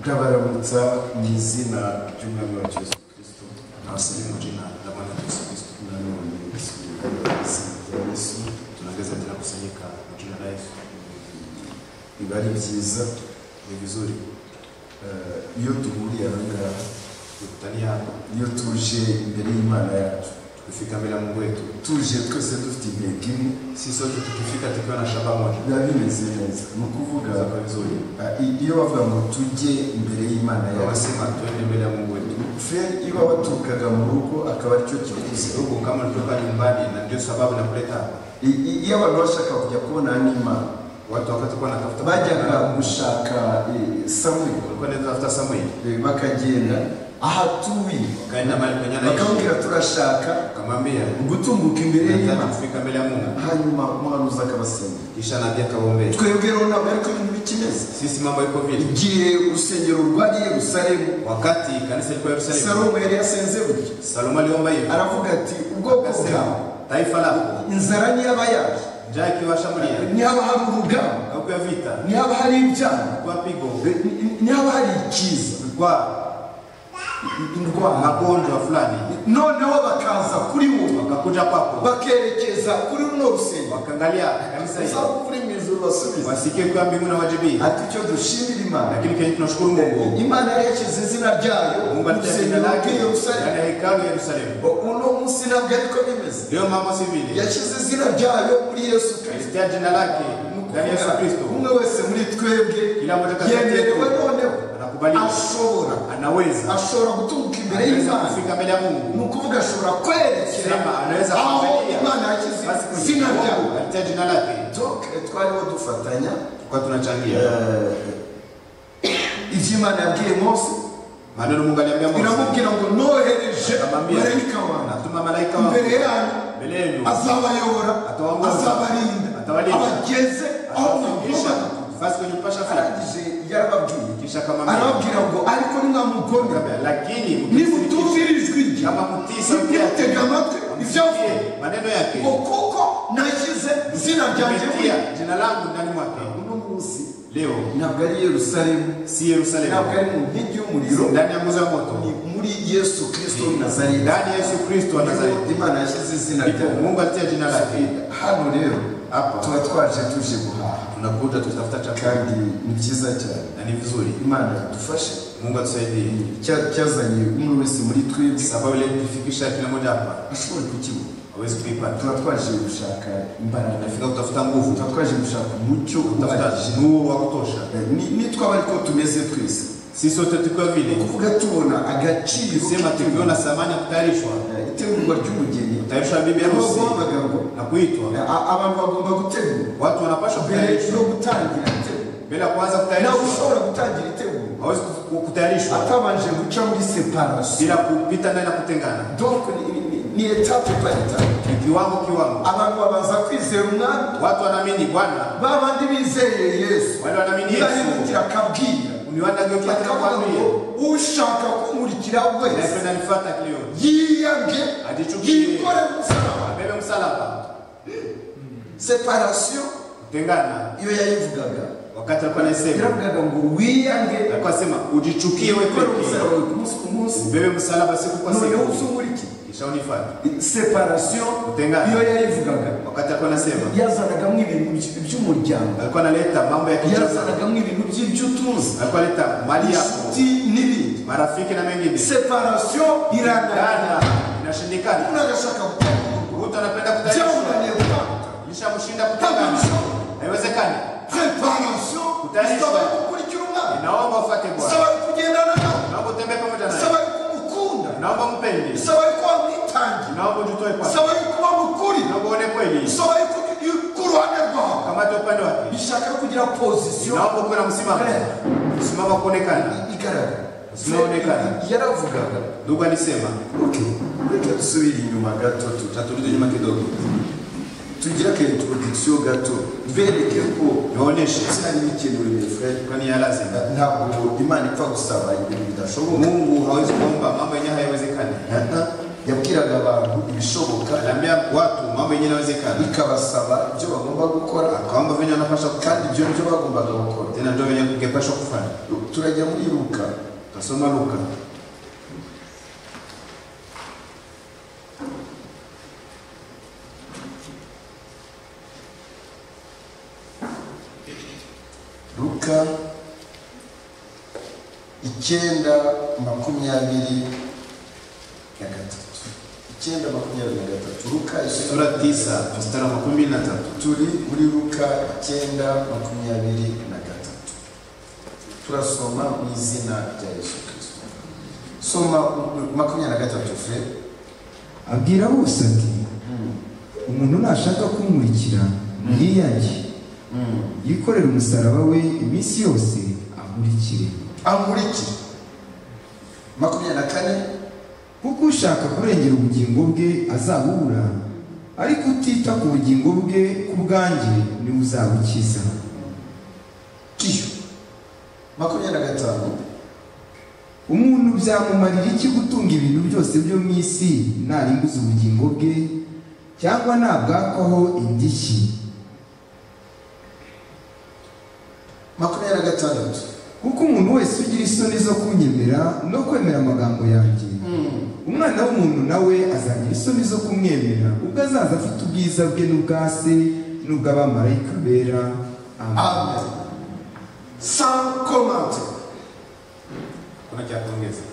Ndabaramutsa mu izina ry'umwami wacu Yesu Kristo abasore mu jina ndabona Yesu Kristo umwami wa mbere Yesu ya Yesu tunageza tunakusanyika mu jina la Yesu biba ari byiza ni vizuri Eh, iyo duhuriye aha ngaha dukutaniye hano iyo tuje imbere y'Imana yacu Kufika mbele ya Mungu wetu tuje twese dufite intego imwe si sote tukifika tukiwa na shamba moja biba bimeze neza ni ukuvuga bizakora vizuri. ah, i- iyo bavuga ngo tujye imbere y'Imana Na yacu Wasema tuende mbele ya Mungu wetu. feri iyo waturukaga mu rugo akaba aricyo kiguzi Ndugu, kama ulitoka nyumbani na ndio sababu nakuleta hapa, I- i- iyo abantu bashaka kujya kubona n'imana watu wakati kwa natafuta bajyaga gushaka eh, samweli walikuwa nenda tafuta Samueli, Eh, bakagenda aho atuye kaenda mahali penye anaishi, bakamubwira turashaka akamwambia gutunguka imbere nataka y'imana kufika mbele ya Mungu, hanyuma umuhanuzi akabasengera kisha nabii akawaombea. twebwe rero ntabwo ariko ibintu bikimeze Sisi mambo iko vile, igihe urusengero rwari i yerusalemu wakati kanisa lilikuwa Yerusalemu, salomo yari yasenze buryo Salomo aliomba hivi, aravuga ati ubwoko bwawe akasema taifa lako inzara ntiyaba yaje njaa ikiwashambulia, ntihaba hari urugamba kauko ya vita, ntihaba hari ibyago kwa pigo, Eh, ni- ni- ntihaba hari ikiza kwa indwara magonjwa fulani, noneho bakaza kuri wowe wakakuja kwako, bakerekeza kuri runo rusengero wakaangalia kanisa hili uzaba kuri mu ijuru basubiza wasikie kwa mbingu na wajibi, ati icyo dushimira imana lakini kenye tunashukuru Mungu imana yari yashyize izina ryayo Mungu mu alitenda rusengero lake rw'i ndani yerusalemu ya hekalu ya Yerusalemu. uno munsi ntabwo ariko bimeze Leo mama si vile yashyize izina ryayo muri yesu kirisito alisikia jina lake ndani ya Yesu Kristo, umwe wese muri twebwe kila mmoja kati yetu yemerewe noneho anakubaliwa, ashobora anaweza ashobora gutunguka imbere anaweza y'imana kufika mbele ya ni Mungu, ukuvuga ashobora kwerekera sema anaweza aho kuangalia. imana yashyize Basi kwa izina sababu ryayo alitia jina lake, Donc, twariho dufatanya tukawa tunachangia eh, ibyo imana yabwiye mose maneno Mungu aliambia Mose, iramubwira ngo nohereje Akamwambia. marayika wanjye natuma malaika imbere wangu yanyu mbele yenu azabayobora Atawaongoza. azabarinda Atawalinda. abageze aho atawafikisha mugomana basi kwenye mpasha fika, arangije yarababwiye kisha akamwambia arababwira ngo ariko nimwamugomera lakini mkisikiza- nimutumvira ijwi rye kama mtisa ntimutege amatwi ibyo avuga msikie maneno yake ngo kuko nashyize izina ryanjye muri kupitia jina langu ndani mwake uno munsi leo ntabwo ari yerusalemu si yerusalemu ntabwo ari mu nkingi y'umuriro Si ndani ya nguzo ya ni moto muri yesu kirisito w'i nazareti ndani ya yesu kristo wa Niho nazareti imana yashyize izina ndipo ryayo mungu alitia jina lake hano rero hapa tuba twaje tuje guhaha tunakuja tutafuta chakula kandi ni byiza cyane na ni vizuri imana yadufashe mungu atusaidie Cya- cyazanye umwe wese muri twebwe sababu ile kufikisha kila moja hapa ashobora kukibona hawezi kuipata tuba twaje gushaka imbaraga nafika kutafuta nguvu tuba twaje gushaka umucyo kutafuta uhagije nuru wa kutosha Ni- nitwaba ariko tumeze twese si sote tukiwa ni vile ukuvuga tubona agaciro sema tukiona samani ya kutayarishwa Eh, itegurwa ry'umugeni kutayarishwa bibi harusi Nubwo guhamagarwa na kuitwa A- abantu bagomba gutegura watu wanapaswa mbere kutayarishwa yo gutangira itegura mbele ya kuanza nawe kutayarishwa ushobora gutangira itegura hawezi ku- ku- kutayarishwa atabanje guca muri separasiyo bila kupita ndani na kutengana donc ni- ni- ni- ni etape par etape ni kiwango kiwango abantu babanza kwizera umwami watu wanaamini bwana ba bandi bizeye yesu wale wanaamini yesu ntibahindukira akabwira niwanageukia tena bakavuga ngo kwambia ushaka kumurikira wese naipenda nifata kilio yiyange Ajichukie. yikore musaraba abebe msalaba separasiyo kutengana iyo yayivugaga wakati alikuwa naisema yaravugaga ngo wiyange alikuwa asema ujichukie we yikore pekee umusaraba we ku munsi ku munsi ubebe msalaba siku kwa noneho siku uzungurike kisha unifata separasiyo Kutengana. iyo yayivugaga wakati alikuwa nasema yazanagamo ibintu by- by'umuryango alikuwa analeta mambo ya kijamaa yazanagamo ibintu by'ibyo utunze alikuwa analeta mali yako inshuti n'ibindi marafiki na mengine separasiyo irangana dada inashindikana unagashaka gutanga mtu anapenda kutayarishwa byamunaniye gutanga Nishamushinda kutangana. Haiwezekani. separasiyo Kutayarishwa. isaba yo gukurikira umwana Naomba ufuate Bwana. isaba yo kugendana nawe Naomba utembee pamoja naye. isaba yo kumukunda Naomba mpende. isaba yo kuba mwitangira Naomba ujitoe kwake. isaba yo kuba mukuri Naomba uone kweli. isaba yo ku ruhande rwawe Kamata upande wake. ishaka yo kugira pozisiyo Naomba uwe na msimamo. Msimamo wa kuonekana. igaragara Zinaonekana. yaravugaga Ndugu alisema, okay reka dusubire inyuma gato tu- taturudi nyuma kidogo. tugire aka introduction gato mbereke ko Niwaoneshe cyari bikenewe mes frères kwani ya lazima. ntabwo imana ipfa gusaba ibintu bidashoboka Mungu hawezi kuomba mambo yenyewe hayawezekani. Aha. yabwiraga abantu ibishoboka Aliambia watu mambo yenye inawezekana, bikabasaba ibyo bagomba gukora akaomba venye wanapaswa kufanya, kandi ibyo nibyo bagombaga gukora tena ndio venye kungepashwa kufanya. turajya muri luka Kasoma Luka luka icyenda makumyabiri na gatatu icyenda makumyabiri na gatatu luka icyenda sura tisa mstari wa makumi na tatu turi muri luka icyenda makumyabiri na gatatu turasoma mu izina rya yesu kirisito soma u- makumyabiri na gatatu fe abwira bose ati umuntu nashaka kumurikira yiyange yikorere umusaraba we iminsi yose amurikire amurikire makumyabiri na kane kuko ushaka kurengera ubugingo bwe azabubura ariko utita ku bugingo bwe ku bwanjye niwe uzabukiza kiyo makumyabiri na gatanu umuntu byamumarira iki gutunga ibintu byose byo mu isi narimbuza ubugingo bwe cyangwa nabwakaho indishyi makumyabiri na gatandatu kuko umuntu wese ugira isoni zo kunyemera no kwemera amagambo yanjye umwana w'umuntu nawe azagira isoni zo kumwemera ubwo azaza afite ubwiza bwe n'ubwa se n'ubw'abamarayika bera amen amen sans commentaire kuna cha kuongeza,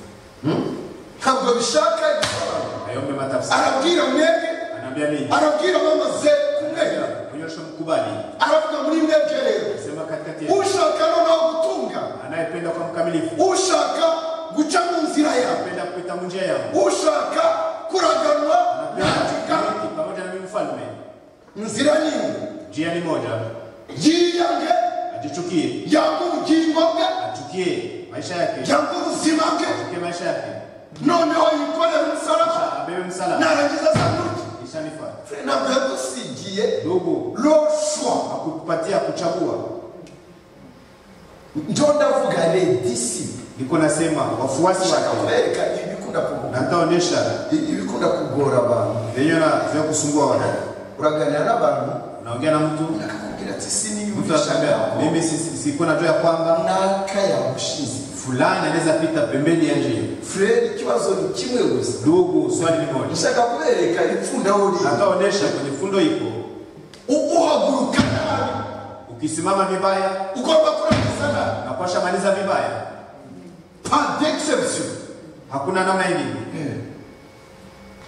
ntabwo bishaka ibisobanuro ayombe matafsiri, arabwira mwebwe anaambia mimi arabwira mamaze kumwera kunyosha mkubali, aravuga muri mwebwe rero sema katikati yetu, ushaka noneho gutunga anayependa kwa mkamilifu, ushaka guca mu nzira yawe anayependa kupita munjia yangu, ushaka kuraganwa yandika Anapenda pamoja na mimi mfalme, nzira nini njia ni moja, yiyange ajichukie, yanga ubugingo bwe achukie maisha yake, yanga ubuzima bwe achukie maisha yake, noneho yikorera umusaraba Kisha abebe msalaba, narangiza sandwich kisha nifuate. ntabwo yagusigiye Ndugu, roshwa hakukupatia kuchagua, njo ndavuga redisi niko nasema wafuasi ushaka wake, kubereka ibikunda kugora nataonesha ibikunda kugora abantu venye na vya kusumbua watu. uraganira n'abantu Unaongea na mtu, akakubwira ati mtu anashangaa, siniyumvishaga mimi si- si- sikuwa najua ya kwamba naka yagushize fulani anaweza pita pembeni ya njia. furere ikibazo ni kimwe gusa Ndugu, swali ni moja, ushaka kubereka ipfunda aho riri nataonesha kwenye fundo ipo, U- uhaguruka nabi ukisimama vibaya ugomba kurangiza nabi napasha maliza vibaya, par d'exception hakuna namna ingine.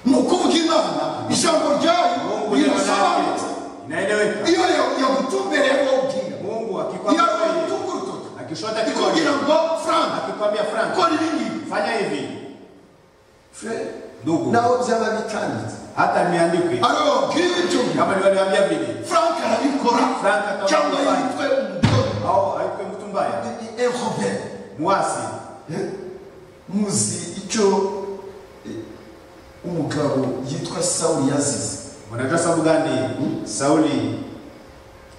ni ukuvuga imana ijambo ryayo Mungu ndiye rirasobanutse mwanamke, inaeleweka. iyo ya- yagutumbereye wabwira Mungu iyo akikwambia hivi, yagutunga urutoki akishota ikubwira kidole, ngo frank akikwambia Frank, kora ibi ngibi fanya hivi furere ndugu, naho byaba bitanditse hata niandikwe ariwe wabwira ibyo kama niwaliambia vile frank arabikora Frank akaba cyangwa yabifanya. yitwe umutoni au aikwe mtu mbaya ni Robert mwasi. muzi icyo eh, umugabo yitwa Sawuli yazize Unajua sababu gani? Sauli,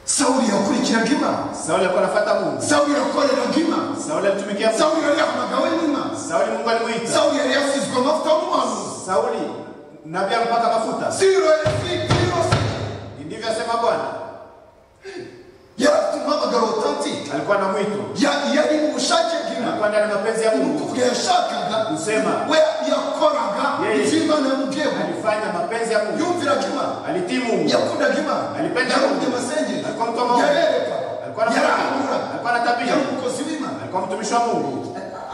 Sawuli yakurikiraga Imana Sauli alikuwa anafuata Mungu, Sawuli yakoreraga Imana Sauli alimtumikia Mungu, Sawuli yari yahamagawe n'Imana Sauli Mungu alimuita Sawuli yari yasizwe amavuta y'umuhanuzi Sauli, nabii ampaka mafuta. Siro yasitirose Ndivyo asema Bwana, yari afite umuhamagaro utantike alikuwa na mwito, yari mu bushake bw'Imana alikuwa ndani ya mapenzi ya ni Mungu, ukuvuga yashakaga Usema. we yakoraga Yeye. ibyo Imana yamubwiye alifanya mapenzi ya Mungu, yumviraga Imana alitii Mungu, yakundaga Imana Alipenda yarumvye Mungu. amasengesho alikuwa mtu wa maombi, alikuwa yarereka anafanya, yarahura alikuwa na yari tabia, umukozi w'imana alikuwa mtumishi wa Mungu,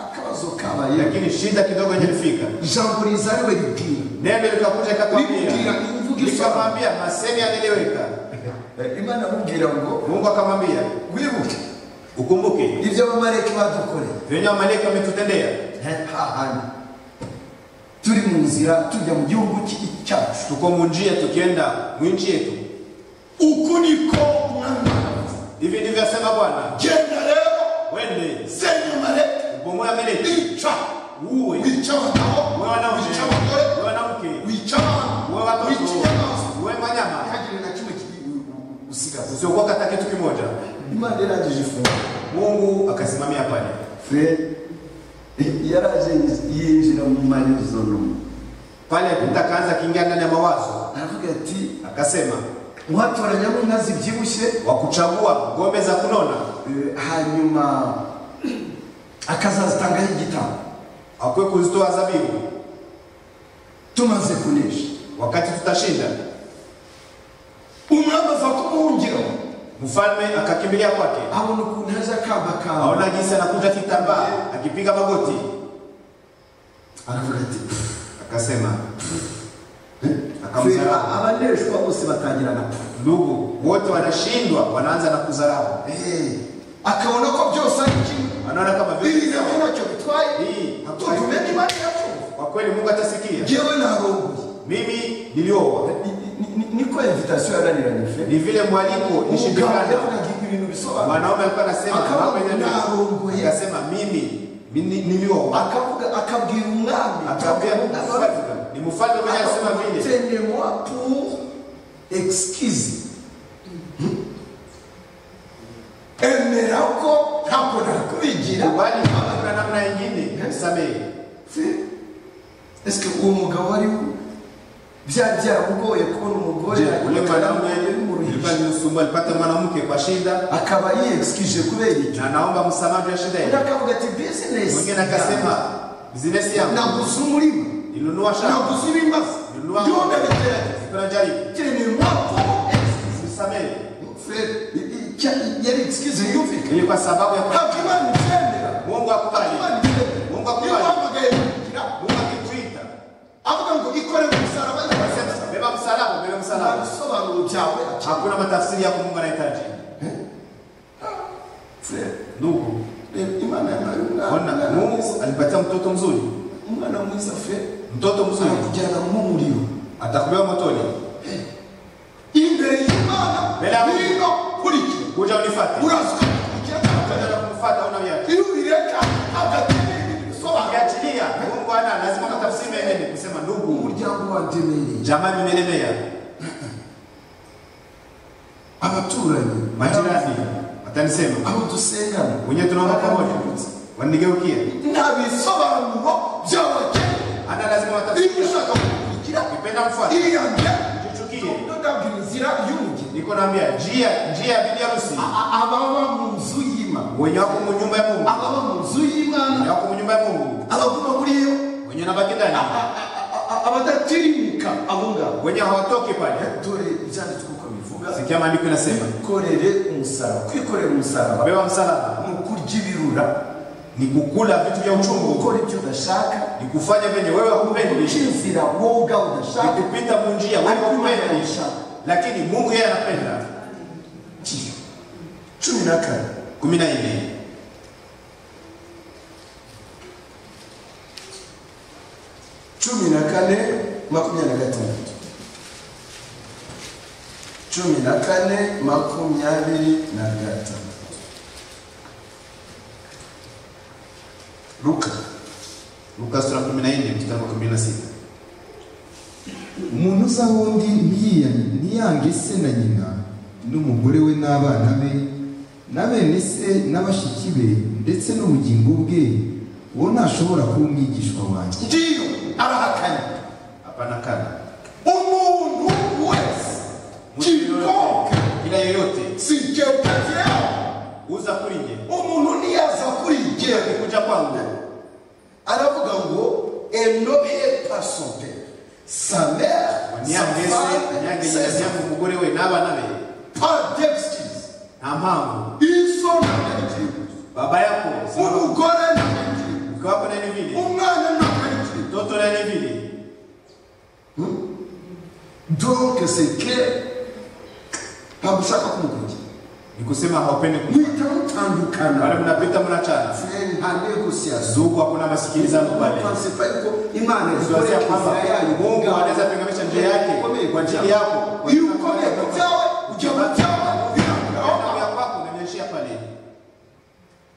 akabazo kabaye lakini shida kidogo ilifika. ijambo riza ariwe ribwira Neno likakuja Lilimwambia, ikakwambia, lilimvugisha. likamwambia maseni yaliyoweka. Eh, imana amubwira ngo Mungu akamwambia wibuke ukumbuke ibyo abamareki badukoreye venye wamaleki wametutendea, hahandi turi mu nzira tujya mu gihugu ki- cyacu tuko munjia tukienda mwinchi yetu. uku niko umwami wacu. Hivi ndivyo asema Bwana, genda rero wende senya amareki ubomoe Amaleki, ica uwe wica abagabo uwe wanaume wica abagore uwe wanamke wica abana uwe watoto wica inyamaswa uwe manyama, ntihagire na kimwe kiri usigaza usiokuwa kata kitu kimoja. imana yarangije ifunguro Mungu akasimamia pale, fred yaraje yinjira mu manyuzolo Pale Petero akaanza akiingia ndani ya mawazo, aravuga ati akasema mwatoranya abo inka zibyibushye wa kuchagua ngombe za kunona eh, hanyuma akazazitangaho igitabo hakwe kuzitoa zabibu tumaze kunesha wakati tutashinda. umwami ava kumuhungiro Mfalme akakimbilia kwake, abona ukuntu haje akamba kawe aona jinsi anakunja kitambaa akipiga magoti, aravuga ati akasema "Fera, akamzarau. abaneshwa bose batangira na Ndugu wote wanashindwa, wanaanza na kudharau, Eh, akabona ko byose ari kimwe wanaona kama vile bibiri nabwo ntacyo bitwaye Hii, hakuna- tutumeke imana yacu kwa kweli Mungu atasikia. ngewe narongoye Mimi nilioa Ni- ni- ni- niko invitasiyo yananiranye fe ni vile mwaliko umugabo nishindikana. yavugaga ibintu bisobanura Mwanaume alikuwa anasema Akawa "Mama, nyanya." narongoye. akasema mimi ni- nilioa, akavuga akabwira umwami akaambia mfalme ni mfalme mwenye alisema vile tenez-moi pour excuse emera ko ntabwo nakubigira kubali kwa namna nyingine msamehe. ese uwo mugabo ari byari byaramugoye kubona umugore Je, ule mwanaume ilikuwa muruhije nimsumbua, alipata mwanamke kwa shida akaba yiexkije kubera ibyo na naomba msamaha juu ya shida undi hiyo. akavuga ati business Mwingine akasema bizinesi yangu naguze umurima nilinunua shamba, naguze ibimbazi nilinunua ndiho ndabigerageza nilikuwa najaribu tenez-moi pour excuse msamehe. Fred, icya- yari excuse yumvikana Ili kwa sababu ya kwa- hakimana icyendera Mungu akubali, hakimana icyendera Mungu niyo akubali, wahamagaye kugira Mungu akituita avuga ngo ikore ku musaraba akasema beba msalaba, beba nta msalaba. bisobanuro byawe Hakuna matafsiri yako Mungu anahitaji. Fred, Ndugu, reba imana yampaye ona umwana Mungu alipatia mtoto mzuri, umwana mwiza fe mtoto mzuri arakujyana mu muriro atakubeba motoni. imbere y'imana Mbere ya Mungu. niba kurikira Kuja unifuate, uraza kuja kugira na kumfuata una viatu. iyo ubireka hagati bisobanuro Ukiachilia Mungu ana lazima matafsiri mengine kusema ndugu, umuryango wa demereye jamaa vimelemea, abaturanyi majirani watanisema, abo dusengana wenyewe tunaomba pamoja, wanigeukia. nta bisobanuro by'abakene Ana lazima matafsiri, niba ushaka kukurikira nipenda mfuate, iriyange tuchukie. ndabwira inzira y'umugeni Niko naambia njia njia ya bibi harusi, A- ababa mu nzu y'imana wenye wako mu nyumba ya Mungu, ababa mu nzu y'imana wenye wako mu nyumba ya Mungu, abaguma muri yo wenye nabaki ndani, a- abadatirimika abo ngabo wenye hawatoki pale. dore ibyanditswe uko bivuga Sikia maandiko inasema, kwikorere umusaraba kwikorera umusaraba beba msalaba ni ukurya ibirura ni kukula vitu vya ni uchungu, gukora ibyo udashaka ni kufanya vyenye wewe guca hupendi, inzira wowe ubwawe ni udashaka kupita mu njia wewe ariko imana hupendi, irabishaka lakini Mungu yeye anapenda. cumi na kane kumi na nne cumi na kane makumyabiri na gatandatu cumi na kane makumyabiri na gatandatu luka Luka sura ya kumi na nne mstari wa kumi na sita umuntu uza aho undi ntiyiyan- ntiyange se na nyina n'umugore we n'abana be na bene se n'abashiki be ndetse n'ubugingo bwe uwo ntashobora kuba umwigishwa wanjye ndiyo arahakanye Hapana kana umuntu wese Mtu kikoka yoyote, kila yoyote si cyetakira uza kuri nje umuntu ntiyaza kuri igihe kuja kwangu aravuga ngo enohe pasompe sa mere sa femme nyange ses yangu umugore we n'abana be pas d'excuse nta mpamvu iso ntabwo baba yako si baba- umugore ntabwo mke wako naye ni vile umwana ntabwo mtoto naye ni vile donc c'est clair ntabwo ushaka kumukurikira ni kusema haupendi ku- muhita mutandukana wale mnapita mnachana Frère, nta negosiyazo zugu hakuna masikilizano pale Pense pas yuko imana Tunaanzia ikoreka kwamba inzira yayo Mungu anaweza ubwawe. kuinamisha njia yake kwa ajili yako iyo ukomeye ku byawe ujya mu byawe birageraho Kwa kwako unaniachia pale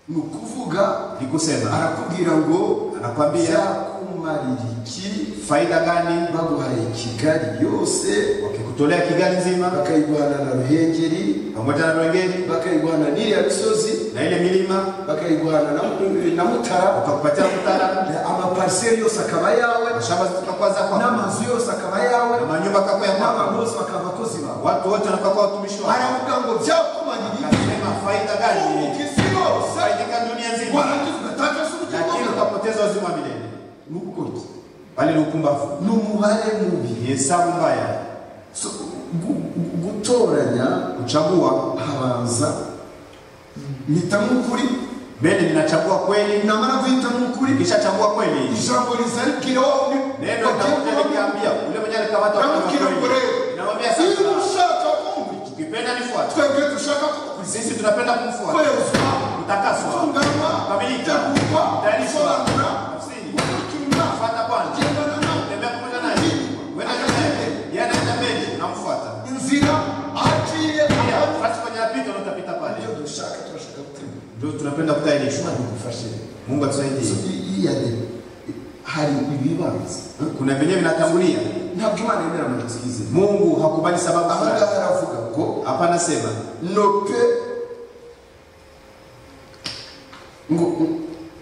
ni ukuvuga ni kusema arakubwira ngo Anakwambia, "Vyakumara wanakumarira iki faida gani baguhaye kigali yose wakikutolea kigali nzima bakayiguhana na ruhengeri pamoja na rwengeri bakayiguhana n'iriya misozi na ile milima bakayiguhana na- na mutara ukakupatia mtara amapariseri yose akaba yawe mashamba zitakuwa zako n'amazu yose akaba yawe na manyumba kako ya kwako n'abantu bose bakaba abakozi bawe watu wote wanakuwa kwa watumishi wako aravuga ngo byakumarira iki nasema faida gani isi yose faidika dunia nzima warangiza ugatakaza lakini ubugingo ukapoteza uzima wa milele ni ubukonje bali ni ukumbavu ni umubare mubi ni hesabu mbaya So, gu- gu- gutoranya kuchagua habanza mpitamo ukuri mbele ninachagua kweli namara guhitamo ukuri nikishachagua kweli ijambo riza rikiriho neno litakuja likiambia ule mwenye alikamata Kama wakati wa kila kweli. mwerevu. Ninamwambia niba sasa ushaka kumbi ukipenda nifuate twebwe dushaka kugukuriza sisi tunapenda kumfuata kwezwa utakaswa tunganwa kamilika tegurwa tayarishwa gusobanura nafsini gukurikirana fuata Bwana kugendana nawe tembea pamoja naye wenda nyuma yake yeye anaenda mbele namfuata inzira aciye pia ahantu basi kwenye apita na utapita pale ibyo dushaka turashaka gutegura ndio tunapenda kutayarishwa imana igufashe Mungu atusaidie iyade hari ibibanza kuna vyenyewe vinatangulia ntabwo imana yemera amanitsi yizeye Mungu hakubali sababu ahangaha fulani. aravuga ngo hapana sema nope ngo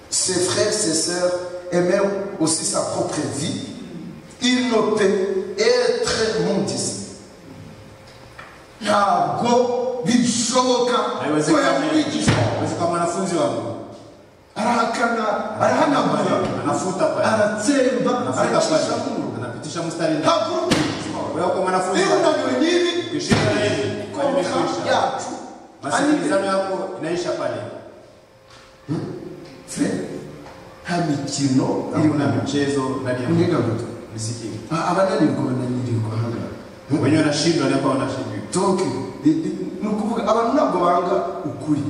ses frères ses sœurs et même aussi sa propre vie il ne peut être mundisi ntabwo bishoboka haiwezi ko kama yamwigishwa haiwezi kama mwanafunzi wangu arahakana arahanagura anafuta pale aratsemba anafuta aracisha pale muru anapitisha mstari ndani ntabwo wewe kwa mwanafunzi niba wangu unaniwe n'ibi ukishika na yeye kwa nini konka imekwisha yacu ari masikilizano yako inaisha pale Frère, nta mikino na iri kuna mu michezo ndani ya Mwiga mtu. misikivu abananirwa bananirwa hano wenyewe wanashindwa ni hapa wanashindiwa donc ni ni ukuvuga abantu ntabwo banga ukuri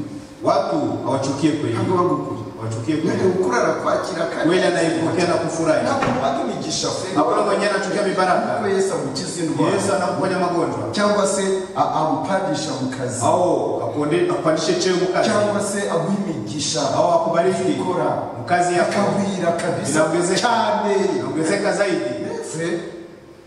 watu hawachukie kweli ntabwo banga ukuri wachukie mwene kweli ukuri arakwakira kandi kweli anaipokea na kufurahi ntabwo wanga imigisha frère hakuna mwenyewe anachukia Ntabwo mibaraka yesu amukiza yesu indwara anakuponya magonjwa cyangwa se a- amupandisha mu kazi au akonde- akupandishe cheo mukazi cyangwa se aguha imigisha au akubariki ukora mukazi yako akagwira kabisa Inaongezeka. cyane inaongezeka zaidi Frère,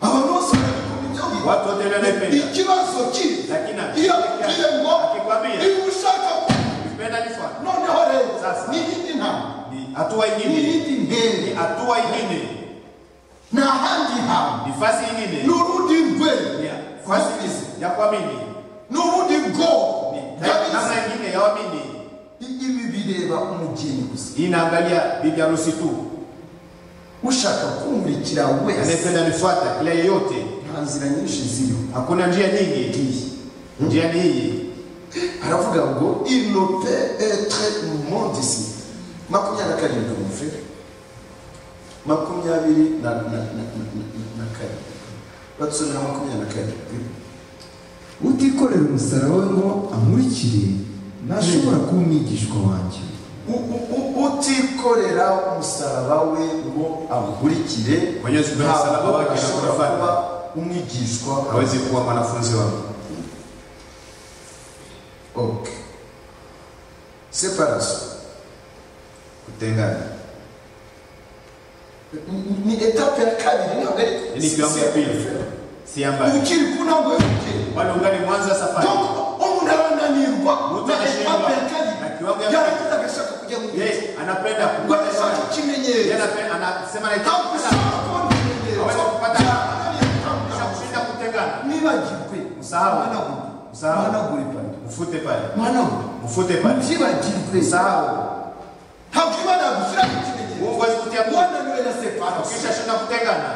abantu bose barabikunda ibyo ngibi. watu wote wale wanaipenda ikibazo kiri lakini iyo bigiye ngo akikwambia niba ushaka kumenya, ukipenda nifuate noneho rero Sasa. ni iyindi ntama ni hatua ni ingine iyindi ntere ni hatua ingine ni ahandi hantu nifasi ni ingine urundi ni rwego nafasi ya kuamini ni urundi bwoko Ni bw'abisi. namna ingine ya waamini I- ibi bireba umugeni gusa Hii inaangalia bibi harusi tu, ushaka kumurikira wese anayependa nifuata kila yeyote. nta nzira nyinshi ziriho Hakuna njia nyingi, njia ni hii. aravuga ngo il ne peut être mondisi makumyabiri na karindwi mufere makumyabiri na na- na- na- na karindwi batusomera makumyabiri na karindwi utikorera umusaraba we ngo ankurikire ntashobora kuba umwigishwa wanjye U- u- u- utikorera umusaraba we ngo awukurikire Mwenyezi Mungu msalaba wake ashobora anakufanya. kuba umwigishwa Hawezi kuwa mwanafunzi wangu. ok separation Kutengana Ni- ni etape ya kabiri ntabwo ari ni kiwango ya pili, si ya mbali, ukiri ku ntabwo yukiri bado ungali mwanzo wa safari. umuntu arananirwa Umuntu na arashinjwa. etape ya kabiri Na kiwango ya yarakuze agashaka kujya mu gihe Yeye anapenda ngo agashaka kukuona. Yeye ikimenyetso anapenda anasema na ntabwo ushaka kubona ikimenyetso Hawezi kupata- byarananiye gutandukana. kushinda kutengana. mwibagirwe Usahau. mwanagure Usahau. mwanagure pande Mfute pale, mwanagure mfute pale, mubyibagirwe usahau. ntabwo imana yagushyiraho ikimenyetso Mungu hawezi kutia Mungu. wananiwe na separasi Ukishashinda kutengana,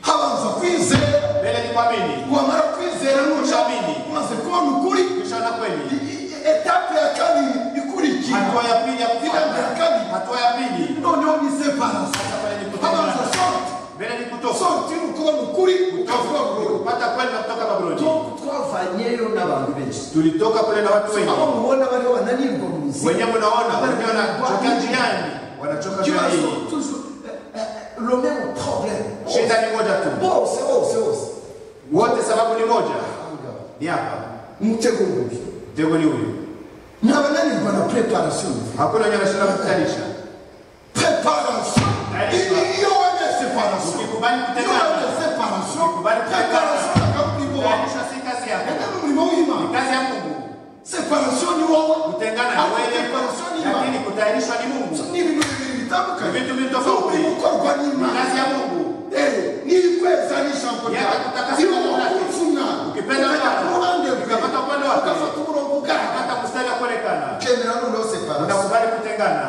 habanza kwizera mbele ni kuamini, wamara kwizera Ushamini. nushamini umaze kubona ukuri kisha na kweli. i- i- etape ya kabiri ikurikira Hatua ya pili ya etape ya kufuata, kabili hatua ya pili noneho ni separasi Sasa pale ni habanza kutengana. sorti mbele ni kutoka sorti ni ukubona ukuri ukavuga burundu kupata kweli na kutoka Babuloni. twavanyeyo n'abantu benshi Tulitoka kule na watu wengi aho mubona bariho bananirwa mu nzira wenyewe, unaona wenyewe wanachoka njiani, wanachoka njia ikibazo hii. toujours le même problème Shida ni moja tu, bose bose bose wote sababu ni moja, ni hapa. umutego mubi Mtego ni huyu, n'abananirwa na preparation hakuna nyama shida kutanisha preparation Il y aura des séparations. Ukikubali Il y aura kutegana, des séparations. Ukikubali kutegana. Préparation na kamu ni wapi? kuunganisha si kazi Na yako, kama ni muhimu. ni kazi ya Mungu. Separation ni wawa. Kutengana na Au wewe, preparation ni lakini wapi? kutayarishwa ni Mungu, Ni vitu vilitamka. Ni vitu vitofauti. Ni kukorwa ni ni imani. kazi ya Mungu. Eh, ni kwezalisha Yeye mkono. atakutaka Sio kuona. kufuna. Ukipenda Bwana, kuande ukapata upande wake. Ukafuata murongo gani? Hata mstari wa kuonekana, General ndio separation. unakubali kutengana.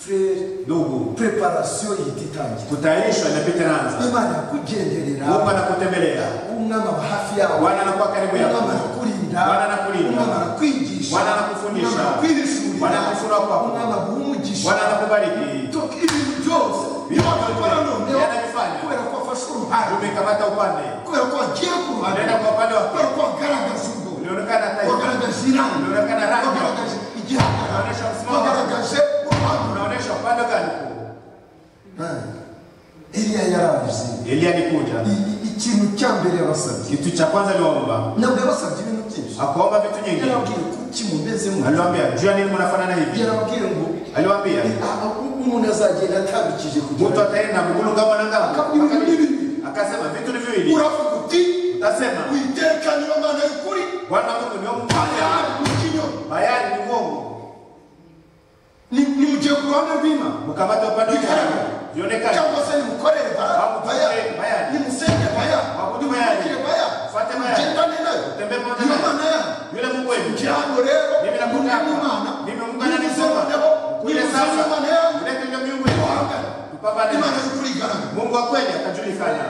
frere Ndugu, preparation yititangira kutayarishwa inapiteranza imana yakugenderera kuomba na kutembelea. umwami aba hafi yawe Bwana anakuwa karibu yako, umwami arakurinda Bwana anakulinda. umwami arakwigisha Bwana anakufundisha. umwami arakwirishurira Bwana anakufunua kwako. umwami aguha umugisha Bwana anakubariki, Toka ibintu byose niyo wakabikora noneho yanabifanya. kubera ko wafashe uruhare umekamata upande, kubera ko wagiye ku ruhare unaenda kwa upande wake, kubera ko wagaragaje ubwo ulionekana taifa, wagaragaje iranga Unaonekana rangi. wagaragaje igihagararo unaonyesha msimamo wako, wagaragaje uruhare unaonyesha upande gani uko. iriya yaraje Eliya alikuja, I- i- ikintu cya mbere yabasabye kitu cha kwanza aliwaomba, ntabwo yabasabye ibintu byinshi akaomba vitu nyingi. yarababwiye kuki mumezemo Aliwaambia, juu ya nini mnafanana hivi? yarababwiye ngo Aliwaambia, "Ah, ah, umuntu azagenda atambikije mtu kugira ataenda mgulu ngama na ngama, Akabiri, akabiri. bibiri. akasema vitu ni viwili, uravuga uti utasema witeka niba mana y'ukuri Bwana Mungu ni Mungu, bayari mukinyo bayari ni uongo, nimugiye ku ruhande rw'ima mkamata upande wake, vionekane cyangwa se nimukorere Babu, bayari bayari. nimusenge bayari Babu, bayari. nimugire bayari Fate bayari. mugendane nayo Tembee pamoja niyo nayo. mana yayo yule Mungu wenu kirango rero Mimi nakutaka. n'imana Mimi ungana na Nimuzemo Mungu. nabo, Ule nimuzemo sasa. imana yanyu Ulete ndio miungu yenu. Tuhangane. Tupambane. imana y'ukuri igaragara Mungu wa kweli atajulikana.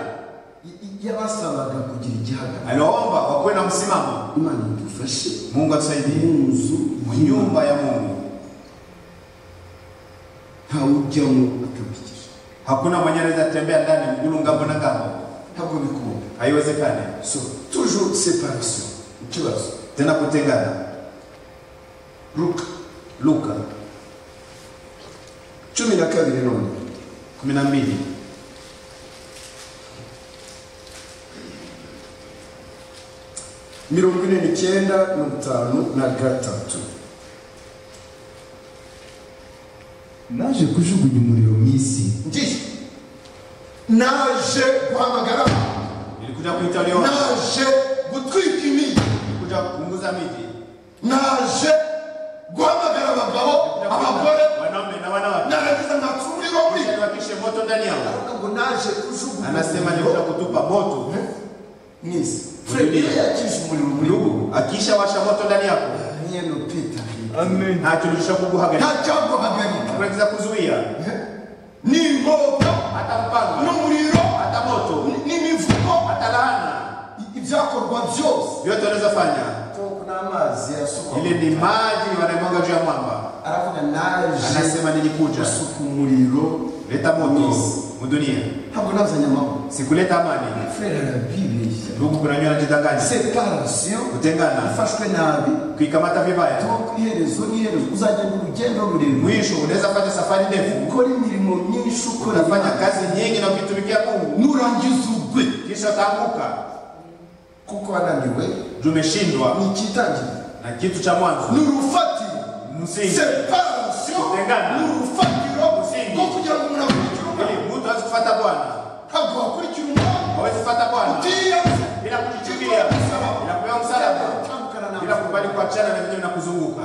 I- i- yabasabaga kugira igihagararo Aliwaomba wakuwe na msimamo. imana idufashe Mungu atusaidie mu nzu mu nyumba ya Mungu. ntawujyamo atambikije Hakuna mwenye anaweza tembea ndani mgulu ngambo na ngambo, ntabwo bikunda haiwezekani. so toujours separation ikibazo Tena kutengana. luka Luka cumi na kabiri none 12 mirongo ine n'icyenda na bitanu na gatatu naje kujugunya umuriro mu isi ngiye naje guhamagara nilikuja kuita walio naje gutwika imigi nilikuja kupunguza miji, naje guhamagara abagabo Nilikuja abagore kuita wanaume na wanawake, narangiza ngacumurira muri Ili wakishe moto ndani yao. ngo naje kujugunya Anasema nilikuja umuriro kutupa moto. mwisi fred iyo yakije umuriro muri Ndugu, akisha washa moto ndani yako, mwene pita amen ntakirushya kuguhagarika, nta cyaguhagarika kuweza kuzuia n'inkota hata mpango n'umuriro hata moto n'imivugo hata laana, ibyakorwa byose vyote unaweza fanya. n'amazi asukwa Ile ni maji wanayemwaga juu ya mwamba. aravuga naje Anasema nilikuja gusuka umuriro leta moto mu dunia, ntabwo nazanye amahoro sikuleta amani. frere arabibeshya Ndugu, kuna nyuma anajidanganya, separation kutengana, ifashwe nabi kuikamata vibaya. tuba ku iherezo n'iherezo uzagenda urugendo rurerure Mwisho unaweza fanya safari ndefu, ukora imirimo myinshi ukora unafanya kazi nyingi na ukitumikia Mungu, nurangiza ugwe kisha utaanguka kuko wananiwe juu umeshindwa ni ikitangira na kitu cha mwanzo ni urufatiro msingi, separation Kutengana. ni urufatiro Msingi. rwo kugira ngo umuntu akurikire umwana ili mtu aweze kufuata Bwana, ntabwo wakurikira umwana aweze kufuata Bwana utiyanze bila kujichukia, bila kupewa msalaba, utandukana na bila kubali kuachana na vinyo na kuzunguka.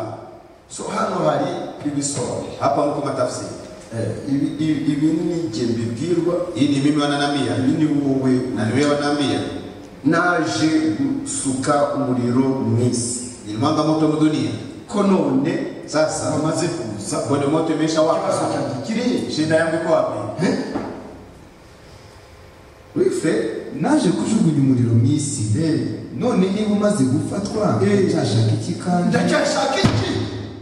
so hano hari ibisobanuro Hapa huko matafsiri Eh, ibi- ibi- ibi ni jye mbibwirwa hii ni mimi wananambia ibi ni wowe na ni wewe wananambia, naje gusuka umuriro mu isi nilimwanga moto mu dunia, ko none sasa wamaze kuza bado moto ikibazo imeshawaka, cyanjye kiriya shida yangu iko wapi? wife naje kujugunya umuriro mu isi none niba umaze gufatwa ndacyashaka iki kandi ndacyashaka iki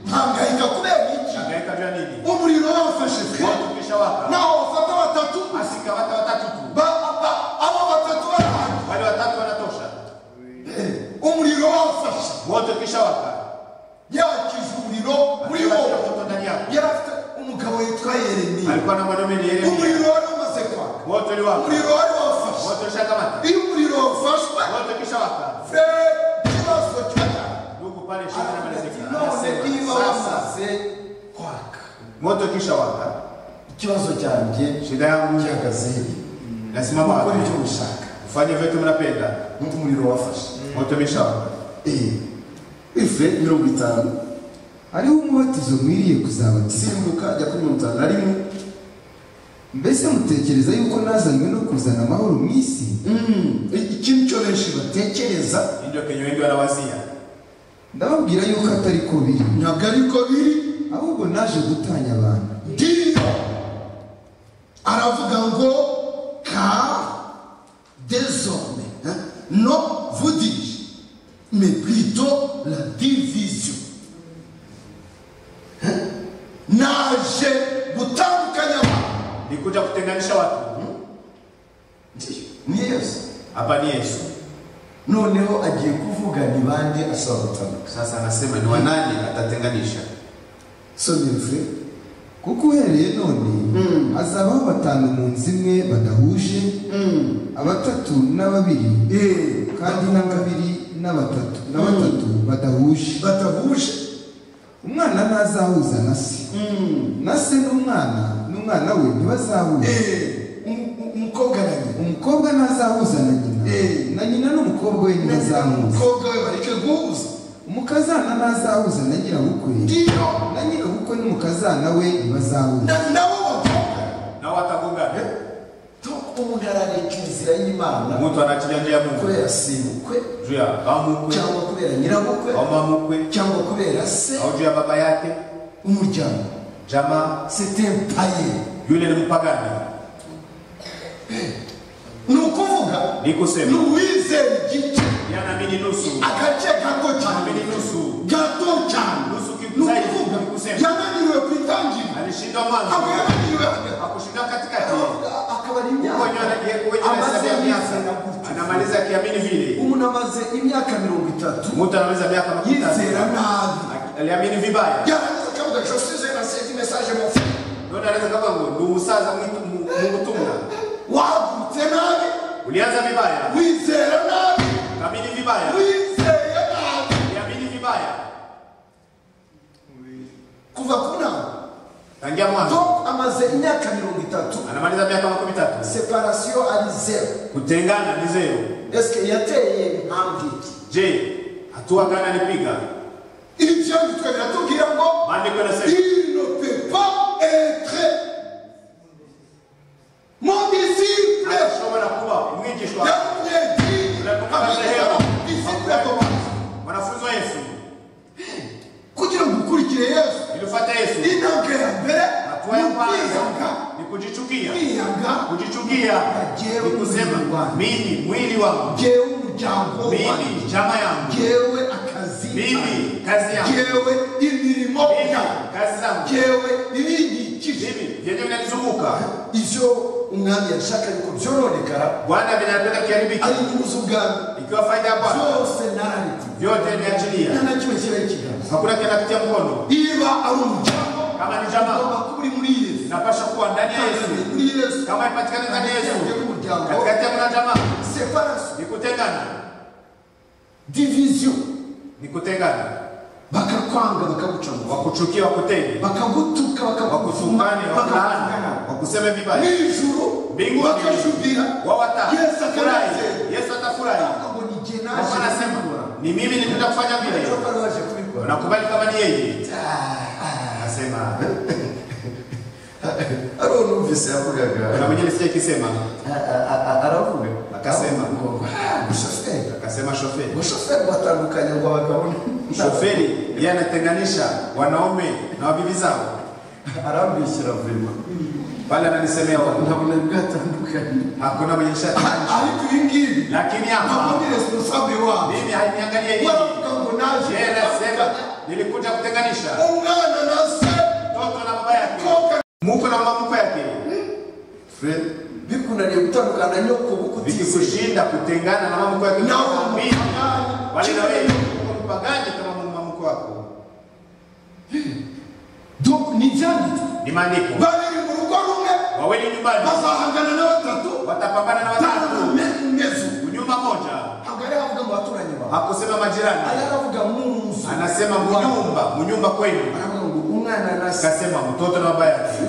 mpangayika kubera iki Hangaika juu ya nini? umuriro wafashe fred Moto umeshawaka, naho wafata batatu asikamata watatu tu, ba- ba- abo batatu barahari wale watatu wanatosha. umuriro wafashe Moto ukishawaka, yakije umuriro muri akashika wowe moto ndani yako. yari afite umugabo witwa yeremiya Alikuwa na mwanaume ni Yeremia, umuriro wari umaze kwaka moto uliwaka, umuriro wari wafashe moto ushakamata, iyo umuriro wafashwe moto ukishawaka, fred ikibazo cyajyana ndugu, pale shida inamalizika. none niba Sasa wamaze kwaka moto ukishawaka, ikibazo cyanjye Shida yangu gihagaze he nasimama Ukore wapi? icyo ushaka Ufanye vitu mnapenda, nk'uko umuriro wafashe moto umeshawaka. Eh, ife mirongo itanu hariho umubatizo mwiriye kuzabatizwa simbuka jya kuri mirongo itanu na rimwe mbese mutekereza yuko nazanywe no kuzana amahoro mu isi Mm, ikintu cyo benshi batekereza Hii ndio kenye wengi wanawazia. ndababwira yuko atari ko biri ntabwo ariko biri ahubwo naje gutanya abantu ndiyo aravuga ngo ka désormais hein, non vous dis mais plutôt la division Hein? naje gutandukanya abantu Nikuja kutenganisha watu. Ndiyo, ni yesu Hapa ni Yesu. noneho agiye kuvuga ni bande asaba gutandukanya Sasa anasema ni wanani atatenganisha. so ni frere kuko uhereye none hazabaho batanu mu nzu imwe badahuje abatatu na babiri Eh, kandi na babiri na batatu na batatu badahuje batahuje umwana ntazahuza na se na se n'umwana n'umwana we ntibazahuza Eh, um- um- umukobwa na nyina umukobwa ntazahuza na nyina Eh. na nyina n'umukobwa we ntibazahuza umukobwa we bareke guhuza umukazana ntazahuza na nyirabukwe ndiyo na nyirabukwe n'umukazana we ntibazahuza na- nabo bagongana Na watagongana. Tuko umuntu arareka inzira y'imana Mtu anachilia njia ya Mungu. kubera simukwe Juu ya bamukwe, cyangwa kubera nyirabukwe au mamukwe, cyangwa kubera se au juu ya baba yake, umuryango jamaa, setempaye yule ni mpagani. ni ukuvuga Ni ni kusema uwizera igice yanaamini nusu, agace gato cyane anaamini nusu, gato cyane nusu ni kizaidi ukuvuga ni kusema yananiriwe ku itangira alishindwa mwanzo akaba yananiriwe hagati akushinda katikati. akaba ari Huko imyaka nyana- kwenye amaze hesabu ya imyaka miaka gutyo. anamaliza akiamini vile. umuntu amaze imyaka mirongo itatu Mtu anamaliza miaka makumi tatu. yizera nabi Aki- aliamini vibaya. yarangiza akavuga ati josize na seti mesaje mu mfuka Ndio anaweza kama ngo, ni umusaza mwitu- mu- mungutumwa. wahagurutse nabi Ulianza vibaya, wizera nabi ukaamini vibaya, wizeye nabi uliamini vibaya. kuva ku nama Tangia mwanzo tom amaze imyaka mirongo itatu anamaliza miaka makumi tatu. separasiyo ari zeru Kutengana ni zero. esike yateye impamvu iki Je, hatua gani alipiga? ibi byombi twe biratubwira ngo Maandiko yanasema il ne peut pas être mon disciple ashobora kuba umwigishwa yamunyegiri amwigiraho disciple ya tomasi wanafunzi wa Yesu. kugira ngo ukurikire yesu Nilifata Yesu. intambwe ya mbere Hatua ni ya ukwiyanga kwanza ni kujichukia. kwiyanga Kujichukia ni kusema mimi mwili wangu, jewe umuryango wanjye mimi chama yangu, jewe akazi mimi kazi yangu, jewe imirimo mimi yanjye kazi zangu, jewe ibinyikije mimi vyenye vinanizunguka. ivyo umwami yashaka yuko byoronekara Bwana vinapenda ari kiharibiki, inyungu z'ubwami ikiwa faida ya Bwana byose narariti vyote niachilia, nta na kimwe kibaye ikiganza hakuna kinapitia mkono. niba ari umuryango Kama ni jamaa ugomba kuba uri muri yesu inapasha kuwa ndani ya Kandi Yesu, muri yesu kama ipatikane ndani ya Ndani Yesu, y'umuryango katikati ya mwana jamaa separasi ni kutengana, divisiyo ni kutengana, bakakwanga bakagucamo wakuchukia, wakutenge, bakagutuka wakusukane, bakagufumana wakulaana, bakakugana wakuseme vibaya, n'ijuru mbingu bakajubira wawata Yesu furahi, akanezerwa. Yesu atafurahi. akabona igihe Kwa maana naje anasema kubikora ni mimi nitaenda kufanya vile, Ariko wari waje kubikora unakubali kama ni yeye, anasema ari uwo numvise yavugaga kuna mwenyewe sikia ikisema, A- a- a- aravuga Akasema. ngo "Ah, umushoferi akasema shoferi umushoferi watandukanye ngo abagabo n- shoferi yeye anatenganisha wanaume na wabibi zao arambishyira vema pale ananisemea wa- nkabona bwatandukanye hakuna mwenye shati ariko ibi ngibi lakini ntabwo hapa ni responsable wabo mimi hainiangalia hivi waravuga ngo naje yeye anasema nilikuja kutenganisha umwana na se mtoto na baba yake koga muko na mamuko yake Fred, bikunaniye gutandukana na nyoko bukutizeye vikikushinda kutengana na mamuko yake nawe mimi bali na wewe uko mpagani kama mamuko wako ni ibyanditswe ni maandiko babiri mu rugo rumwe wawili nyumbani bazahangana na batatu watapambana na watatu tarameze nyumba moja ntabwo ari avuga mu baturanyi bawe hakusema majirani ari avuga mu nzu anasema Wawe. munyumba munyumba kwenu aravuga ngo umwana na se akasema mtoto na baba yake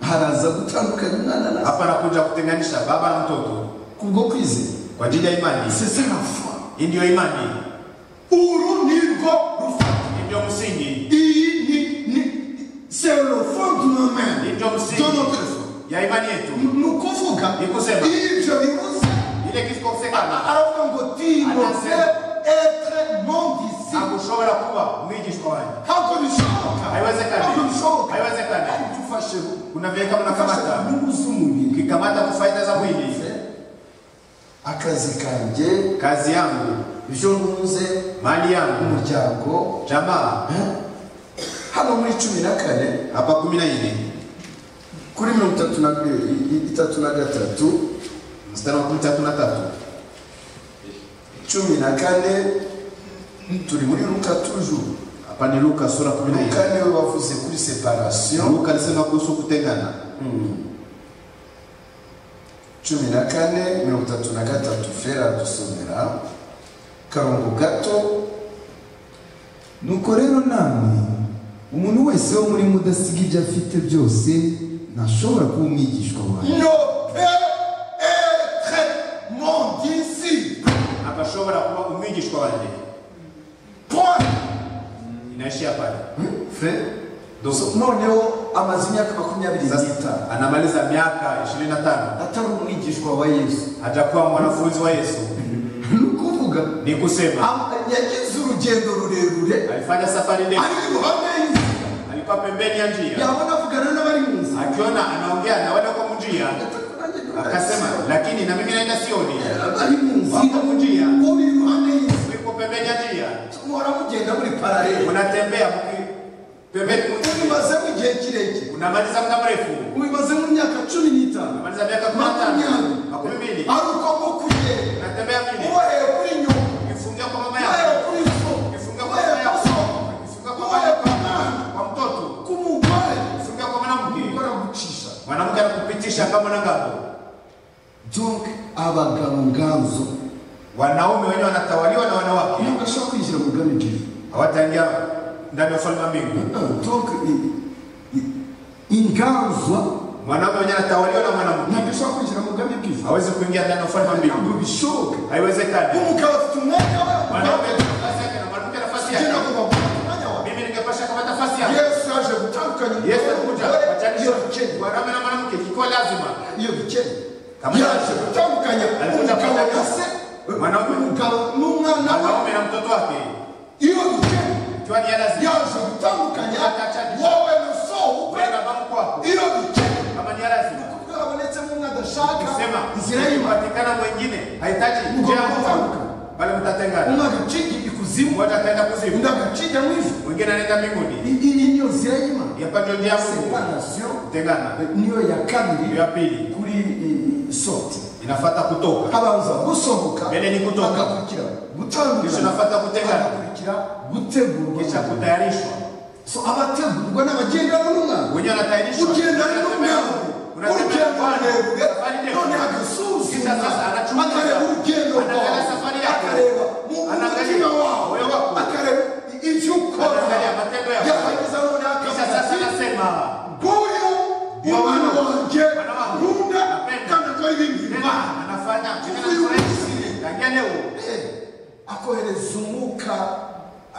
haraza gutandukanya umwana na hapa anakuja kutenganisha baba na mtoto kubwo kwizera kwa ajili ya imani. sesa la foi Hii ndiyo imani, uru nirwo rufatiro hii ndiyo msingi, iyi ni- ni c'est le fond du hii moment ndiyo de msingi notre foi ya imani yetu. ni ukuvuga Nikusema. ivyo bibuze Ile kisipokosekana aravuga ngo tinoze Anasema. etre mondisi hakushobora kuba mwigishwa wanyu, hako bishoboka haiwezekani, hako bishoboka haiwezekani. tufashe Kuna vile kama tufashe unakamata nyungu z'umubiri ukikamata ku faida za mwili, akazi kanje kazi yangu, ibyo ntunze mali yangu, umuryango jamaa. hano muri cumi na kane Hapa kumi na nne kuri mirongo itatu na i- i- itatu na gatatu mstari wa kumi tatu na tatu cumi na kane turi muri ruka tujuru hapa ni Luka sura kumi na ruka nne niwe bavuze kuri separasiyo Luka alisema kuhusu kutengana cumi na kane mirongo itatu na gatatu fera dusomera karongo gato nuko rero namwe umuntu wese wo muri mudasiga ibyo afite byose ntashobora kuba umwigishwa wawe no pe etre mondisi akashobora kuba umwigishwa wanjye. point Inaishia pale fe dogo. noneho amaze imyaka makumyabiri n'itanu Sasa anamaliza miaka 25 atari umwigishwa wa yesu hajakuwa mwanafunzi wa Yesu. ni ukuvuga Ni kusema am- yagize urugendo rurerure alifanya safari ndefu, ari iruhande y'inzira alikuwa pembeni ya njia, yabona avugana n'abari mu nzira akiona anaongea na wale wako mu njia, akasema lakini na mimi naenda Sioni, bari mu nzira wako mu njia, uri iruhande y'inzira uko pembeni ya njia, muhora mugenda muri paralele unatembea mki- pembeni mu njia, ubimazemo igihe kirekire unamaliza muda mrefu, ubimazemo imyaka cumi n'itanu unamaliza miaka 15 makumi mbili, ari uko bwo kugenda unatembea vile uhereye kuri nyuma ukifungia kwa mama uhereye yako, kuri so ukifungia kwa mama uhereye ku yako, soko ukifungia kwa mama uhereye yako, ku mwana kwa mtoto, ku mugore ukifungia kwa mwanamke, baragucisha mwanamke anakupitisha kama mwanangapo. donc abagabo nganzo wanaume wenyewe wanatawaliwa na wanawake iyo ugashobora kwinjira mu rugani ebyiri hawataingia ndani ya ufalme wa mbingu. donc i- i- inganzwa Mwanaume mwenyewe anatawaliwa na mwanamke, ntabwo ushobora kwinjira mu rugani ebyiri hawezi kuingia ndani ya ufalme wa mbingu, ntabwo bishoboka haiwezekani. umugabo afite umwanya we Mwanaume ana nafasi yake na mwanamke nafasi agenda yake. kubaguha umwanya wawe Mimi ningepasha kama nafasi yake. yesu yaje gutandukanya Yesu alikuja umugore n'umugore, kuwachanisha iyo bikenya mwanaume na mwanamke, ikiwa lazima. iyo bikenya Kama yaje gutandukanya Alikuja umugabo kutandukanya na se mwanaume. umugabo n'umwana we Mwanaume na mtoto wake, iyo bikenya ikiwa ni ya lazima, yaje gutandukanya Akachanisha. wowe na so wewe na baba kwako, iyo bikenya kama ni ya lazima. kuko habonetsemo umwe adashaka Kusema inzira y'imana kupatikana mwingine hahitaji Mko njia ya mtatandukana. kuvuka, bali mtatengana. umwe agaciga ikuzimu Mmoja ataenda kuzimu, undi agaciga mu ijuru mwingine anaenda mbinguni. iyi niyo nzira y'imana yapata njia ya Mungu separasiyo kutengana. niyo Hiyo ya kabiri ya pili kuri eh, soti inafuata kutoka, habanza gusohoka Mbere ni kutoka. hagakurikira kisha gutandukana inafuata kutengana, hagakurikira gutegurwa kisha kutayarishwa. so abategurwa n'abagendana n'umwana Mwenyewe anatayarishwa, ugendana unatembea n'umwana huko, unatembea urugendo kwa rurerure safari none ndefu, agasuzuma Kisha sasa anachunguza. akareba urugendo Anaangalia rwawe safari yako. akareba mu mu Anaangalia mutima wawe moyo wako. akareba ibyo ukora Anaangalia matendo yako. yarangiza none kisha sasa akavuga ati anasema nguyu Ndio umwana mwana. wanjye Mwana wangu. nkunda Napenda. kandi akora ibindi tena bimana anafanya tena Huyu anafurahi. Misri. Tangia leo akohereza umwuka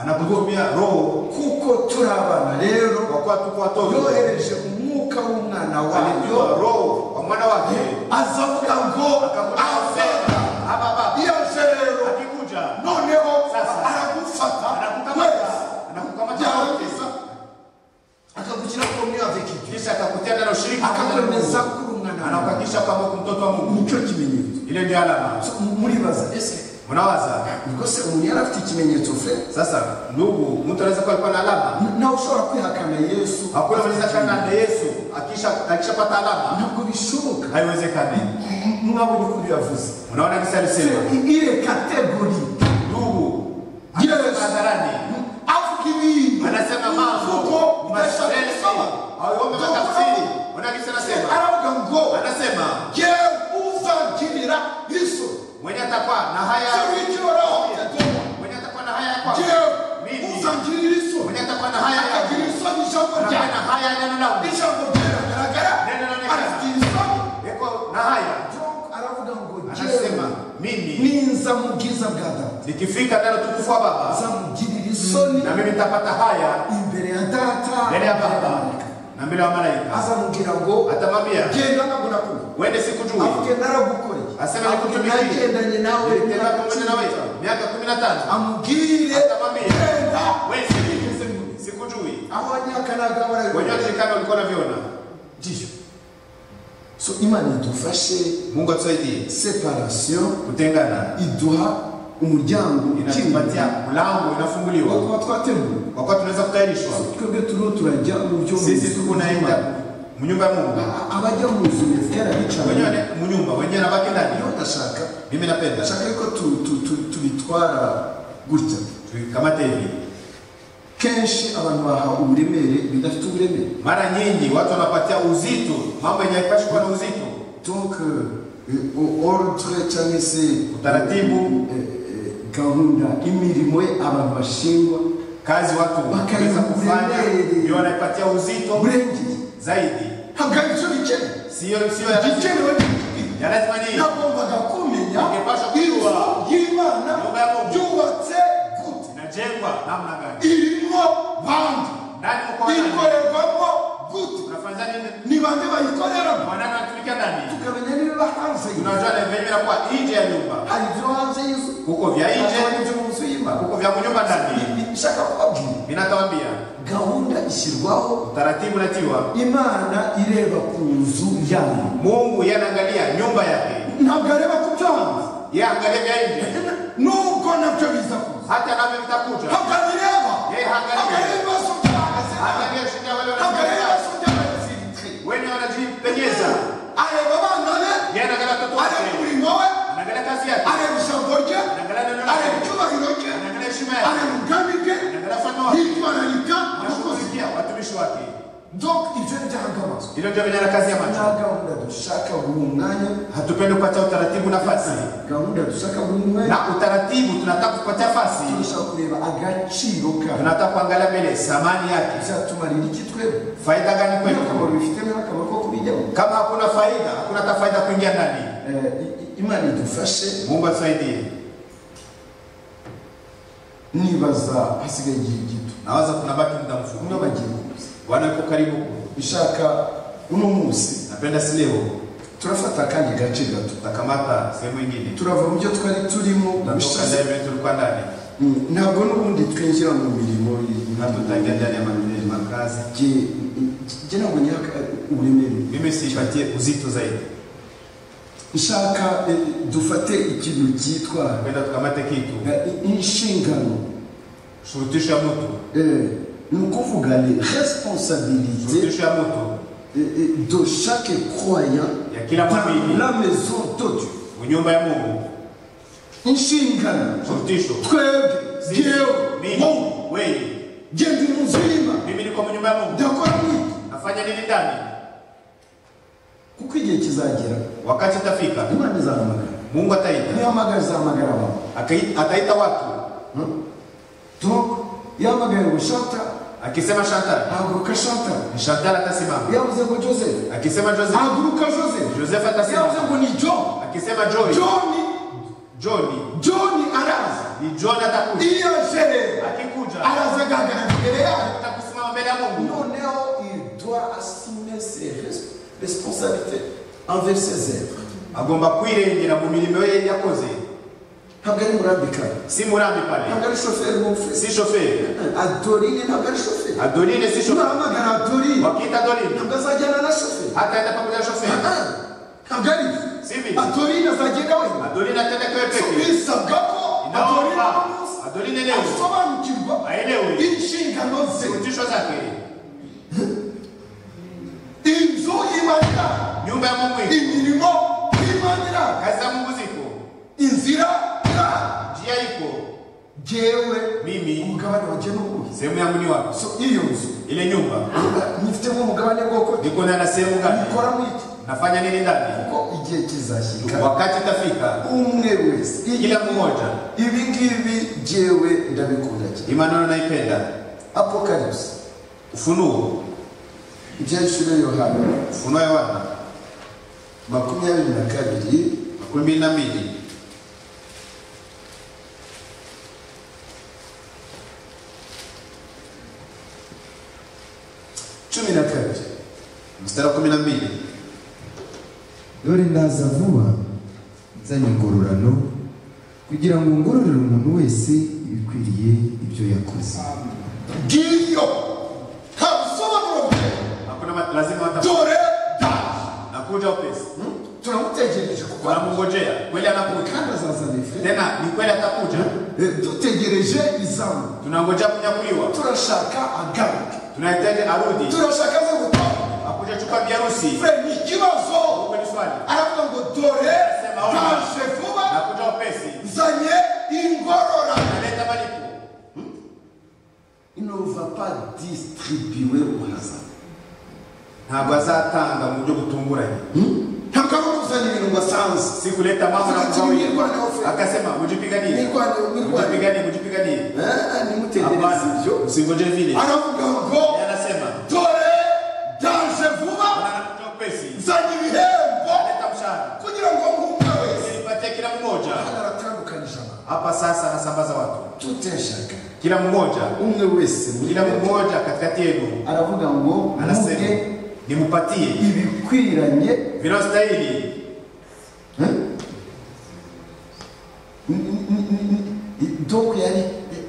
anakutumia roho kuko turi abana rero kwa kuwa tuko watoto, yohereje umwuka w'umwana alijua wayo roho wa mwana wake, azavuga ngo akamsema afata hapa baba yaje rero akikuja noneho Sasa. aragufata anakukamata wese anakukamata yarangiza akakugira ko muri avekiti kisha akakutia ndani ya ushirika akakwemeza kuri umwana wawe anakuhakikisha kwamba uko mtoto wa Mungu. nicyo kimenyetso Ile ndio alama. So, muribaza ese Unawaza ubwo se umuntu yari afite ikimenyetso fe sasa, ndugu, mtu anaweza kuwa alikuwa na alama, nawe ushobora kwihakana yesu hakuna mwenza kana na Yesu akisha akishapata alama, ntabwo bishoboka haiwezekani. mwabonye uko biyavuze Unaona kisa alisema ile kategori ndugu Yesu hadharani avuga ibintu anasema kuko mambo udashaka mashairi gusoma aombe Ndio matafsiri. unaona. Unaona kisa anasema aravuga ngo anasema yewe uzangirira iso mwenye atakuwa na haya sewikiriraho yagoma mwenye atakuwa na haya kwa yewe mimi uzangirira iso mwenye atakuwa na haya akagira ya isoni ijambo atakuwa na ryawe haya ya neno langu ijambo ryawe ragaragara neno Nikifika ndani ya utukufu wa Baba, uzamugirira isoni na mimi nitapata haya imbere ya data mbele ya Baba na mbele ya malaika. azamubwira ngo Atamwambia genda ntabwo nakubona wende sikujui, avuge naragukoreye Asema avuge nikutumikie. nagendanye nawe nitenda pamoja nawe miaka kumi na tano. amubwire Atamwambia genda wewe sikujui, sikujui. aho wanyakanaga Wenyewe barabibona tulikana walikuwa wanaviona. ndiyo so imana idufashe Mungu atusaidie separation kutengana, iduha umuryango ukinguye inatupatia mlango wo inafunguliwa kuba twatemuwe kwa kuwa tunaweza kutayarishwa. twebwe turiho turajya mu byo Sisi tuko naenda mu nyumba ya Mungu. A- abajya mu nzu wenyewe yarabicaye ni- mu nyumba wenyewe nabaki iyo ndani ndashaka mimi napenda ndashaka yuko tu- tu- tu- tubitwara gutya tukamate hivi kenshi abantu bahawe uburemere bidafite uburemere mara nyingi watu wanapatia uzito mambo yenye haipashi kuwa na uzito donc euh, euh, ordre cyangwa se Utaratibu. eh, eh, gahunda imirimo ye abantu bashingwa kazi watu Wakayi wanaweza kufanya mwenyewe. ndio wanaipatia uzito burengeye zaidi hangana icyo bikenewe siyo siyo ya lazima igikenewe ya lazima ni hiyo nagombaga kumenya Ungepasha inzu kujua. y'imana Nyumba ya Mungu. yubatse gute inajengwa namna gani irimo bande ndani mko wanani ikorerwamo gute tunafanya nini ni bande bayikoreramo mwanana anatumika ndani tukamenya n'ibiba hanze y'inzu tunajua na venye inakuwa nje ya nyumba hari ibyo hanze y'inzu kuko vya hakaba nje n'ibyo mu nzu y'imana kuko vya kunyumba ndani nshaka kubabwira ninatawambia gahunda ishyirwaho utaratibu natiwa imana ireba ku nzu yayo mungu yanaangalia nyumba yake ntabwo areba ku byo hanze yaangalia vya nje nubwo nabyo biza kuza hata navyo vitakuja ntabwo abireba Yeye hangalia. akareba ibibazo byahagaze nabi. Angalia shida wale akareba wanajipenyeza. ibibazo by'abaziritiri wenye wanajipenyeza areba abana be Yeye anaangalia watoto areba wake umurimo we anaangalia kazi yake areba ijambo rye anaangalia neno lake areba icyubahiro cye anaangalia heshima yake areba ubwami bwe anaangalia mfano wake yitwararika abakozi anashughulikia watumishi wake donc ibyo byahagamazwa hilo ndio vyenye kazi ya nta macho gahunda dushaka buri mwanya hatupendi kupatia utaratibu nafasi gahunda dushaka buri mwanya na utaratibu tunataka kupatia fasi turashaka kureba agaciro kayo tunataka kuangalia mbele thamani yake byatumarira iki twebwe faida gani niyo kwetu akamaro bifitemo n'akamaro ko kubijyamo kama hakuna faida hakuna hata faida kuingia ndani Eh, i- i- imana idufashe mungu atusaidie nibaza hasigaye igihe gito nawaza kunabaki muda umwe mfupi bagiye kuza bwana yuko karibu bishaka uno munsi napenda si leo turafata akandi gace gato takamata sehemu ingine turava mu byo twari turimo natoka bishaze ndani yetu tulikuwa ndani Mm, ntabwo n'ubundi twinjira mu mirimo na tutaingia ndani ya maneno ya makazi jye ntabwo nyaka uburemere mimi siipatie uzito zaidi nshaka eh, dufate ikintu cyitwa kwenda tukamate kitu eh, i- inshingano shurutisho ya mtu Eh, ni ukuvuga ni responsabilité shurutisho ya mtu eh, eh, de chaque croyant ya kila dans mwamini la maison de Dieu mu nyumba ya Mungu inshingano shurutisho twebwe Sisi, jyewe mimi Mungu wewe genda umuzima mimi niko mu nyumba ya Mungu ndakora mwiki nafanya nini ndani kuko igihe kizagera wakati utafika imana izahamagara Mungu ataita nihamagara izahamagara abantu Akai- ataita watu donc yahamagaye ngo shanta akisema Chantal haguruka shanta Chantal atasimama yavuze ngo joseph akisema Joseph haguruka joseph Joseph yavuze atasimama ngo ni john akisema Joy john Johnny john araza ni John atakuja iyo jerera akikuja araza agahagarara imbere yayo atakusimama mbele ya Mungu noneho il doit assumer ses res- responsabilités envers ses œuvres agomba kwirengera mu mirimo ye yakoze ntabwo ari murambikana si murambi pale ntabwo ari shoferi w'umufurisi si shoferi adorine ntabwo ari shoferi adonine si shoferi ntibahamagara adorine wakita adonine ntabwo azajyana na shoferi hataenda pamoja na shoferi ntabwo ari si vile adorine azagenda wenyine adonine atende kwewe So peke bisabwa ko adorine inaomba umunsi adonine leo asobanukirwa aelewe inshingano ze zirutisho zake inzu y'imanira nyumba ya Mungu iko imirimo y'imanira kazi ya Mungu ziko inzira yayo njia iko jyewe mimi umugabane wanjye ni uwuhe sehemu yangu ni wapi so iyo nzu ile nyumba nyifitemo umugabane bwoko niko ndani na sehemu gani ikora mwiki nafanya nini ndani kuko igihe kizashyika wakati itafika umwe wese kila mmoja ibi ngibi jyewe ndabikunda cyane Imanano naipenda apocalypse ufunuo ibyahishuriwe yohana ufunuo ya wana makumyabiri na kabiri makumi mbili na mbili cumi na kabiri mstari wa kumi na mbili dore ndaza vuba nzanye ingororano kugira ngo ngororere umuntu wese ibikwiriye ibyo yakoze Gideon have someone from there. hakuna ma- lazima wata Dore dash. nakuja upesi Tunamutegereje kuko wanamngojea kweli anakuja kandi azazana ife. tena ni kweli atakuja Eh, Dutegereje izamu. tunangoja kunyakuliwa Turashaka agaruke. tunahitaji arudi Turashaka aze gutaha. akuja chukua biharusi Fre ni ikibazo. Uko ni swali Aravuga ngo dore Sema ona. dash vuba. nakuja upesi Nzanye ingororano. naleta malipo Il ne va pas distribuer au hasard. ntabwo azatanga mu buryo butunguranye ntabwo ari ukuzana ibintu ngo asanze sikuleta mambo na Wakati mgawia mirwano ofe. akasema mujipiganiye Mirwano, mirwano. mujipiganiye mujipiganiye nimutegereze hapana ibyo usingoje vile aravuga ngo Yeye anasema dore danje vuba anatoa pesi nzanye ibihembo leta mshahara kugira ngo nkumwe wese Ili nipatie kila mmoja Hano aratandukanyije abantu hapa sasa anasambaza watu tuteshaka kila mmoja umwe wese muri kila mmoja katikati yenu aravuga ngo muge anasema nimupatie ibikwiranye vinastahili N- n- n- n- donc yari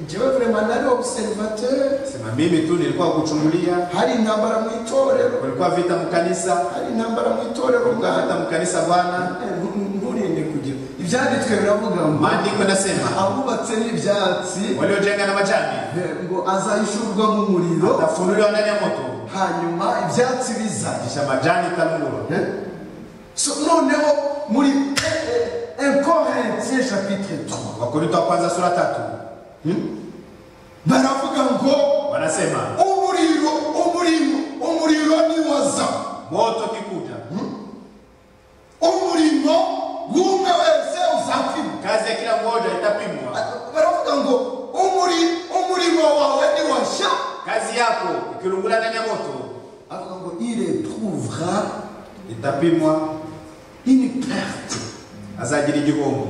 jewe vrema nari observateur sema mimi tu nilikuwa kuchungulia hari intambara mu itorero kulikuwa vita mkanisa hari intambara mu itorero bwana hata mkanisa bwana Eh, ntu- nturinde kugira ibyanditswe biravuga ngo maandiko yanasema abubatse n'ibyatsi waliojenga na majani eh, ngo azahishurwa mu muriro tafunuliwa ndani ya moto hanyuma ibyatsi bizaje kisha majani itanungurwa Eh? So, noneho muri inkorintie chapitre 3 wakorinto wa kwanza sura tatu baravuga ngo wanasema umuriro umurimo umuriro niwaza moto kikuja umurimo w'umwe wese uzapimwa kazi ya kila mmoja itapimwa baravuga ngo umuri- umurimo wawe niwashya kazi yako ikilungula ndani ya moto avuga ngo il retrouvera itapimwa une perte azajira igihombo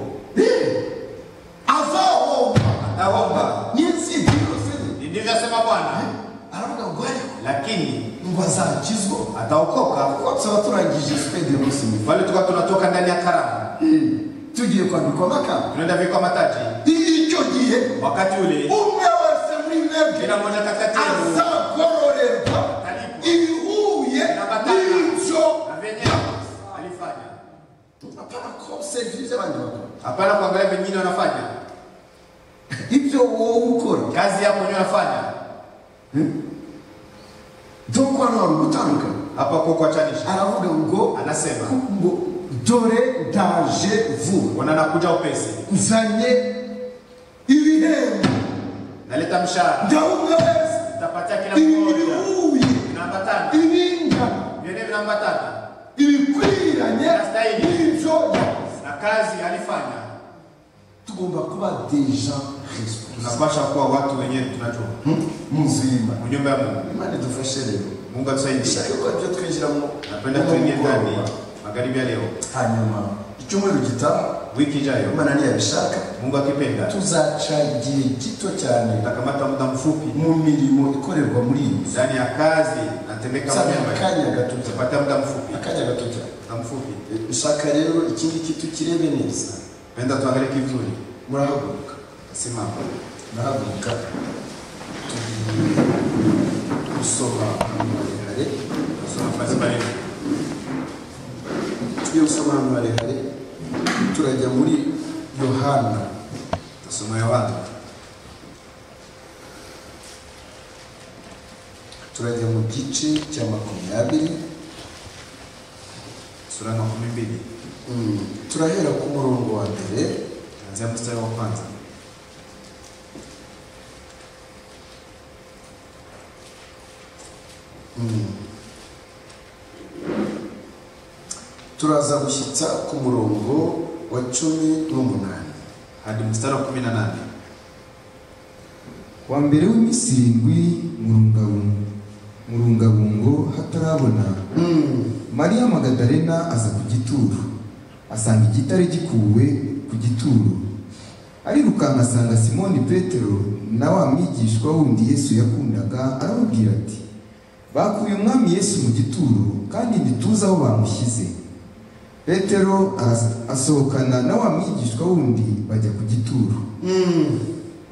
azahomba atahomba n'inzitiro Ni ndivyo asema bwana aravuga ngo ariko lakini ngo azakizwa ataokoka kuko tuba turangije sipedi y'umunsi mukuru pale tuka tunatoka ndani ya karamu tugiye kwambikwa makamba tunaenda vikwa mataji icyo gihe wakati ule umwe wese muri mwebwe kila mmoja katikati yenu azagororerwa atalipwa ibihuye n'ibyo na vyenyewe alifanya apana konserivi by'abandi bakora hapana kuangalia vingine wanafanya ibyo wowe ukora kazi yako nyo nafanya doko hano hari ugutandukana hapa kwa kuachanisha aravuga ngo anasema ngo dore daje vuba bwana nakuja upesi nzanye ibihembo naleta mshahara bya umwe wese nitapatia kila mmoja ibihuye vinaambatana ibingana vyene vinaambatana ibikwiranye Birastahili. n'ibyo yakoze na kazi alifanya tugomba kuba deja responsible tunapasha kuwa watu wenyewe tunajua muzima mu nyumba ya mungu imana idufashe rero mungu atusaidie ishaka ko ibyo twinjiramo napenda tuingie ndani magharibi ya leo hanyuma icyumweru gitaha wiki ijayo imana ntiyabishaka mungu akipenda tuzaca igihe gito cyane tutakamata muda mfupi mu mirimo ikorerwa muri iyi nzu ndani ya kazi natembeka mu Sabe nyumba ya- akanya gato cyane tutapata muda mfupi akanya gato cyane muda mfupi ushaka rero ikindi kitu kirebe neza penda tuangalie kivuli murahaguruka simama murahaguruka tugiye gusoma ahantu marehare nasoma nafasi marefu tugiye gusoma ahantu marehare turajya muri yohana nasoma yohana turajya mu gice cya makumyabiri sura ya makumi mbili Mm, turahera ku murongo wa mbere kuanzia mstari wa kwanza turaza gushyitsa ku murongo wa cumi n'umunani hadi mstari wa kumi na nane wa mbere w'iminsi irindwi murungabungo murungabungo hatarabona mariya magadarena aza ku gituro asanga igitare gikuwe ku gituro arirukanka asanga simoni petero na wa mwigishwa wundi yesu yakundaga aramubwira ati bakuye umwami yesu mu gituro kandi ntituzi aho bamushyize petero aras- asohokana na wa mwigishwa wundi bajya ku gituro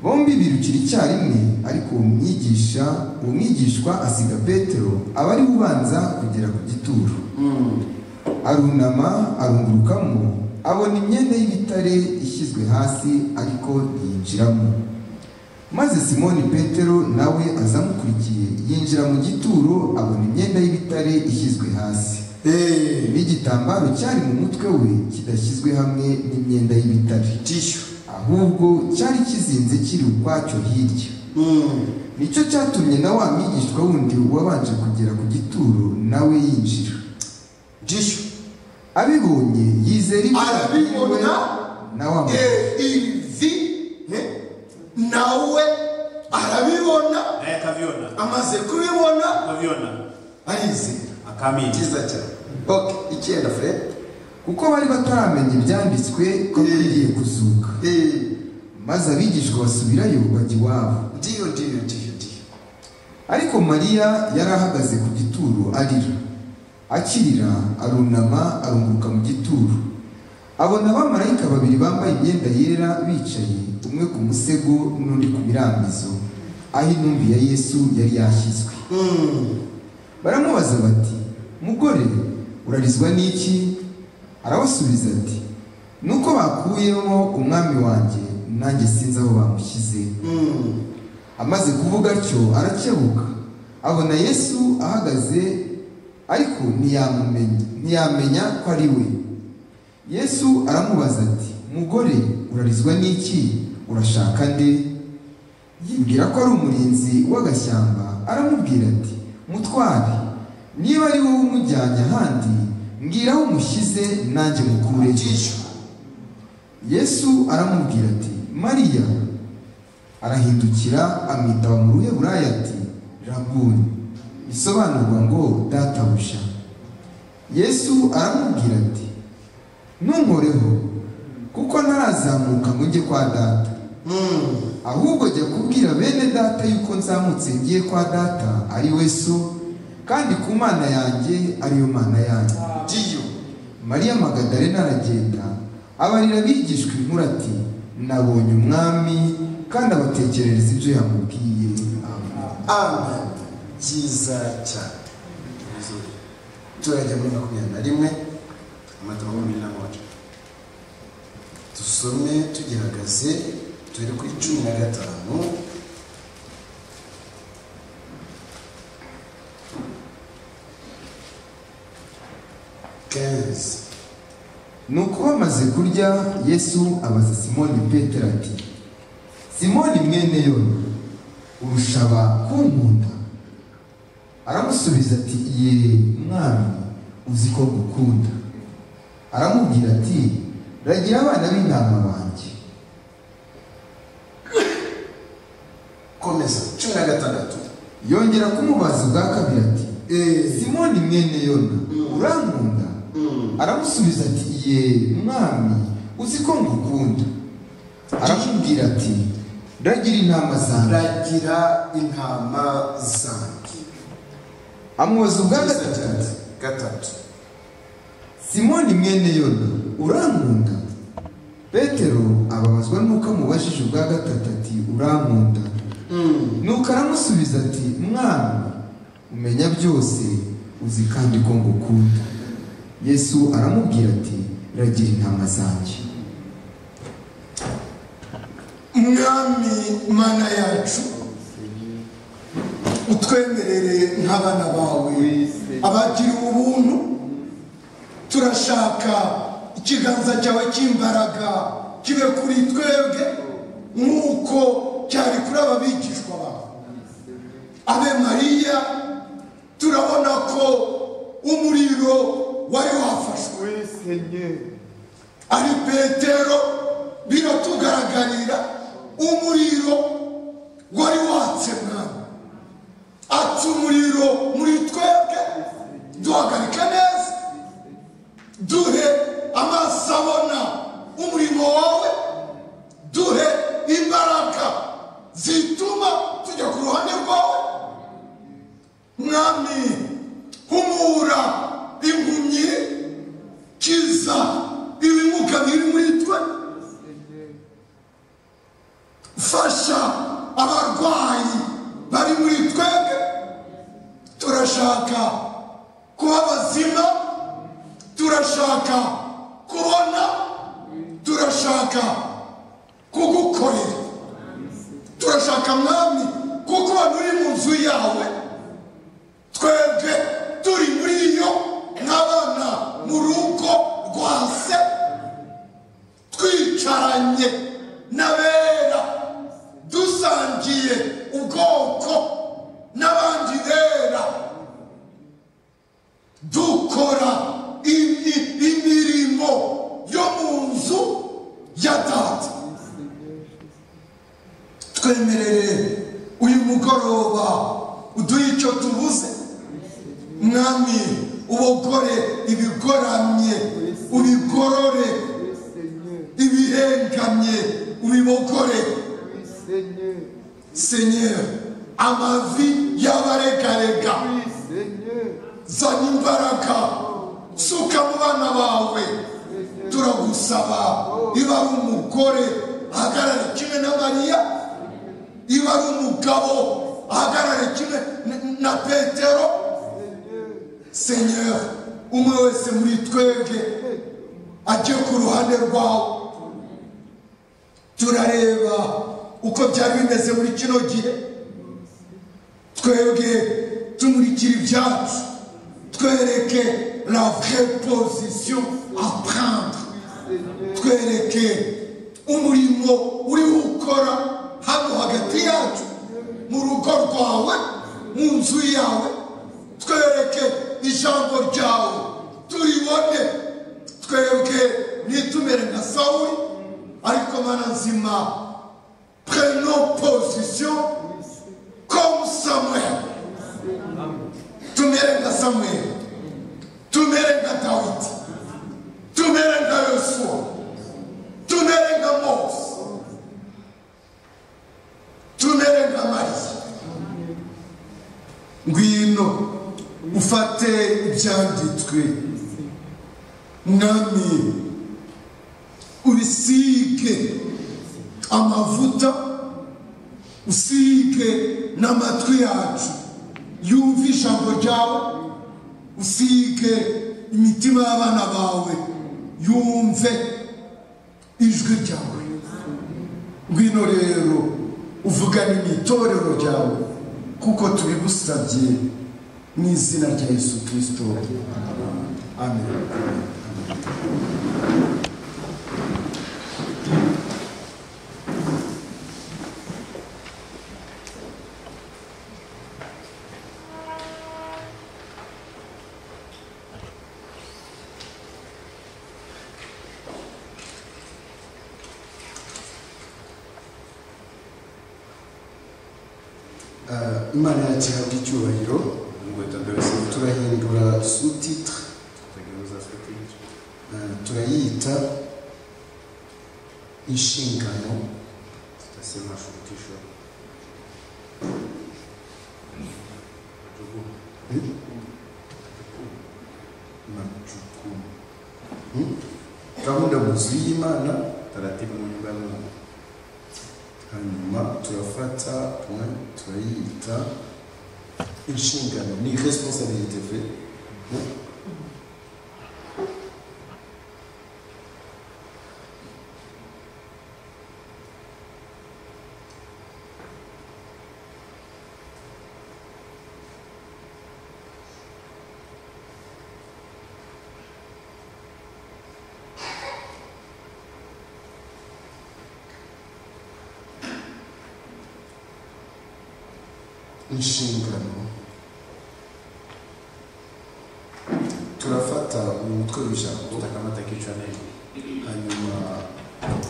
bombi birukira icyarimwe ariko uwo mwigisha uwo mwigishwa asiga petero aba ari we ubanza kugera ku gituro arunama arungurukamo abona imyenda y'ibitare ishyizwe hasi ariko yinjiramo maze simoni petero nawe azamukurikiye yinjira mu gituro abona imyenda y'ibitare ishyizwe hasi n'igitambaro cyari mu mutwe we kidashyizwe hamwe n'imyenda y'ibitare ahubwo cyari kizinze kiri ukwacyo hirya nicyo cyatumye na wa mwigishwa wundi wabanje kugera ku gituro nawe yinjira Jisho. abibonye yizera ibyo yabwiwe Arabibona na wa muntu eh, ivi eh, nawe arabibona naye akavyona amaze kubibona akavyona arizera akamini cyiza cyane ok icyenda fred kuko bari bataramenya ibyanditswe ko akwiriye kuzuka maze abigishwa basubirayo bajya iwabo ndiyo ndiyo ndiyo ndiyo ariko mariya yari ahagaze ku gituro arira akirira arunama arunguruka mu gituro abona abamarayika babiri bambaye imyenda yera bicaye umwe ku musego n'undi ku mirambizo aho intumbi ya yesu yari yashyizwe baramubaza bati mugore urarizwa n'iki arabasubiza ati nuko bakuyemo umwami wanjye nanjye sinzi aho bamushyize amaze kuvuga atyo arakebuka abona yesu ahagaze ariko ntiyamumenya ntiyamenya ko ari we yesu aramubaza ati mugore urarizwa n'iki urashaka nde yibwira ko ari umurinzi w'agashyamba aramubwira ati mutware niba ari wowe umujyanye ahandi mbwira aho umushyize nanjye mukureyo yesu aramubwira ati mariya arahindukira amwita mu ruheburaya ati rabuni bisobanurwa ngo databuja yesu aramubwira ati ntunkoreho kuko ntarazamuka ngo njye kwa data ahubwo jya kubwira bene data yuko nzamutse ngiye kwa data ari we so kandi ku mana yanjye ariyo mana yanyu mariya magadalena aragenda abarira abigishwa inkuru ati nabonye umwami kandi abatekerereza ibyo yamubwiye amen byiza cyane turajya muri makumyabiri na rimwe amata makumi na moja dusome tugihagaze turi kuri cumi na gatanu kenzi nuko bamaze kurya yesu abaza simoni petero ati simoni mwene yona urushaba kunkunda aramusubiza ati ye mwami uzi ko ngukunda aramubwira ati ragira abana b'intama banjye komeza cumi na gatandatu yongera kumubaza ubwa kabiri ati simoni mwene yona urankunda aramusubiza ati ye mwami uzi ko ngukunda aramubwira ati ndagira intama zanjye ragira intama zanjye amubaza ubwa gatatu ati gatatu simoni mwene yona urankunda petero ababazwa n'uko amubajije ubwa gatatu ati urankunda nuko aramusubiza ati mwana umenya byose uzi kandi ko ngukunda yesu aramubwira ati ragira intama zanjye mwami mana yacu utwemerere nk'abana bawe abagira ubuntu turashaka ikiganza cyawe cy'imbaraga kibe kuri twebwe nk'uko cyari kuri aba bigishwa bawe abe mariya turabona ko umuriro wari wafashwe ari petero biratugaragariza umuriro wari watse mwana atse umuriro muri twebwe duhagarike neza duhe amaso abona umurimo wawe duhe imbaraga zituma tujya ku ruhande rwawe mwami humura impumyi kiza ibimuka biri muri twe fasha abarwayi bari muri twebwe turashaka kuba bazima turashaka kubona turashaka kugukorera turashaka mwami kuko abantu uri mu nzu yawe twebwe turi muri yo nk'abana mu rugo rwa se twicaranye n'abera dusangiye ubwoko n'abandi bera dukora imi- imirimo yo mu nzu ya data twemerere uyu mugoroba uduhe icyo tubuze mwami ubogore ibigoramye ubigorore ibihengamye ubibogore senyeri amavi y'abaregarega zana imbaraga suka mu bana bawe turagusaba niba ari umugore ahagarare kimwe na mariya niba ari umugabo ahagarare kimwe na- na petero senyeri umwe wese muri twebwe ajye ku ruhande rwawe turareba uko byari bimeze muri kino gihe twebwe tumurikira ibyacu twereke la vraie position à prendre twereke umurimo uri gukora hano hagati yacu mu rugo rwawe mu nzu yawe twereke ijambo ryawe turibone twebwe nitumere nka sawuli ariko mana nzima prenons position comme samuel tumere nka samuel tumere nka dawidi tumere nka yosuwa tumere nka mose tumere nka mariya ngwino ufate ibyanditswe mwami ubisige amavuta usige n'amatwi yacu yumve ijambo ryawe usige imitima y'abana bawe yumve ijwi ryawe ngwino rero uvugane mu itorero ryawe kuko tubigusabye mu izina rya yesu kirisito amen Eh, imana yacu ihabwa icyubahiro Mungu atageuza turahindura sutitire atageuza script. turayita inshingano Tutasema shurutisho. Majukumu. Majukumu. gahunda mu nzu y'imana Taratibu mu nyumba ya Mungu. hanyuma turafata umwanya turayita inshingano ni responsabilité ve inshingano turafata uyu mutwe w'ijambo Tutakamata kichwa neno. hanyuma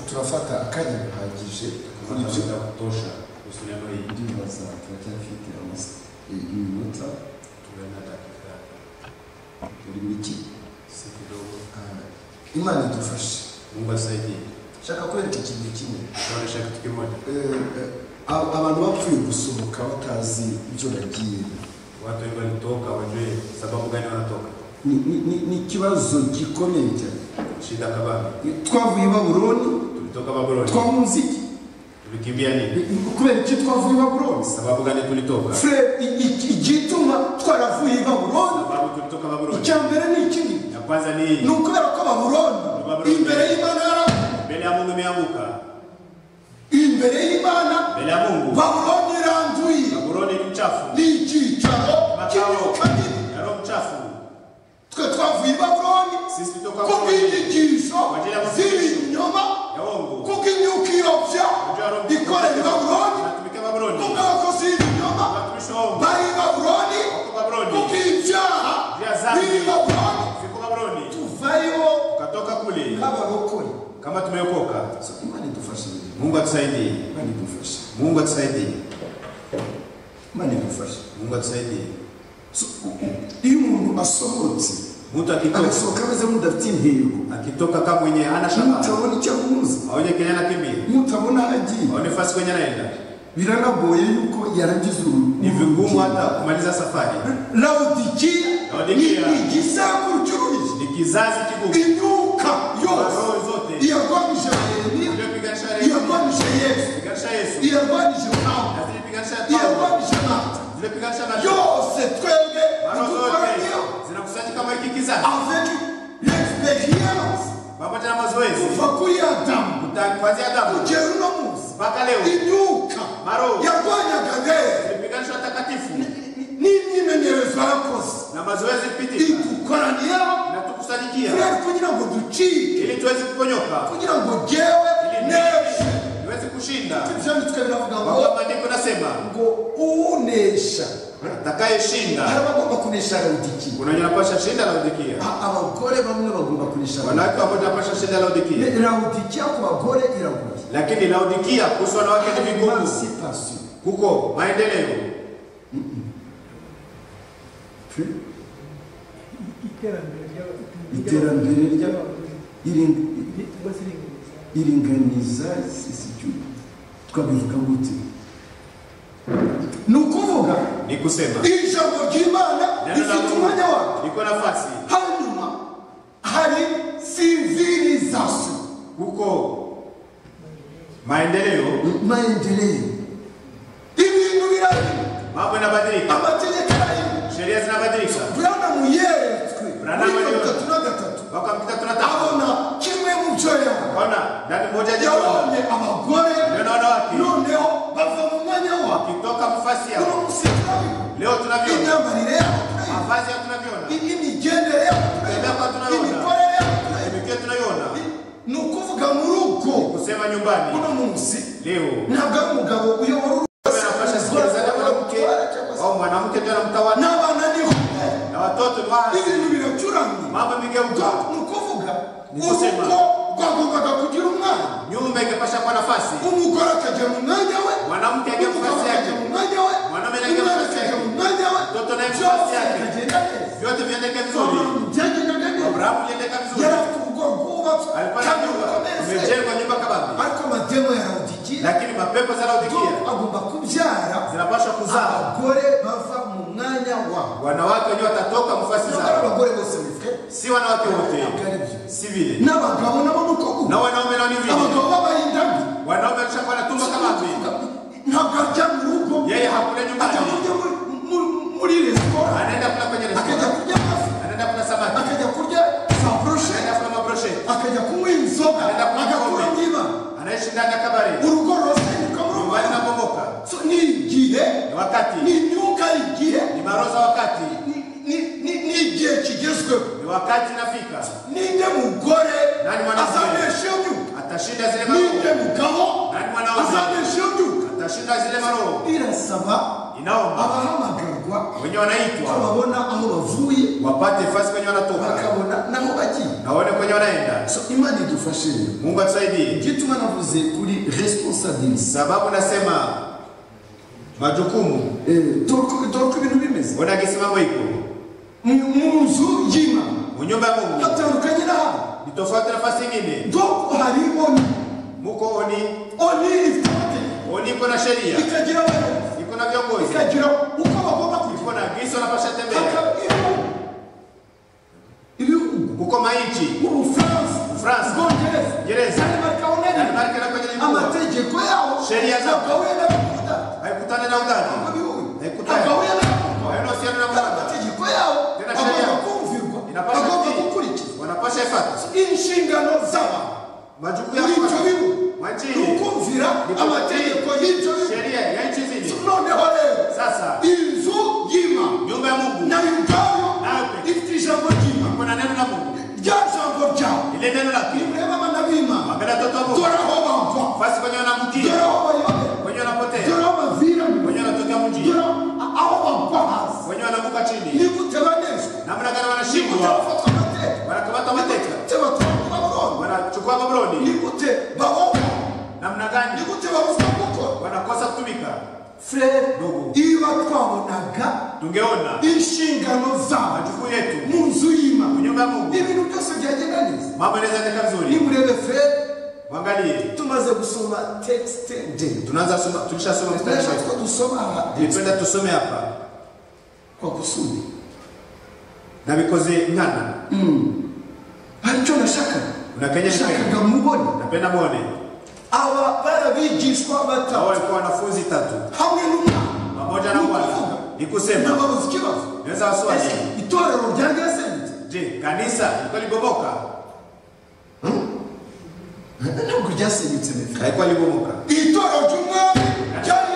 turafata akanya gahagije kuri Tukamata ibyo muda wa kutosha kuhusu neno hili. ndibaza turacyafite amasi- iminota Tuwe na dakika buri miki si kidogo. Ah, imana idufashe Mungu asaidie. nshaka kwereka ikintu kimwe Tunaonesha kitu kimoja. Eh, eh, a- abantu bapfuye gusohoka batazi ibyo bagiye Watu wengi walitoka, wajue sababu gani wanatoka. ni, ni, ni, ni ikibazo gikomeye cyane Shida kabambe. twavuye i babuloni Tulitoka Babuloni. twahunze iki Tulikimbia nini? kubera iki twavuye i babuloni Sababu gani tulitoka? fred igituma twaravuye i babuloni Sababu tulitoka Babuloni. icya mbere ni ikindi Ya kwanza ni ni hii. ukubera ko babuloni Babuloni. imbere y'imana yaravuye Mbele ya Mungu imeanguka. imbere y'imana Mbele ya Mungu. babuloni iranduye Babuloni ni mchafu. ni icyicaro Makao cy'imyuka mibi ya roho mchafu. twe twavuye i babuloni Sisi tulitoka ku Babuloni. bw'inyigisho z'ibinyoma Ya uongo. kuko imyuka irobya Wajua roho mchafu. ikorera i babuloni Tunatumika Babuloni. kuko abakozi b'ibinyoma Watumishi wa uongo. bari i babuloni Wako Babuloni. kuko ibyaha Vya zambi. biri i babuloni Ziko Babuloni. tuvayo Tukatoka kule nk'abarokore kama tumeokoka. So, imana idufashe Mungu atusaidie. imana idufashe Mungu atusaidie. imana idufashe Mungu atusaidie. So, u- u- iyo umuntu asohotse Mtu akitoka agasohoka ameze nk'udafite intego akitoka kama mwenye hana shabaha, mutabona icyo ahuza aonye kenya anakimbia, mutabona aho agiye aone fasi kwenye anaenda. biranagoye yuko yarangiza Ni vigumu urugendo hata kumaliza safari. lawodikiya ni Laodikiya. igisambu cy'uruzi Ni kizazi kigumu, imyuka yose roho zote iyarwanije yeremiya iliyopiganisha Yeremia, iyarwanije yesu piganisha Yesu, iyarwanije nawe na zilipiganisha Paulo, iyarwanije nawe zilipiganisha na yose twebwe mara zote idukoraniyeho zinakusanyika kama hiki kizazi, avec l'expérience pamoja na mazoezi kuva kuri adamu Kuta- kuanzia Adamu kugera uno munsi mpaka leo, imyuka maroho yarwanyaga neza zilipiganisha watakatifu n'imyimenyerezo yarakoze na mazoezi pitika igukoraniyeho na tukusanyikia furari kugira ngo ducike ili tuweze kuponyoka, kugira ngo jewe Ili- neshe tuweze kushinda. ivyanditswe biravuga Kwa ngo kuwa maandiko nasema ngo unesha hari atakayeshinda abagomba kunesha aradikiye kuna wenye wanapasha shinda Laodikia, abagore bamwe bagomba kunesha wanawake wamoja wanapasha shinda Laodikia, radikiya ku bagore iraguye lakini Laodikia kuhusu wanawake ni vigumu, emancipation kuko maendeleo iterambere rya iringa- iringaniza isicu twabivuga gute ni ukuvuga ni kusema ijambo ry'imana neno la rifite Mungu umwanya wayo liko nafasi, hanyuma hari civilisation kuko maendeleo maendeleo ibintu birarimo mambo yanabadilika, amategeko ararimo sheria zinabadilika. burana muyeretswe Branham muri mirongo yeretswe. itatu na gatatu Mwaka mita tuna tatu abona kimwe mu byo yabona kaona ndani moja jikoni yabonye abagore neno wanawake noneho bava mu mwanya wa wakitoka mafasi kuri yao, musitari leo tunaviona imyambarire yabo mavazi yao, tunaviona imigendere yabo Tembea kwa tunayoona. imikorere yabo imikio, tunayoona ni ukuvuga muri ubwo kusema nyumbani uno munsi leo ntabwo ari umugabo uyobora anapasha sikilizana mwanamke au mwanamke ndio anamtawala n'abana niho na watoto ni waasi. ibintu biracuramye mambo imegeuka, ni ukuvuga Nikusema. urugo rwagombaga kugira umwana nyumba ingepasha kuwa nafasi, umugore akajya mu mwanya we mwanamke ajya mu umugabo nafasi akajya mu yake, mwanya we Mwanaume naye umwana akajya mu akajya mu nafasi mwanya we mtoto naye mu byose nafasi yake. bikagenda neza vyote viendeke vizuri. Abrahamu byagendaga neza Abrahamu yendeka vizuri, yari afite urugo rwubatswe alikuwa na kandi nyumba, rukomeze imejengwa nyumba kabambi, ariko amademo yarawudikiye lakini mapepo za Laodikia agomba kubyara zinapaswa kuzaa abagore bava mu mwanya wabo wanawake wenyewe watatoka mafasi ntabwo ari zao, abagore bose bifite si wanawake wote, ntabwo ari byo si vile n'abagabo nabo ni uko na guha wanaume nao ni abagabo vile. b'abayindami Wanaume alishakuwa anatumba kabambi, ntabwo ajya mu rugo yeye hakuna ajya nyumbani, kurya muri- mu- muri resitora anaenda kula kwenye akajya restaurant, kurya amafi anaenda kula samaki, akajya kurya za poroshe anaenda kula mabrosheti, akajya kunywa inzoga Akaenda kunywa agakura pombe. mw'iba anaishi ndani ya kabari, urugo rusenyuka mu rugo nyumbani nabomoka. So, ni igihe Ni ni wakati, imyuka igihe ni maroza wakati, ni- ni- ni- ni igihe kigezweho ni wakati nafika, ninde mugore Nani mwanamke? azanesha iyo myuka atashinda zile ninde maroho, mugabo Nani mwanaume? azanesha iyo myuka atashinda zile maroho. birasaba Inaomba abahamagarwa wenye wanaitwa babona aho bavuye wapate fasi kwenye wanatoka bakabona n'aho bagiye na waone kwenye wanaenda. So, imana idufashe rero Mungu atusaidie, igituma navuze kuri responsabilise sababu nasema majukumu dore ibintu bimeze ona kisimamo iko Mu- mu nzu y'imana mu nyumba ya Mungu hatandukanye n'ahandi ni tofauti na nafasi nyingine. dore hari oni Muko oni, oni ifite amategeko oni iko na sheria, ikagira abayobozi iko na viongozi, ikagira uko bagomba kugira uko na Kristo anapasha tembea Ibihugu ibihugu kuko maichi mu Bufaransa France. Bwongereza Gereza. Danemark aho nari Danemark na kwenye mikoa. amategeko yaho Sheria zao. agahuye n'abakunda haikutani na mu udhani bihugu Haikutani. agahuye n'abakunda hainahusiana na kandi mwanadamu amategeko yaho Tena sheria. agomba kumvirwa Inapasha agomba kutii. gukurikizwa wanapasha ifata inshingano z'abantu majukumu muri ibyo yao bihugu Mwa nchi ni ukumvira Ni kutii. amategeko y'ibyo bihugu sheria ya nchi zile noneho rero sasa inzu y'imana nyumba ya mungu nayo ubwayo Nawe pe. ifite ijambo ry'imana kuna neno la mungu rya jambo ryawe ile neno lake rimureba abana b'imana wapenda watoto wa mungu dore aho bava basi kwenye dore wanamukia aho bayobera kwenye dore wanapotea aho bavira kwenye wanatokea dore mjini aho bagwa hasi kwenye wanavuka ni chini gute banezwa namna gani ni gute wanashikwa bafatwa amateka wanakamata ni mateka gute batwarwa baburoni wanachukua ni babroni gute bahohwa namna ni gani gute babuzwa gukora wanakosa kutumika frere Ndugu. iyo twabonaga tungeona inshingano zacu majukumu yetu mu nzu mu y'imana nyumba ya mungu ibintu byose byagenda neza mambo yanaweza kaenda vizuri nimurebe frere mwangalie tumaze gusoma tekisite ndende tunaanza soma tulishasoma mstari rero wetu two dusoma aha nitwenda tusome hapa kwa kusudi nabikoze nkana hari icyo nashakaga unakenya shaka nashakaga mubone napenda mwone aba barabigishwa Hao batatu walikuwa wanafunzi tatu hamwe n'umwana pamoja na mwana ni kusema nababuze ikibazo naweza waswali Ese itorero rya gasenti je kanisa ilikuwa libomoka ntabwo ryasenyutse mbere haikuwa libomoka itorero ry'umwami ryari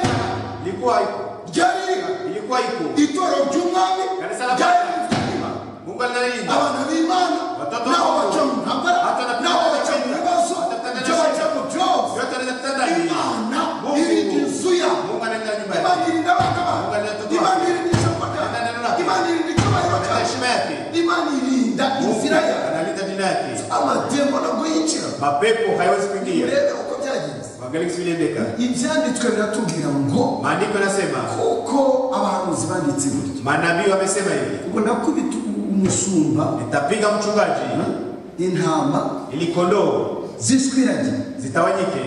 ilikuwa iko ryari riha ilikuwa iko itorero ry'umwami Kanisa la ryari Bwana. rifite imana mungu analinda abana b'imana Watoto nabo wa Mungu. baca mu ntambara Hata na- nabo baca mu bibazo Hata- ibyo baca mu byose yote anaweza kutenda imana Mungu. irinda inzu yawe mungu analinda nyumba imana yake irinda abana Mungu analeta ubwami. bawe imana irinda isoko Analeta neno ryawe lake. imana irinda icyubahiro Analinda cyawe heshima yake imana irinda Mungu inzira yawe analinda dini yake amatembo ntabwo yinjira mapepo haiwezi kuingia urebe uko byagenze uangalie kisi viliendeka ibyanditswe biratubwira ngo maandiko yanasema kuko abahanuzi banditse buryo manabii wamesema hivi ubwo nakubita umusumba nitapiga mchungaji intama ili kondoo zishwiragira zitawanyike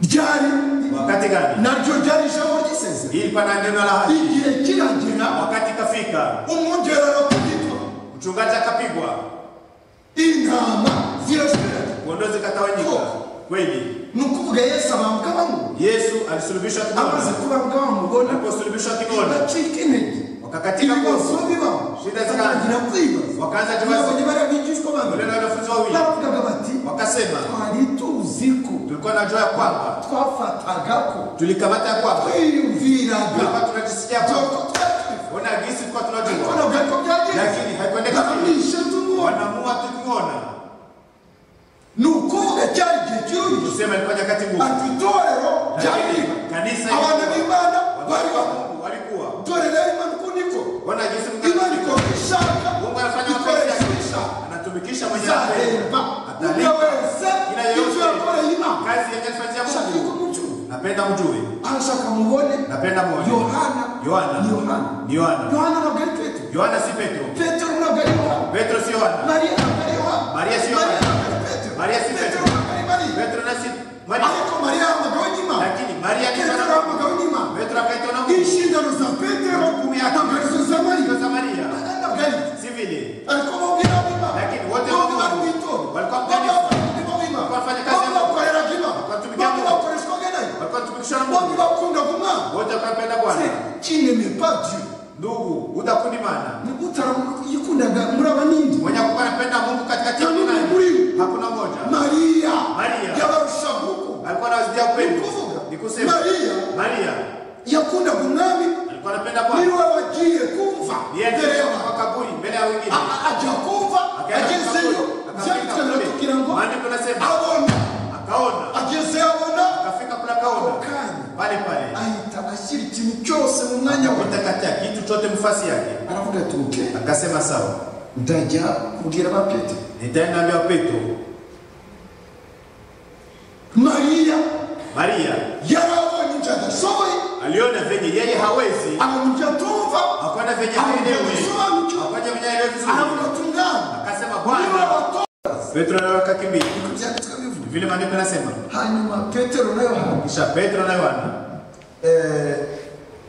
ryari wakati gani naryo ryari ijambo ry'isezerano ili pana neno la haki igihe kiragera wakati kafika umwongerero ku gitwa mchungaji akapigwa intama zirashwiragira kondoo zikatawanyika kweli ni ukuvuga yesu abambwa bamwe yesu alisulubishwa amaze kinona kubambwa bamubona aliposulubishwa kinona bacika intege wakakatika ibibazo koso bibaho Shida zikaza. batangira kwibaza wakaanza kibazo babonye barabigishwa bamwe ule na wanafunzi wawili baravugaga bati wakasema twari tuzi ko tulikuwa najua ya kwamba twafataga ko tulikamata ya kwamba twiyumviraga tulikuwa tunajisikia kwamba ona gisi tulikuwa tunajua twakoraga ko byagenze lakini haikuendeka vile tukamurisha tumubona wanamuua tukiona ni ukuvuga cyari igihe kiruyije tusema ilikuwa nyakati ngumu ati itorero ryari Lakini kanisa abana ilikuwa- b'imana bari Watu wa baho Mungu walikuwa dore rero imana uko niko ona gisi Mungu imana ikora anatumika. ibishaka Mungu anafanya ikoresha mapenzi ibishaka yake anatumikisha mwenye izahemba umwe wese Kila ibyo yoyote. yakoreye imana kazi yenye alifanyia shaka Mungu yuko mucuru napenda mjue arashaka mubone napenda muone yohana Yohana ni yohana ni Yohana yohana ntabwo ari petero Yohana si Petro petero ntabwo ari yohana Petro si Yohana mariya ntabwo ari yohana Mariya si Yohana. ntabwo ari petero Mariya si petero Petero. ntabwo ari mariya Petro na si Maria ariko mariya ari umugabo w'imana lakini Maria ni petero mwana ari wa umugabo Mungu w'imana Petro akaitwa na Mungu inshingano za petero ntabwo arizo za mariya Ndio za Maria ntabwo ari si vile ariko bumvira ab'imana Lakini wote bombi wa- bari mu itorero walikuwa mu bombi kanisa. babarirwa b'imana Wafanya kazi bombi ya Mungu. bakoreraga imana Watumikia bombi Mungu. bakoreshwaga nayo walikuwa tumikishwa na bombi Mungu bakundaga umwana wote wakapenda Bwana qui n'aimait pas Dieu. ndugu utakundi mana Ni utarayikundaga muri abanindi. mwenye kuwa anapenda Mungu katikati ya Nani kunani. muri? hakuna moja Maria Maria. yabarushaga uko. alikuwa anawazidia Ni upendo ni kuvuga kusema Maria Maria yakundaga umwami alikuwa anapenda ni Bwana we wagiye kumva mbere yeye y'abantu. kwa kaburi mbele ya wengine A- a- Ajya kumva Akaenda agezeyo akaburi, byanditswe akafika kule. biratubwira ngo Maandiko anasema abona akaona agezeyo abona akafika kula kaona Akanya. pale pale ahita ashyira ikintu cyose mu mwanya we. utakatia kitu chote mfasi yake Aravuga ati "Ok, akasema sawa ndajya kubwira ba Petero nitaenda mbele ya Petro Mariya Maria yarabonye ibyo adashoboye aliona venye yeye hawezi abona ibyo atumva akona venye Akaona haelewi visobanukio. akona venye haelewi vizuri aravuga ati umwana akasema niba Bwana bato Petro nawe akakimbia byanditswe bivuga vile maandiko yanasema hanyuma petero na yohana kisha Petro na Yohana eh,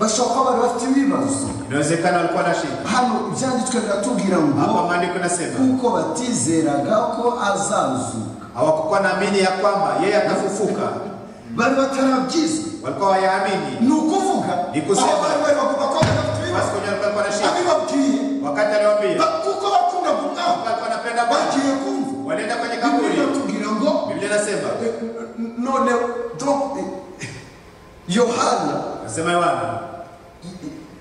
bashobora kuba bari bafite ibibazo inawezekana alikuwa na shida hano ibyanditswe biratubwira hapa ngo maandiko nasema kuko batizeraga ko azazuka hawakukuwa naamini ya kwamba yeye atafufuka bari batarabwizwa walikuwa wayaamini ni ukuvuga Ni kusema. aho bari bari bagomba kuba badafite basi ibibazo kwenye alikuwa na shida abibabwiye wakati aliwambia ba- kuko bakunda kumwanga alikuwa anapenda Bwana bagiye kumva walienda kwenye bibiri kaburi iratubwira ngo biblia inasema eh, none donc eh, yohana nasema yohana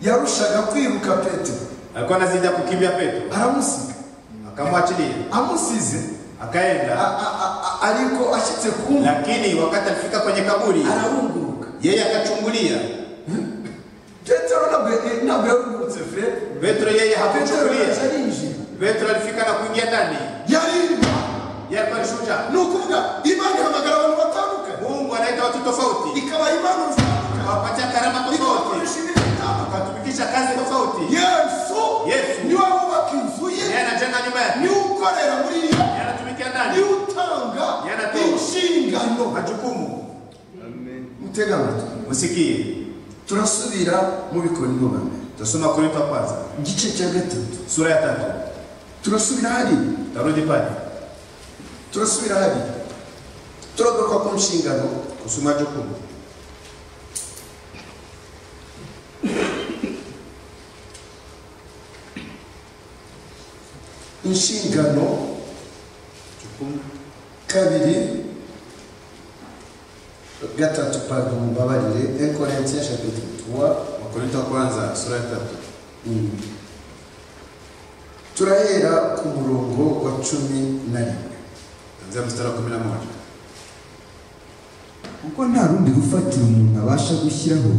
yarushaga kwiruka petero alikuwa anazija kukimbia petro aramusiga akamwachilia amusize a- akaenda a- a- a- ariko ashyitse ku mva lakini wakati alifika kwenye kaburi arahunguruka yeye akachungulia petero ntabwo eh, ntabwo yahungurutse fred petro yeye petero yahise hakuchungulia arinjira petro alifika na kuingia ndani yarimba yeye alikuwa ni shujaa ni ukuvuga imana ihamagara abantu batandukanye mungu anaita watu tofauti ikabaha impano zitandukanye awapatia karama tofauti ikoresha ibintu bitandukanye akatumikisha kazi tofauti yesu Yesu. niwe wubaka inzu ye yeye anajenga nyumba yake niwe ukorera muri yo yeye anatumikia ndani niwe utanga Yeye anatoa. inshingano majukumu mutega amatwi musikie turasubira mu bikorinto ba mbere tasoma korinto wa kwanza igice cya gatatu sura ya tatu turasubira hariya tarudi pale turasubira hariya turagaruka ku nshingano kuhusu majukumu inshingano kabiri gatatu pardon mubabarire ekorintiya chapitre 3 wakorinto wa kwanza sura ya tatu turahera ku murongo wa cumi na rimwe tanzia mstari wa kumi na moja kuko nta rundi rufatiro umuntu abasha gushyiraho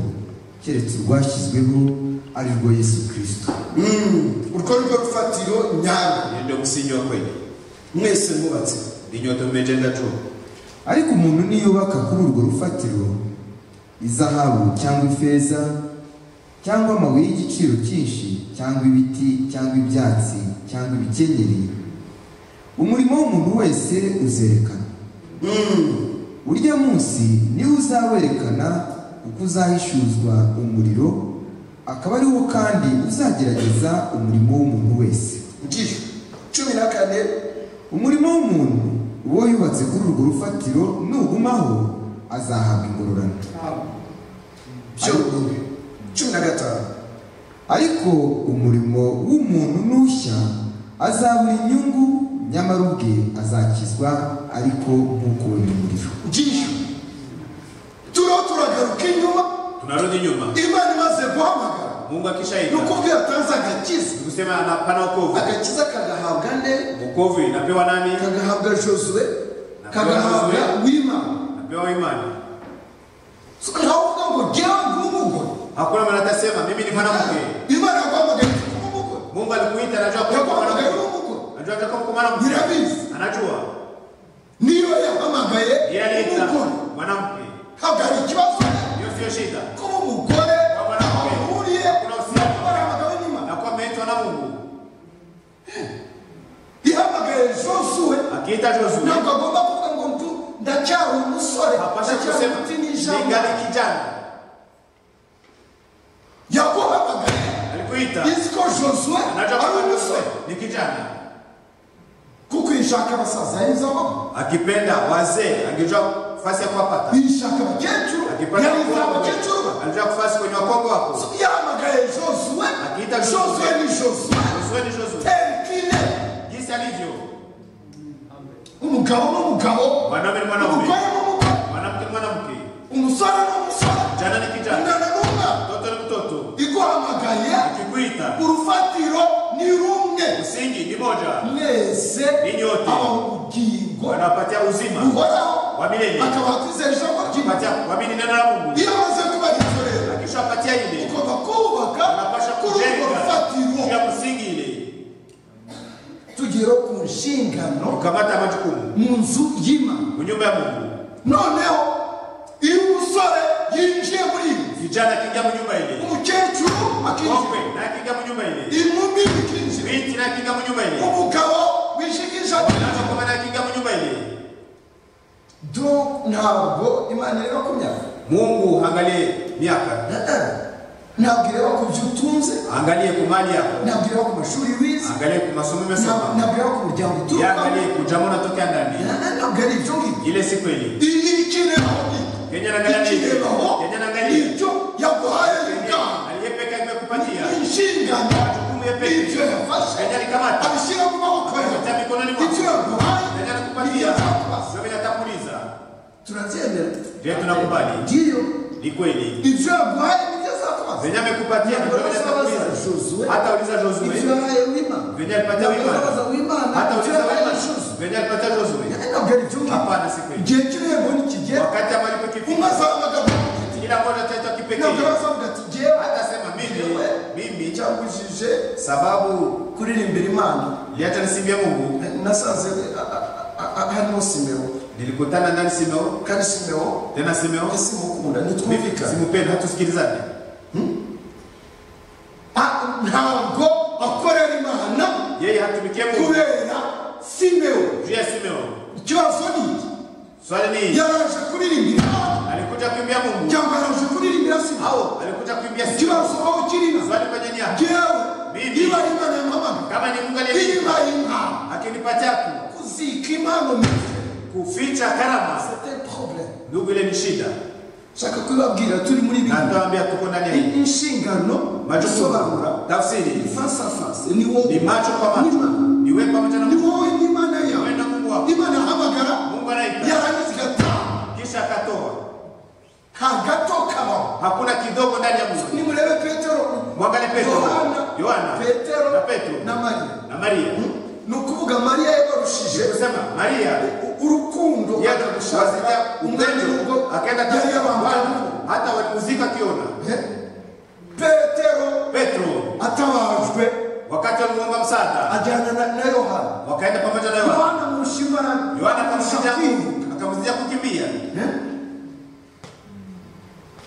keretse urwashyizweho ari rwo yesu kirisito urwo ni rwo rufatiro nyarwo hiyo ndio msingi wa kweli mwese mubatse ni nyote mmejenga juu ariko umuntu niyubaka kuri urwo rufatiro izahabu cyangwa ifeza cyangwa amabuye y'igiciro cyinshi cyangwa ibiti cyangwa ibyatsi cyangwa ibikenyeri umurimo w'umuntu wese uzerekana urya munsi niwe uzawerekana uko uzahishuzwa umuriro akaba ari wo kandi uzagerageza umurimo w'umuntu wese ngiyo cumi na kane umurimo w'umuntu uwo yubatse kuri urwo rufatiro nugumaho azahabwa ingororano byo cumi na gatanu ariko umurimo w'umuntu n'ushya azabura inyungu nyamara ubwe azakizwa ariko nk'uko we mu muriro ngiyo turiho turagaruka inyuma tunarudi nyuma imana imaze guhamagara mungu akishaita ni ukubwira atanze agakiza kusema anapana wokovu agakiza kagahabwa nde wokovu inapewa nani kagahabwa josue kagahabwa wimana napewa imani So, ntavuga ngo jyewe ndi umugore hakuna mwana atasema mimi ni mwanamke imana yaguhamagaye kuba umugore mungu alikuita anajua kuwa uko mwanamke yaguhamagaye kuba umugore anajua atakuwa uko mwanamke birabizi anajua niyo yahamagaye yeye aliita umugore mwanamke ntabwo hari ikibazo hiyo siyo shida kuba umugore aho mwanamke. uhuriye Kuna uhusiano. n'aho yahamagawe n'imana nakuwa ameitwa na mungu ihamagaye josuwe akiita josue ntabwo agomba kuvuga ngo mtu ndacyari umusore hapasha ndacyari kusema muti n'ijambo ningali kijana yaguhamagaye alikuita izi ko josuwe anajua ari kuwa umusore ni kijana kuko ishaka abasaza yaheza abamo akipenda wazee angejua nafasi ya kuwapata ishaka abakecuru akipata yaheza wakongwe, abakecuru be alijua nafasi kwenye wakongwe wako yahamagaye josuwe Akita josuwe ni josuwe josue ni josue terikine jinsi alivyo umugabo n'umugabo mwanaume ni mwanaume umugore n'umugore mwanamke ni mwanamke umusore n'umusore kijana ni kijana umwana n'umwana mtoto ni mtoto iguhamagaye akikuita urufatiro ni rumwe msingi ni moja mwese Ni nyote. aba ubugingo wanapatia uzima buhoraho wa milele akaba akwizera ijambo ry'imana Patia- wamini neno la mungu iyo amaze kubaritorera akishawapatia ile ugomba kubaka anapasha kuri urwo kujenga juu rufatiro ya msingi ile tugere ku nshingano ukamata majukumu mu nzu y'imana mu nyumba ya mungu noneho iyo umusore yinjiye muri iyi kijana akiingia mu nyumba ile umukecuru akinjira kongwe naye akiingia mu nyumba ile inkumi ikinjira binti naye akiingia mu nyumba ile umugabo wishigisha nakakoma naye akiingia mu nyumba ile do ntabwo imana ireba ku myaka mungu angalie miaka ntabwo ireba ku byo utunze angalie ku mali yako ntabwo ireba ku mashuri wize angalie ku masomo ntabwo umesoma ntabwo ireba ku muryango uturukamo yaangalie kujamo natokea ndani Na- na- ntabwo ari ibyo ngibyo ile siku ile ikireraho ni Kenya anaangalia nini? ikireraho Kenya anaangalia. icyo yaguhaye rukanga aliyepeka imekupatia inshingano ibyo yafashe Kenya alikamata abishyira mu maboko yawe atia mikononi ibyo mwako yaguhaye Kenya ibyo anakupatia yazakubaza sio vinatanguliza turabyemera je tunakubali ndiyo ni kweli ibyo yaguhaye nibyo azakubaza venye amekupatia ndio Ntabwo uzabaza vinatanguliza Josué hata uliza ibyo Josue yahaye wimana venye alipatia Ntabwo uzabaza wimana wimana hata ibyo uliza yahaye wimana Josué venye alipatia Josue ntabwo ari byo ngibyo hapana si kweli igihe cy'ibihembo nikigera wakati amalipo kifika umaze amagambo kila mmoja ataitwa ntabwo kipekee aravuga ati jyewe atasema mimi mimi cyagujije sababu kuririmbira imana liacha nisimbie mungu nasanze a- a- a- a- harimo simewo nilikutana ndani simeo kandi simewo tena simeo ese simukunda mimi nitwumvikana simupenda hatusikilizane Ah, ntabwo akorera imana yeye hatumikie mungu kubera simewo juu ya simeo ikibazo ni iki swali ni yaraje kuririmbira imana alikuja kuimbia mungu cyangwa yaraje kuririmbira simewo alikuja kuimbia ikibazo simeo aho kirina swali kwenye nia jyewe Mimi. niba ari imana yamamana kama ni mungu niba aliyenipa ari impano akinipatia ku- kuzika impano mbi kuficha karama C'était le problème. ndugu ile ni shida nshaka kubabwira turi muri na bibiri nitawambia tuko ndani ya hii inshingano majukumu gusobanura tafsiri face à face ni wowe ni macho kwa macho Imana. ni wewe pamoja na ni mungu wowe n'imana yawe wewe na mungu wako imana yahamagara mungu anaita yarangiza igataha kisha akatoa nta gato kabaho hakuna kidogo ndani ya mungu nimurebe petero mwangale petero Yohana, yohana petero na petero na mariya na maria ni ukuvuga mariya yabarushije kusema maria u- urukundo wazika umwami upendo w'ubwo akaenda yari katika yabangamiwe Bwana, hata walimuzika akiona petero petero atabajwe wakati wamuomba msaada ajyana na- na yohana wakaenda pamoja na yohana yohana mushimana yohana akamzija shakiri akamzija kukimbia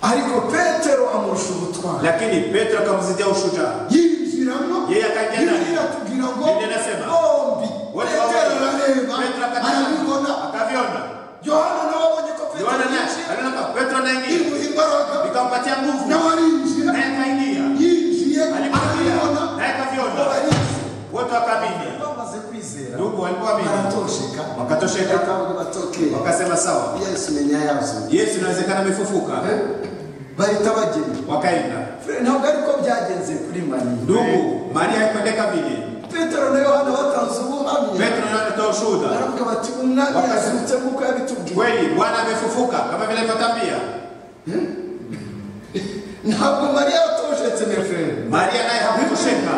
ariko petero amurusha ubutwari lakini petero akamzija ushujaa yinjiramo Yeye akajya ndani. bibiliya atubwira ngo Biblia inasema, bombi wote petero wawili. arareba Petero akataa. arabibona akaviona yohana nawe abonye ko petero yohana naye yinjiye aliona kwa petero naingia imuha imbaraga ikampatia nguvu nawe arinjira naye akaingia yinjiye alipoingia arabibona naye akaviona baranyuze wote wakaamini bamaze kwizera ndugu walipoamini baratosheka wakatosheka bakabona batokera wakasema sawa yesu menya yazo yesu inawezekana amefufuka bahita bagenda wakaenda Fred, ntabwo ariko byagenze kuri mani ndugu maria haikuendeka vile petero na yohana batanze ubuhamya petro naye anatoa ushuhuda baravuga bati umwami Wakati- yazutse nk'uko yabitubwiye kweli bwana amefufuka kama vile alivyotambia ntabwo mariya yatoshetse neferi maria naye hakutosheka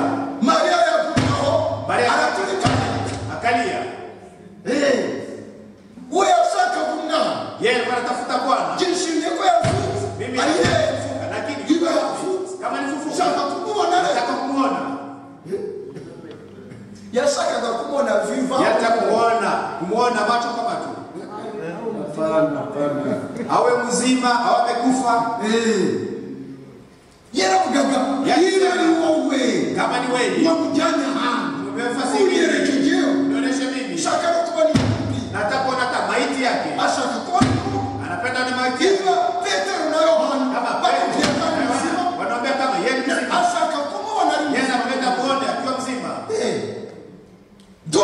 mariya yagumaho Mariya- araturikana akalia we yashakaga umwana yeye alikuwa anatafuta bwana byishimiye ko yavutse mimi ariyeje nimefufuka, lakini Iwe hafu- kama nifufuka ushaka kumubona rero nataka kumwona yashakaga kumubona viva yata kumwona kumwona macho kwa macho awe mzima awe amekufa yaravugaga Yari- niba ari wowe kama ni wewe wamujyane ahantu umefasi unyerekejeho nionyeshe mimi shaka no kubona igihugu nataka kuona hata maiti yake ashaka kubona igihugu anapenda ni maiti yake niba petero na yohana kama bakubwira kweli, kandi muzima wanaombea kama yeye ni mzima ashaka kumubona ari yeye muzima anapenda kuona akiwa mzima Eh. do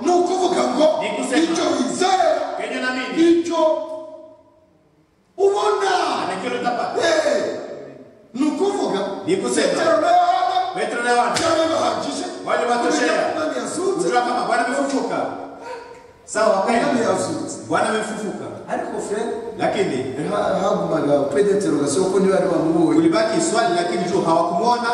ni ukuvuga ngo Ni kusema. icyo wizera kenye na mimi icyo ubona anakiwa utapata Eh. ni ukuvuga Ni kusema. petero na yohana petro na yohana byarabahagije Wale batoshera. umwami yazutse kujua kama bwana amefufuka sawa umwami wakaenda yazutse bwana amefufuka ariko fred lakini ha- hagumaga pedetero ugasaba ko niba ari wamubonye kulibaki swali lakini tu hawakumwona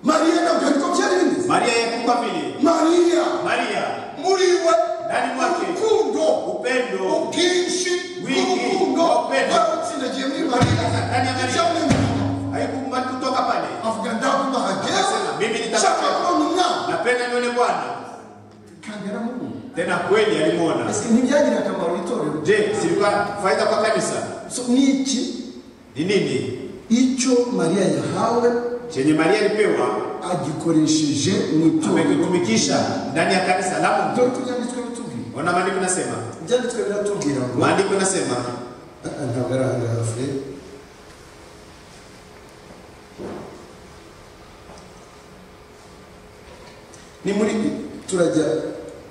mariya ntabwo ariko byari bimeze maria yekuka vile mariya maria muri we ndani mwake urukundo upendo ubwinshi Wingi, bw'urukundo upendo. barutsindagiye muri mariya Ndani ya Mariya. icyamwemerera haikukubali kutoka pale avuga ndakubahagiye Akasema, mimi nitapata. shaka kubona umwana napenda nione bwana kandi yaramubuze tena kweli alimwona ese ntibyagira akamaro itorero je silikuwa faida kwa kanisa So, ni iki ni nini icyo mariya yahawe chenye maria alipewa agikoresheje mu itorero amekitumikisha ndani ya kanisa la mungu dore uko ibyanditswe bitubwira ona maandiko nasema ibyanditswe biratubwira ngo maandiko nasema Ah, ah, ntabwo ari ahangaha fred ni muri turajya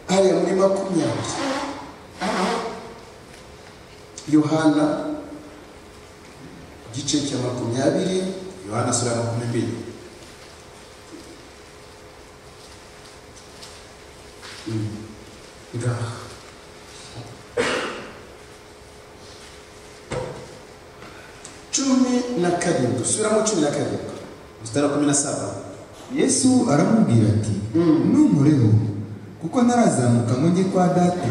hariya muri makumyabiri yohana igice cya makumyabiri yohana sura ya makumi mbili ngaha cumi na karindwi usubiramo cumi na karindwi mstari wa kumi na saba yesu aramubwira ati ntunkoreho kuko ntarazamuka ngo njye kwa data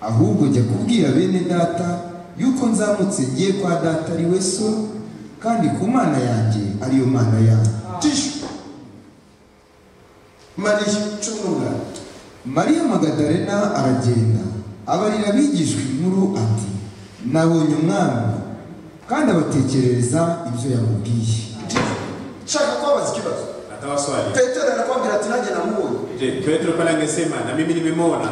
ahubwo jya kubwira bene data yuko nzamutse ngiye kwa data ari we so kandi ku mana yanjye ariyo mana yanyu tishu mariya cumi n'umunani mariya magadalena aragenda abarira abigishwa inkuru ati nabonye umwami kandi abatekerereza ibyo yamubwiye nshaka kubabaza ikibazo natawa swali petero arakwambira ati nanjye namubonye je petro pale angesema na mimi nimemwona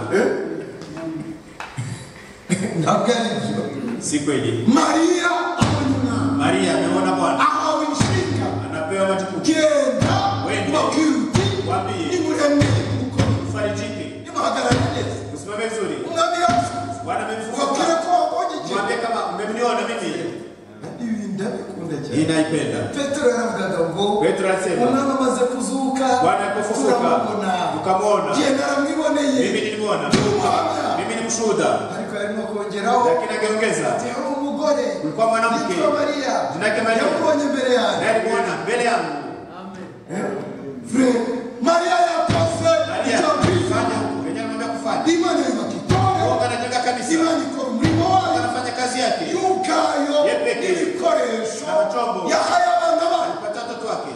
ntabwo ari byo si kweli mariya abonye umwana maria ameona bwana ahawe inshinga anapewa matukufu genda Wende. ubabwire uti Wambie. nimuremere gukomeza ufarijike nimuhagarare neza usimame vizuri umwami yacu bwana ubabwire amemfufuka ko wabonye ikintu mwambie kama mmemniona mimi ibi ndabikunda hii cyane naipenda petero yaravugaga ngo petro anasema umwami amaze kuzuka bwana kufufuka turamubona ukamwona genda naramwiboneye mimi nilimwona umuhamya mimi ni mshuhuda ariko yarimo kongeraho lakini ageongeza yari umugore ulikuwa mwanamke yitwa mariya jina yake Maria. yakubonye mbere yanjye naye alimwona mbele yangu Frère, Maria yakoze Maria, icyambiza fanya huko yenyewe anamwambia kufanya imana iba kitore Mungu anajenga kanisa imana ikora umurimo wayo anafanya kazi yake y'ubwayo Yepeke. n'ibikoresho N'amatombo. yahaye abana bayo alipata watoto wake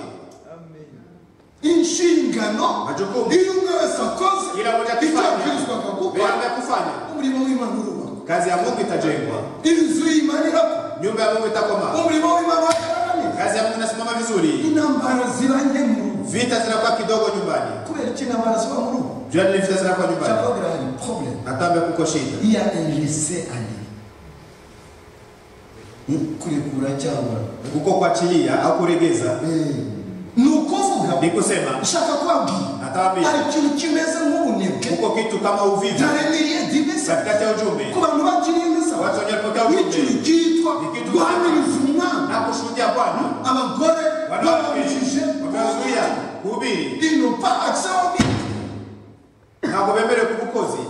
inshingano Majukumu. iyo umwe wese akoze kila mmoja icyo akifanya abwirizwaga gukora Bila kufanya umurimo w'imana urubakwa kazi ya Mungu itajengwa inzu y'imana irakwa nyumba ya Mungu itakoma umurimo w'imana wagaragara kazi ya Mungu inasimama vizuri intambara zibanye mu rugo vita zinakuwa kidogo nyumbani kubera iki intambara ziba mu rugo jua ni vita zinakuwa nyumbani cyakubwira hari problème natambe kuko shida iya injese ani kurekura cyangwa kuko kuachilia au kuregeza ni ukuvuga ni kusema ushaka kwabwira hari natambi ikintu kimeze nk'ubunebwe kuko kitu kama uvivu ntaremiriye divisa katikati ya ujumbe ku bantu bakiriye misa watu wanyapokea n'ikintu ujumbe cyitwa Ikitu- guhamiriza umwana na kushuhudia Bwana abagore babujije wanawake wamezuia kuhubiri inopa akisababwira na kubembele kubukozi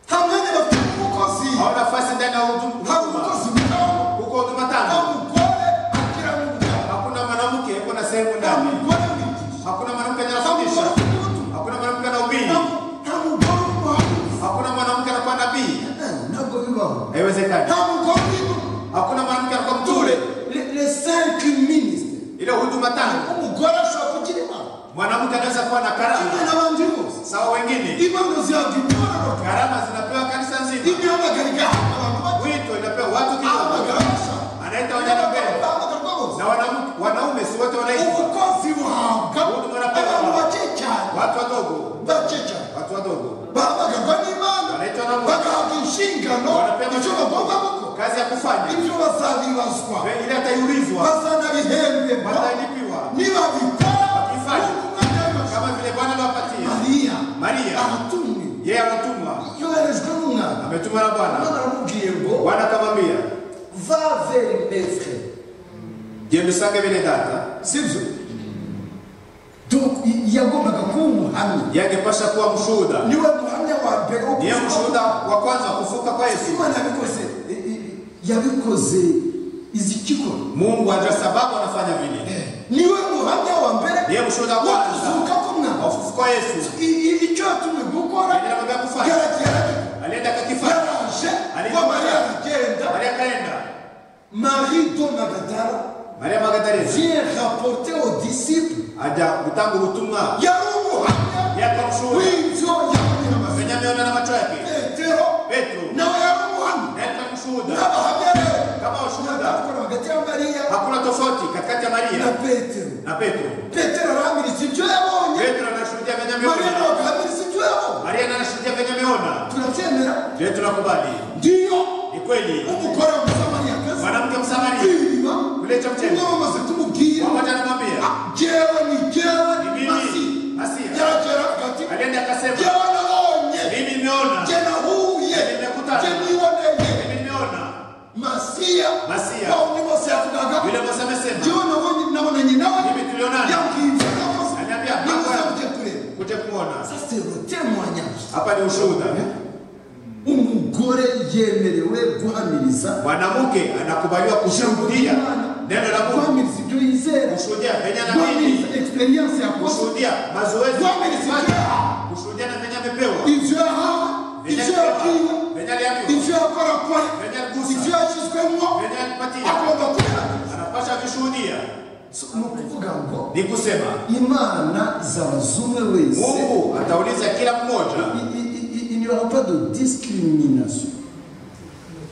nta mwanya bafite umukozi hao nafasi ndani ya nta huduma mukozi mugabo kuko huduma nta tano mugore akira mu mugabo hakuna mwanamke kuna sehemu nta ndani mugore wigisha hakuna mwanamke nta mugore anafundisha ufite ubutumwa hakuna mwanamke anahubiri nta- nta mugore w'umuhanuzi hakuna mwanamke anakuwa nabii Eh, ntabwo bibaho haiwezekani nta mugore urimo hakuna mwanamke anakuwa mtule dore le- le cinq ministre ile huduma tano umugore ashobora kugira imana mwanamke anaweza kuwa na kimwe karama n'abandi bose sawa wengine impano zihabwa imibonano karama zinapewa kanisa nzima imyamagaro igahabwa abantu bake wito inapewa watu ahamagara kidogo bashaka anaita wajana mbele bahamagarwa bose na wanamke- wanaume si wote wanaishi ubukozi buhabwa abantu bake cyane watu wadogo bake cyane watu wadogo bahamagarwa n'imana wanaitwa na Mungu bagahabwa inshingano wanapewa icyo bagomba gukora kazi ya kufanya ibyo bazabibazwa ile ataiulizwa bazanabihembwa watalipiwa niba bikora Bakifanya. umwanya w'amashuri kama vile Bwana aliwapatia mariya Maria aratumwe yeye anatumwa yoherejwe n'umwana ametumwa na Bwana mwana aramubwiye ngo Bwana akamwambia va vers maître genda usange bene data sibyo Donc, i- yagombaga kuba umuhamya yangepasha kuwa mshuhuda niwe muhamya wa mbere wo niye kuvuga mshuhuda wa kwanza wa kufuka kwa ko Yesu imana yabikoze I- i- yabikoze izi kikora Mungu ajua sababu anafanya vile niwe muhamya wa mbere niye mshuhuda wa wo kwanza kuzuka wa k'umwana kufuka kwa Yesu I- i- icyo yatumwe gukora Yari yaramubwiye gufasha. yarageraga alienda akakifanya yaraje Ariko ngo mariya Mariya- aragenda Maria akaenda marie do magadara Maria Magdalena vient rapporter aux disciples aja kutanga ubutumwa yari umuhamya yaka mshuhuda w'ibyo yabonye amazi Benyamin na macho yake petero Petro nawe yari umuhamya naye ni mshuhuda n'abahamya rero kama washuhuda akora hagati ya mariya hakuna tofauti katikati ya na Maria petero na Petro petero arahamiritse ibyo yabonye Petro anashuhudia mariya Benyamin nawe agahamiritsa ibyo yabonye Maria naye anashuhudia Benyamin turabyemera leo tunakubali ndiyo ni kweli umugore w'umusamariyakazi mwanamke msamaria kwiriba Kule cha mtego. umwe wamaze tumubwiye pamoja anamwambia jewe ni jewe Ni mimi. masi Masia. yaraje Hapa ni ushuhuda. umugore yemerewe guhamiriza Mwanamke anakubaliwa kushuhudia neno la Mungu, guhamiriza ibyo yizera kushuhudia venye anaamini, guhamiriza experience yakoze kushuhudia mazoezi, guhamiriza ibyo yahawe kushuhudia na venye amepewa, ibyo yahawe venye ibyo alipewa, yakiwe venye aliambiwa, ibyo yakorakwe venye aligusa, ibyo yashyizwemo venye alipatia, agomba kubera anapasha vishuhudia. So, ni ukuvuga ngo Ni kusema imana zaba zumwe wese Mungu atauliza kila mmoja, inyura pas de discrimination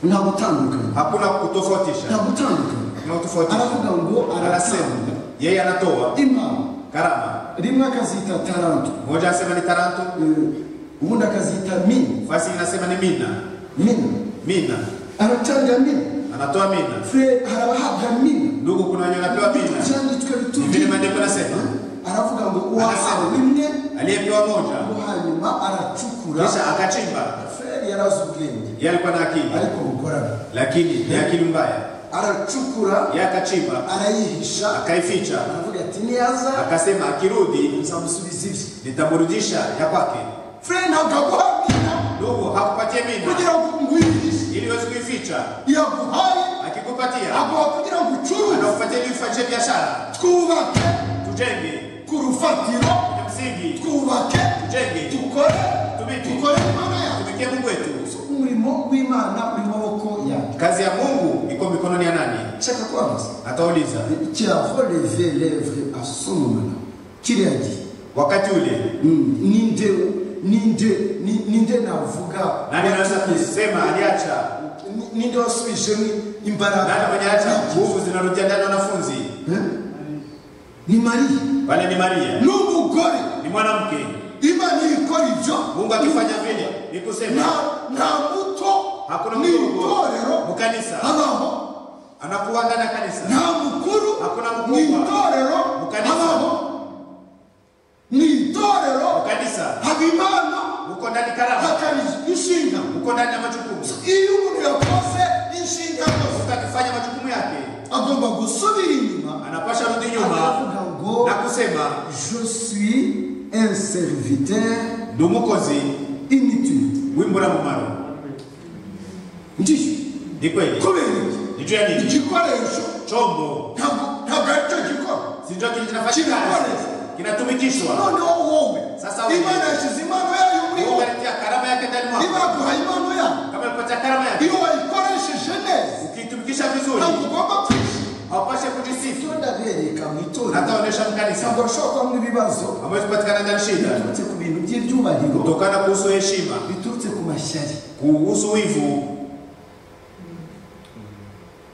nta gutandukanya hakuna nta kutofautisha, gutandukanya hakuna kutofautisha. aravuga ngo Anasema arasema yeye anatoa impano karama, rimwe akazita taranto mmoja anasema ni taranto, eh, ubundi akazita mini basi inasema ni mina mini mina, aratanga mini anatoa mina. fure harabahabwa mini Ndugu, kuna wenye wanapewa mina, byanditswe ni vile bitubwira maandiko yanasema aravuga ngo uwahawe bimwe aliyepewa moja ngo hanyuma aracukura kisha akachimba fureri yari azi ubwenge yeye alikuwa na akili ariko bukorana lakini ni akili mbaya aracukura yeye akachimba arayihisha akaificha aravuga ati niyaza akasema akirudi nzamusubiza ibye nitamrudisha ya kwake fureri ntabwo aguhamira ndugu hakupatie mina kugira ngo ngwihishe ili uweze kuificha yaguhaye akikupatia agomba kugira ngo ucuruze anakupatia ili ufanye biashara twubake tujenge ku rufatiro ya msingi twubake tujenge dukore tubiki dukore imana yawe tumikie mungu wetu umurimo w'imana uri mu maboko yanjye kazi ya mungu iko mikononi ya nani nshaka kwabaza atauliza kirareve levure asomana kiriya gihe wakati ule Mm, ninde ninde ni- ninde navuga nani anaweza watumye? kusema aliacha Ni- ninde wasubijemo Nani imbaraga mwenye acha nguvu zinarudia ndani ya wanafunzi? Eh? ni mariya Pale ni Maria, n'umugore ni mwanamke. imana ikora ibyo Mungu akifanya vile ni kusema nta- nta muto hakuna ni mdogo itorero mu kanisa, habaho anakuwa ndani ya kanisa. nta mukuru Hakuna ni mkubwa. itorero Mu kanisa. habaho ni itorero Mu kanisa haba imana uko ndani karama, hakaba inshinga uko ndani ya majukumu. iyo umuntu yakoze inshingano ze Mungu akifanya majukumu yake, agomba gusubira inyuma anapasha rudi nyuma aravuga ngo na kusema je suis un serviteur ndi umukozi inutile wimbura mumaro. ndishyuye Ni kweli kubera iki ni juu ya nini? igikoresho Chombo ntabwo ntabwo aricyo gikora si ndio kinafanya kazi, kinatumikishwa. noneho wowe Sasa wewe. imana yashyize impano yayo muri Mungu wowe alitia karama yake ndani mwako, ibaguha impano yayo kama alipatia karama yake iyo wayikoresheje neza ukiitumikisha vizuri ntabwo ugomba kwishima hawapashe kujisifu itonda bereka mu itorero hataonyesha mkanisa ntabwo bashobora kubamo ibibazo ambayo kupatikana ndani shida biturutse ku bintu by'ibyubahiro kutokana kuhusu heshima biturutse ku mashyari kuhusu wivu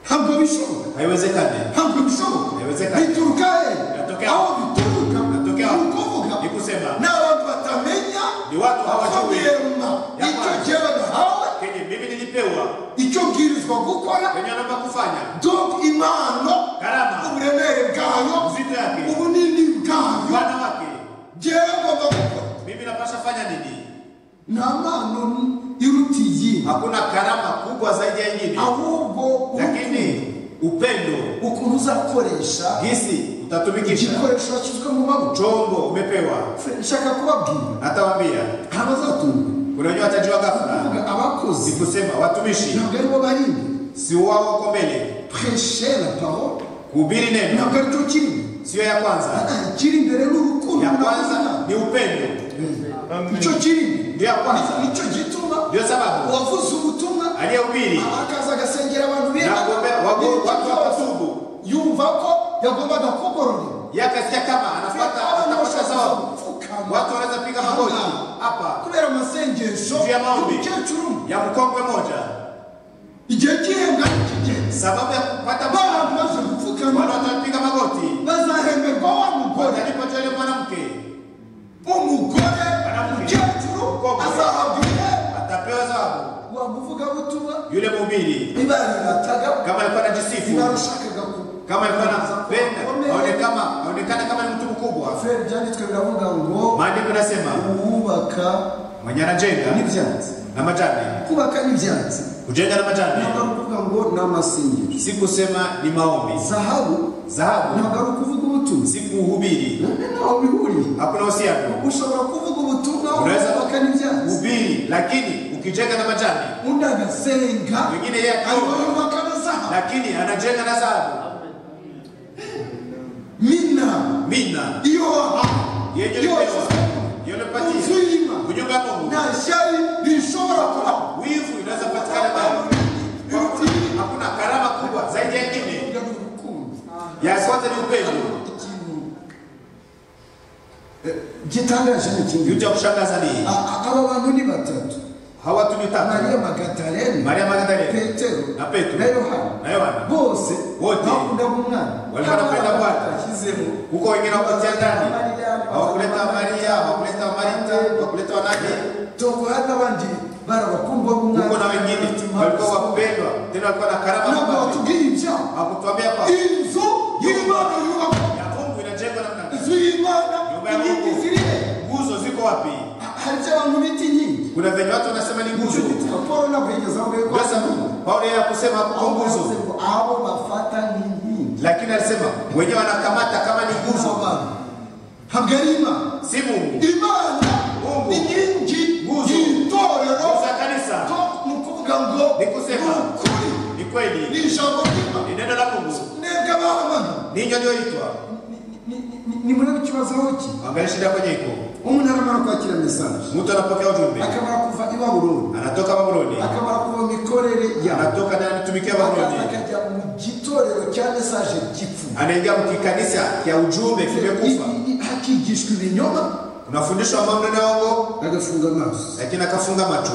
ntabwo bishoboka haiwezekane ntabwo bishoboka Haiwezekani. bituruka Inatokea. hehe aho bituruka ni Inatokea. ukuvuga Ni kusema. ni abantu batamenya Ni watu hawajui. bakabyema Ya icyo kwanza. gihe badahawe kenye mimi nilipewa icyo bwirizwa gukora kenye anamba kufanya donc impano Karama. uburemere bwayo Uzito yake. ubunini bwayo bwana wake jewe ngomba gukora mimi napasha fanya nini nta mpano iruta iyindi hakuna karama kubwa zaidi ya ingine ahubwo lakini upendo ukuntu uzakoresha gisi utatumikisha igikoresho washyizwe mu maboko chombo umepewa nshaka kubabwira natawambia hari abazatunga kuna wenyewe watajua avuga ghafla abakozi ni kusema watumishi ntabwo aribo bari imbere si wao wako mbele preshe la parole kuhubiri neno ntabwo aricyo kiri imbere siyo ya kwanza Ah, kiri imbere ni urukundo ya kwanza n'abana. ni upendo icyo kiri imbere ndio ya kwanza nicyo gituma ndio sababu uwavuze ubutumwa aliyehubiri akaza agasengera abantu Nagombea- wago- watu watubu. yumva ko yagombaga kugororera yakasikia kama anapata atakosa sababu watu wanaweza piga magoti hapa kubera amasengesho Juu ya maombi. y'umukecuru umwe. ya mkongwe moja igihe cy'ihenga kigeze sababu ya kupata abantu mwana baje gupfukama watapiga magoti bazahemberwa wa mugore watalipotoa ile mwanamke umugore Baravuga. umukecuru Koko. azahabwa ihe atapewa sababu wa muvugabutumwa yule mhubiri ibarirataga kama alikuwa anajisifu barashakaga ku- kama alikuwa anapenda aone kama aonekana kama ni mtu mkubwa feri byanditswe biravuga ngo maandiko nasema uwubaka mwenye anajenga n'ibyatsi na majani kubaka n'ibyatsi kujenga na majani ntabwo ari ukuvuga ngo ni amasengesho si kusema ni maombi zahabu dhahabu ntabwo ari ukuvuga ubutunzi si kuhubiri none ntaho bihuriye hakuna uhusiano ushobora kuvuga ubutumwa Unaweza- ukabaka n'ibyansi ubiri lakini ukijenga na majani undi agasenga wengine yeye akaomba ayobaka na zahabu lakini anajenga na dhahabu mina mina iyo wahawe yenye yose ulipewa yonipatia inzu y'imana kunyumba ya Mungu nta shyari rishobora kuraba wivu inaweza patikana bado Hakuna- hakuna karama kubwa zaidi ya nyingine kugira ngo urukundo ya kwanza ni upendo ikintu eh, gitangaje ni kitu ikindi cha kushangaza ni A- a- aba bantu ni batatu hawa tulitaka mariya magatarena Maria Magdalena. petero Na Petero. na yohana na Yohana bose Wote. bakundaga umwana Walikuwa wanapenda Bwana. Bashyizemo. huko wengine wakutia ndani Mariya, hawakuleta Maria hawakuleta Marita hawakuleta wanake Togo hari n'abandi barabakumbuye umwana huko na wengine walikuwa wapendwa tena walikuwa na karama ntabwo kubwa batubwiye ibya hakutuambia kwa inzu y'imana yubakwa ya Mungu inajengwa namna gani inzu y'imana Nyumba ya inkingi Mungu. ziri he? nguzo ziko wapi Ha- hari ibyo abantu bita inkingi kuna venye watu wanasema ni nicyo nguzo gituma paul ntabwo yigeze avuga ko sasa Paulo yeye hakusema aho hapo nguzo yavuze ngo abo bafata ni inkingi lakini alisema wenyewe wanakamata kama ni Abo nguzo bantu ntabwo ari imana si Mungu imana Mungu. ni inkingi Nguzo. y'itorero nguzo ya kanisa to ni ukuvuga ngo Ni kusema. ukuri ni ni kweli ijambo ry'imana ni neno la Mungu mwebwe abana ninyo nyoitwa nimurebe ikibazo ki angalia shida kwenye iko umuntu aramara kwakira mesaje mtu anapokea ujumbe akamara kuva i babuloni anatoka Babuloni akamara kuva mu mikorere yawe anatoka na anatumikia akaza Babuloni akajya mu gitorero cya mesaje gipfu anaingia mkikanisa ya ujumbe kimekufa I- i- hakigishwa ibinyoma unafundishwa mambo na uongo agafunga amaso lakini akafunga macho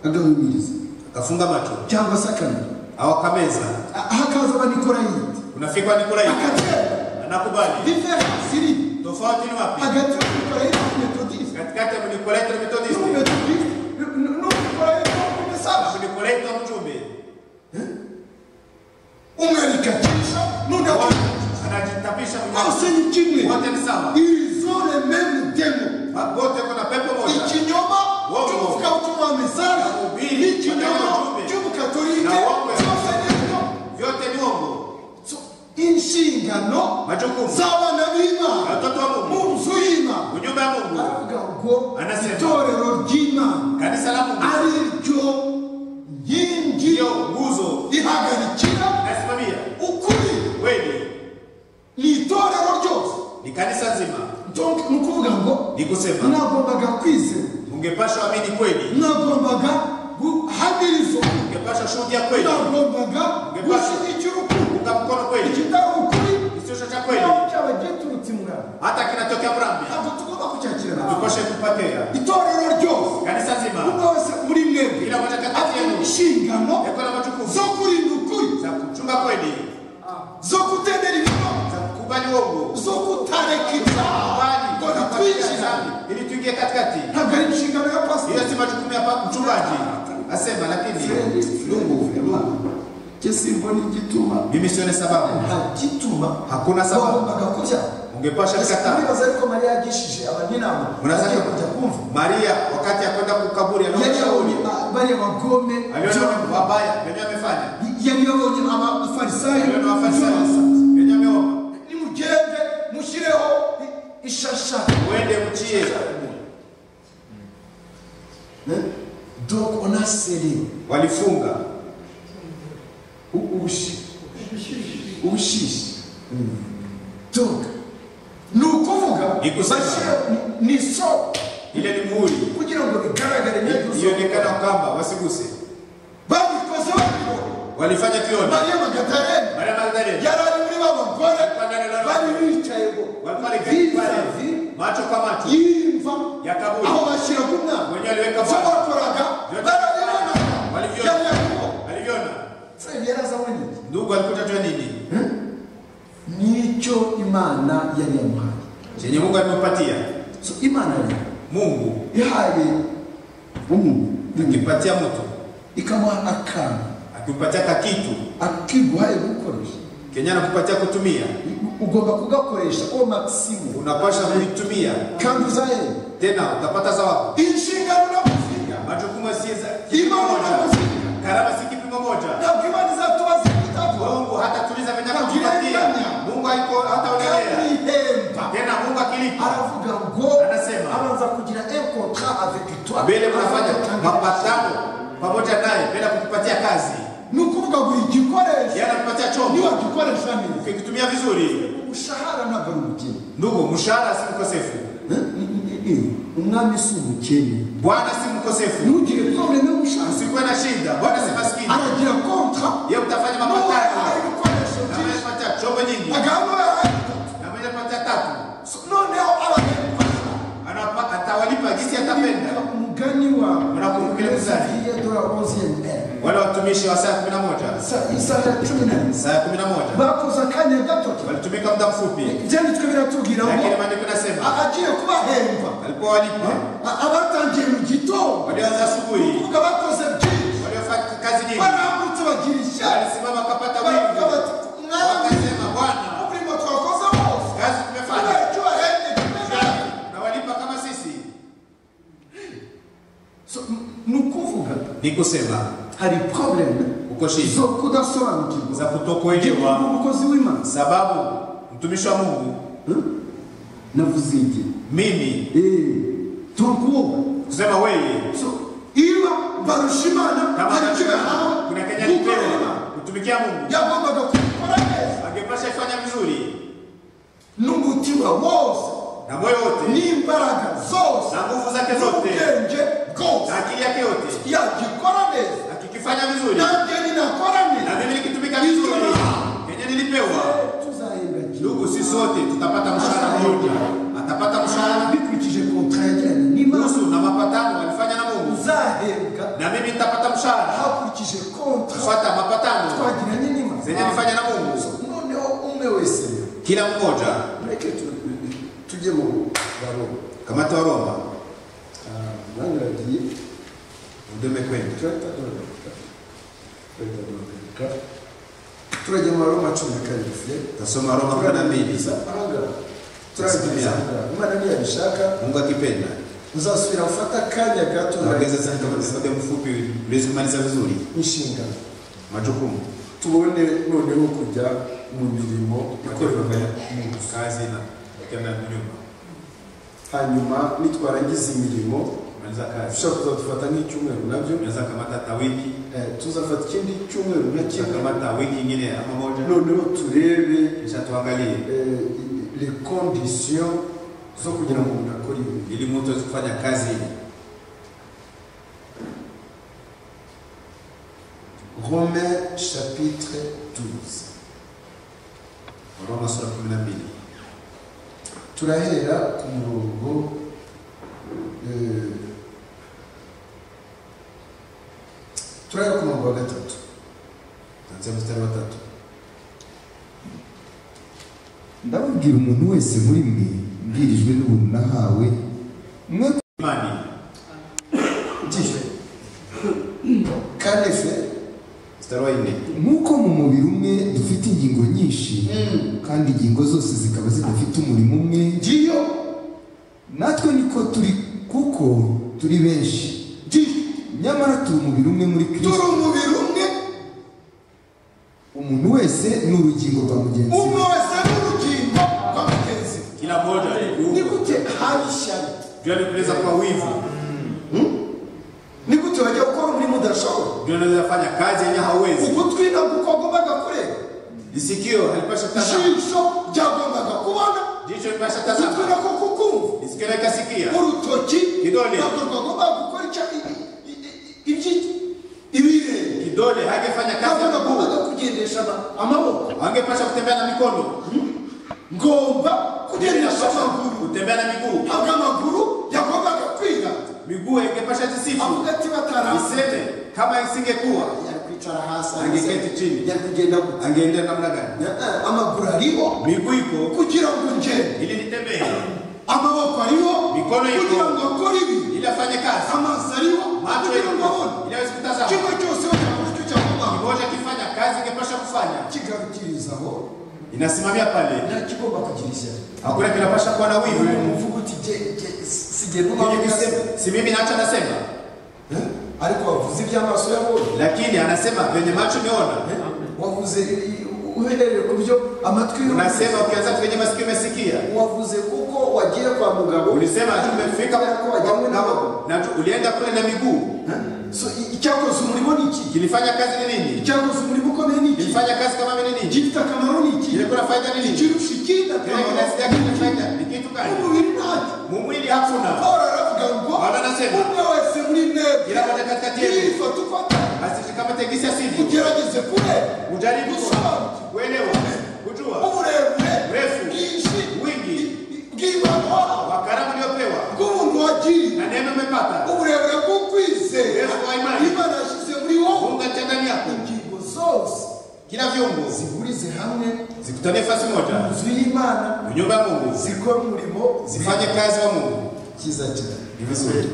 agahumiriza akafunga macho cyangwa se akamira au akameza A- hakaza abanikorayiti unafikwa Nikolai akatera anakubali diferansi iri tofauti ni wapi hagati y'umukorayiti n'umumetodisite katikati ya Nikolai na Methodisti n'umumetodisite n'umukorayiti n'umumesaje na Nikolai na mjumbe umwe arikatisha n'undi Wote akisha anajitapisha mwenyewe hose ni kimwe wote ni sawa irizone memu demo wote kuna pepo moja ikinyoma Wowe. cy'umufuka w'utumwa wa misara Ubiri. n'ikinyoma Ubiri. cy'ubukatolike Na wowe. cyose ni ibinyoma. vyote ni uongo So, inshingano majukumu z'abana Ya b'imana watoto wa mu Mungu nzu y'imana ujumbe wa Mungu aravuga ngo Anasema. itorero ry'imana kanisa la Mungu ari ryo nkingi ndio nguzo rihagarikira nasimamia ukuri kweli ni itorero ryose ni kanisa zima Donc, ni ukuvuga ngo ni kusema nagombaga kwizera ungepasha amini kweli nagombaga guhamirizwa ungepasha shuhudia kweli nagombaga Ngepasha. gushyigikira ukuri unga mkono kweli ikitari ukuri kisicho cha kweli naho cyaba giturutse muraba hata kinatokea mrambi ntabwo tugomba kucyakira nabi tupashe kupatea itorero ryose kanisa zima umwe wese muri mwebwe Kila mmoja kati afite yenu. inshingano yakuwa na majukumu zo kurinda ukuri za kuchunga kweli zo kutemera ibinyoma za kukubali uongo zo kutareka ibyaha kubali ngo tunafanyia nitwinjira dhambi ili tuingie katikati ntabwo ari inshingano ya pasiteri hiyo si majukumu ya pa- mchungaji asema lakini lungu cyo simbona igituma mimi sione sababu nta gituma hakuna sababu bagombaga kurya ungepasha kukataa uribaza ariko mariya yagishije abaninama Unasaka- agiye kujya kumva Maria wakati akwenda kukaburi yari yabonye anaoshauri ba- bariya bagome aliona wabaya venye amefanya yari yabonye abafarisayo aliona wafarisayo venye ameomba nimugende mushyireho i- ishasha uende mchie donc on a serré walifunga ubushishi ubushishi donc ni ukuvuga Ni kusema. bashyire- ni- ni so ile ni muhuri kugira ngo bigaragare neza ionekana kwamba wasiguse babikoze babibonye walifanya tuone mariya magatarena Maria Magdalena yari ari muri ba bagore Alikuwa ndani na bari roho. bicaye ngo walikuwa ni vizavi pale macho kwa macho y'imva ya kaburi aho bashyiraga umwana Wenyewe aliweka ibyo mwana. bakoraga Vyote barabibona Waliviona. yari yakubo aliviona se yarazabona iki ndugu alikuta tujua nini nicyo imana yari yamuhaye chenye Mungu alimpatia so imana yari Mungu ihaye umuntu akimpatia mtu ikamuha akantu akimpatia ka kitu akiguhaye gukoresha Kenya anakupatia kutumia ugomba kugakoresha uwo makisimu unapasha kulitumia kandi uzaye tena utapata sababu inshingano nagusiga majukumu si za- Imani unakusikia. karama si kipimo moja ntabwo imana izatubaza Mungu kutavuga hatatuliza venye Hakuna kutupatia imani. Mungu haiko hataonelea kandi ihembe akilipa tena mungu akilipa aravuga ngo Anasema. abanza kugira un contrat avec toi mbele mnafanya Aravuga mapatano pamoja naye mbele kukupatia kazi ni ukuvuga ngo igikoresho yeye anakupatia niba chombo gikoresha neza ukikitumia vizuri umushahara ntabwo ari ubukene ndugu mshahara si mkosefu Eh? Eh, umwami si umukene bwana si mkosefu ntugire probleme y'umushahara usikuwe na shida bwana si maskini aragira kontra yeye utafanya nawe araha mapatano ibikoresho na mwenye byinshi kupatia chombo nyingi agahano na mwenye kupatia tatu noneho aragayikoresha anapa atawalipa gisi atapenda umugani Unakumbuka ile mzani? wadora 11 wale watumishi wa saa 11 Sa- isaha ya cumi na rimwe saa 11 bakoze akanya gato tu walitumika muda mfupi ibyanditswe biratubwira ngo lakini maandiko yanasema a- agiye kubahemba walikuwa walipa A- abatangiye mu gitondo walioanza asubuhi kuvuga bakoze byinshi waliofanya kazi nyingi barambutse bagira ishyari walisimama wakapata baravuga wingi bati mwami wakasema bwana umurimo twakoze wose kazi tumefanya kubera icyo wahembye kimeze na walipa kama sisi So, n- ni ukuvuga ni kusema hari probleme uko shida zo kudasobanukirwa za kutokuelewa umukozi w'imana sababu mtumishi wa mungu navuze igihe mimi tukuba kusema wewe iyo barusha imana kama hari icyo yahawe kuna kenya gukorera nipewa kutumikia mungu yagombaga kubikora neza angepasha ifanya vizuri n'umutima wose na moyo wote n'imbaraga zose na nguvu zake zote n'ubwenge bwose na akili yake yote yagikora neza akikifanya vizuri nanjye ninakora na neza mimi nikitumika vizuri kenya nilipewa tuzahembwa ndugu si sote tutapata mshahara mmoja atapata mshahara bikurikije contrat yajyanye n'imana nusu na mapatano walifanya na mungu uzahembwa na mimi nitapata mshahara hakurikije contrat kufuata mapatano twagiranye n'imana zenye nifanya na mungu noneho umwe wese rero, kila mmoja mureke tu- tujye mu baroma kamati wa roma nange uragiye udome kwenda turahita duhagarika turahita duhagarika turajya mu baroma cumi na karindwi tasoma roma kumi na mbili turageza ahangaha turageza ahangaha imana ntiyabishaka mungu akipenda uzasubira gufata akanya gato tuongeze sana kama muda mfupi uliweze kumaliza vizuri inshingano majukumu tubone noneho kujya mu mirimo ikorerwa ikorerwa kazi na tena nyumba hanyuma nitwarangiza imirimo kumaliza kazi dushobora kuza dufata nk'icyumweru nabyo unaweza kamata hata wiki Eh, tuzafata ikindi cyumweru na kisha kimwe kamata wiki ingine ama moja noneho turebe kisha tuangalie eh, les conditions zo kugira ngo umuntu akore ibi ili mtu aweze kufanya kazi hii romain chapitre 12 roma sura kumi na mbili turahera ku murongo eh, turahera ku murongo wa gatatu tuanzia mstari wa tatu ndababwira umuntu wese muri mwe mbwirijwe n'ubuntu nahawe mwe imani ndihe kandi fe mstari wa nne nk'uko mu mubiri umwe dufite ingingo nyinshi kandi ingingo zose zikaba zidafite umurimo umwe ngiyo natwe niko turi kuko turi benshi ndihe nyamara turi umubiri umwe muri turi kristo umubiri umwe umuntu wese ni urugingo rwa mugenzi we umwe wese n'urugingo rwa mugenzi we kila mmoja ni juu gute hari ishyari ya kueleza kwa wivu ni gute wajya gukora umurimo udashobora juu anaweza fanya kazi yenye hauwezi ugutwi nagukwa agombaga kureba isikio halipasha tazama ijisho ryagombaga kubona jicho lipasha ugutwi tazama nako kukumva isikio likasikia urutoki Kidole. nako rwagombaga gukora icya i- i- i- ibyi- ibirenge kidole hakifanya kazi ya nako mguu nagombaga kugendesha ama- amaboko angepasha kutembea na mikono ngomba kugendesha amaguru kutembea na miguu ntabwo amaguru yagombaga kwiga miguu ingepasha jisifu avuga ati batarasa iseme kama isingekuwa yakwicara hasi Angeketi chini. yakugenda gute angeenda namna gani Eh, eh, amaguru ariho miguu iko kugira ngo ngende ili nitembee amaboko ariho Mikono iriho. kugira ngo akore ibi ili afanye kazi amaso ariho macho kugira ngo iko abone ili aweze kutazama kimwe cyose wakora icyo cyagombaho kimoja kifanya kazi ingepasha kufanya kigarukirizaho inasimamia pale ntakigomba kugira ishyari hakuna kinapasha kuwa na uyu wivu muvuga uti "Je- je- si- sigenda Mwenye umavuga kusema- si mimi nacho nasema Eh? ariko wavuze iby'amaso yabonye lakini anasema venye macho niona wavuze i- i- uhereye ku byo amatwi yumvise unasema ukianza kwenye masikio umesikia wavuze kuko wagiye kwa mugabo ulisema tumefika Kwa- kwa jambo na na- na tu- ulienda kule na miguu Eh? So, i- icyakoze umurimo ni iki kilifanya kazi ni nini icyakoze umurimo ukomeye ni iki kilifanya kazi kama vile nini igifite akamaro ni iki kilikuwa na faida ni nini ikirusha ikindi kile akamaro kinasi yake na faida ni kitu gani umubiri ntacyo mu mwili hakuna Paulo anavuga ngo Bwana anasema. umwe wese muri mwebwe Kila mmoja katikati yenu. yifata uko ataka asitikamategisa sidi ugerageze kure ujaribu gusobanukirwa kuelewa kujua uburebure Urefu. bwinshi Wingi. bw'ibano wawe wakaramu uliopewa bw'ubuntu wagiriye na neema umepata uburebure bw'ukwizera Urefu wa imani. imana yashyize muri wowe mungu atia ndani yako ingingo zose kila viungo zihurize hamwe zikutane fasi moja inzu y'imana mu nyumba ya mungu zikora umurimo zifanye kazi wa mungu cyiza cyane ni vizuri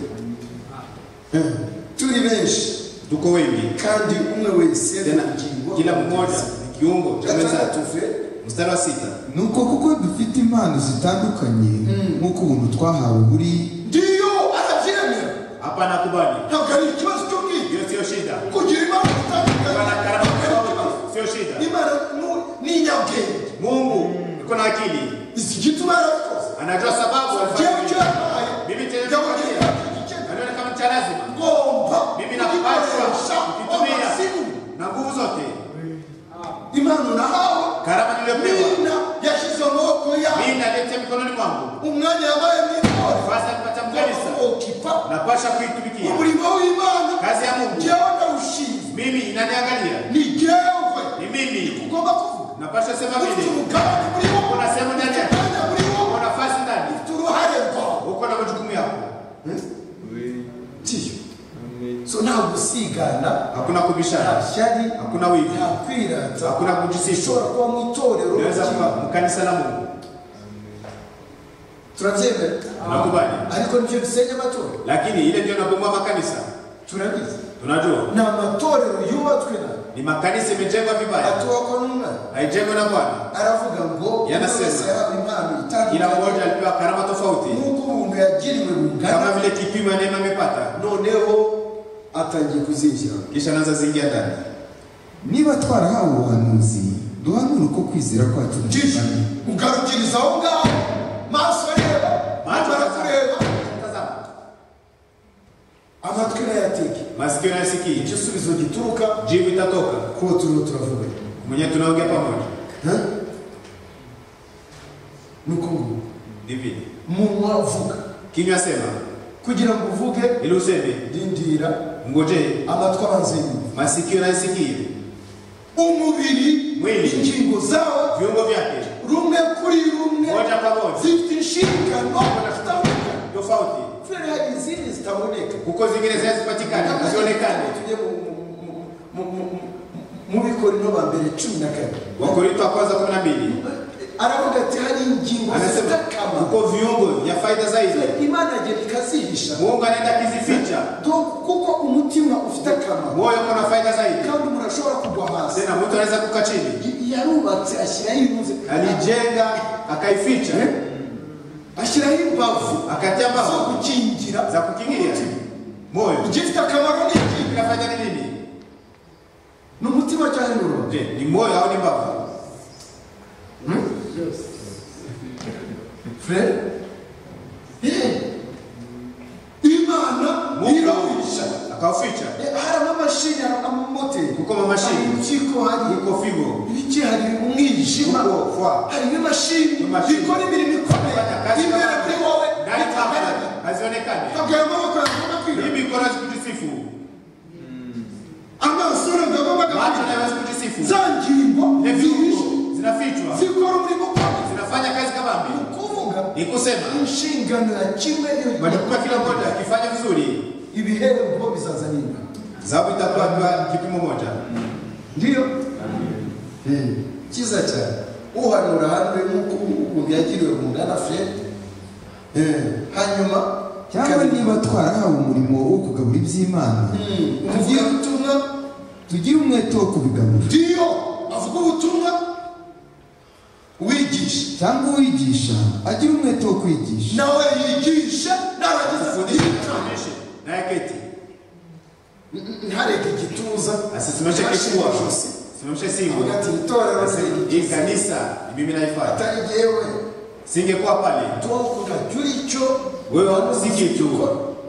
turi benshi tuko wengi kandi umwe wese tena ingingo kila mmoja ni kiungo cha mwenzake gatandatu ve mstari wa sita nuko kuko dufite impano zitandukanye nk'uko ubuntu twahawe buri ndiyo arabyemera hapa nakubali ntabwo ari ikibazo cyo kwiga hiyo siyo shida kugira imana zitandukanye kuwa na karama ntabwo ari ikibazo tofauti siyo shida imana nu- ni inyabwenge mungu iko na akili izi gituma yarakoze anajua sababu jewe alifanya icyo hivi. yabaye Mimi tena yabaye nakwambia, igice anaona kama cha lazima ngomba mimi kugikoresha napaswa amasimu kukitumia na nguvu zote impano nahawe karama niliyopewa nina yashyize amaboko yawe mimi nalete mikononi mwangu umwanya yabaye mwitore sasa nipata mgalisa okipa napasha kuitumikia umurimo w'imana kazi ya mungu jewe ndawushinze mimi inaniangalia ni jewe ni mimi ugomba kuvuga napasha sema ufite vile umugabane muri wowe Kuna sehemu ndani yake. Umugabane muri wowe uko nafasi ndani ufite uruhare rwawe uko na majukumu yako ndiyo so nta gusigana hakuna nta kubishana shyari hakuna wivu nta kwirata hakuna kujisisho ushobora kuba mu itorero unaweza ukiba. kuwa mkanisa la mungu turabyemera nakubali ariko nibyo bisenya amatorero lakini ile ndio nabomoa makanisa turabizi tunajua ni amatorero yubatswe na ni makanisa imejengwa vibaya atuwako n'umwana haijengwa na bwana aravuga ngo Yanasema. yose yahawe impano kila itandukanye mmoja alipewa karama tofauti nk'uko umuntu yagiriwe kama bungana vile kipimo ya neema imepata noneho atangiye kuzinjira kisha naanza zingia ndani niba twarahawe ubuhanuzi duhanure uko kwizera kwacu jisho kungana. ugarukiriza aho ngaho maso areba Macho amara kureba Tazama, amatwi nayatege masikio yanayosikia igisubizo gituruka jibu itatoka kuwo turiho turavuga mwenyewe tunaongea pamoja Ha? ni uko nguko hivi munwa uvuga kinywa sema kugira ngo uvuge ili useme rindira ngojee amatwi abanze yumva masikio yanayosikia umubiri Mwili. ingingo zawo viungo vyake rumwe kuri rumwe moja pamoja zifite inshingano zitandukanye tofauti feri hari izindi zitaboneka kuko zingine hazipatikani hazionekane tujye mu- mu- mu- mu- mu- mu- mu bikorino ba mbere cumi na kane wakorinto wa kwanza kumi na mbili aravuga ati hari ingingo zifite anasema akamaro kuko viungo vya faida zaidi imana agenda ikazihisha mungu anaenda akizificha Do- kuko umutima ufite akamaro moyo uko na faida zaidi kandi umuntu ashobora kugwa hasi tena mtu anaweza kuka chini Y- yarubatse ashyiraho intuze alijenga akaificha ashyiraho imbavu akatia zo mbao gukingira za kukingia moyo igifite akamaro ni iki kinafanya ni nini ni umutima cyane ni urubavu je ni moyo au ni mbavu frere Eh. imana irawisha akauficha Eh, hari amamashini hari amamoteri kuko hari mamashini impyiko hari kuko figo ibiki hari umwijima kuko fwa hari n'imashini Imashini. ikora imirimo ikomeye imbere kuri wowe itagaragara hazionekane ntabwo ayo maboko yagomba kwira hivi ikora kujisifu amaso ndagomba macho kwira hayawezi kujisifu za ngingo ile zihishe viungo zinafichwa zikora umurimo ukomeye zinafanya kazi kama mbi kuvuga ni kusema inshingano ya kimwe yo- majukumu ya kila mmoja akifanya vizuri ibihembo bizazanira zahabu itakuwa kwa kipimo moja ndiyo cyiza cyane uhanura hamwe nk'uko umuntu yagiriwe bungana fred Eh, hanyuma cyangwa niba twarahawe umurimo wo kugabura iby'imana avuga ubutumwa tugire umwete wo kubigabura ndiyo avuga ubutumwa wigisha cyangwa uwigisha agire umwete wo kwigisha nawe yigishe narangiza yiga Onyeshe, naye keti ntareke igituza asisimamishe kifua Ashike ijosi. simamisha simu avuga ati itorero hii singikiriza kanisa mimi naifata atari jyewe singekuwa pale tuwo utajura icyo wewe sikitu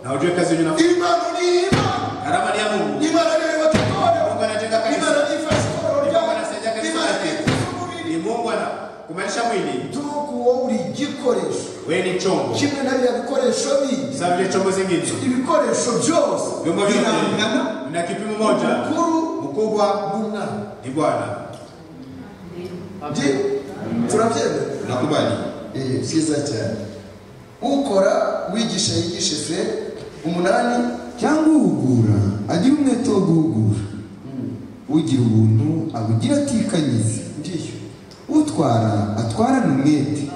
na ujue kazi yenye nafanya imana ni imana karama ni ya Mungu imana niyo itorero Mungu anajenga imana kanisa nifashe itorero Mungu ryawe anasaidia kanisa imana lake nikuza umubiri ni Mungu ana kumaanisha mwili tuwo kuwo buri gikoresho wewe ni chombo kimwe na biriya bikoresho bindi sasa vile chombo zingine ibikoresho byose vyombo vyote birangana na kipimo moja mukuru mkubwa n'umwana ni Bwana Je, turabyemera nakubali Eh, byiza cyane ukora wigisha yigishe fre umunani cyangwa uhugura agira umwete wo guhugura ugira ubuntu abugira atikanyiza ndiyo utwara atwarane umwete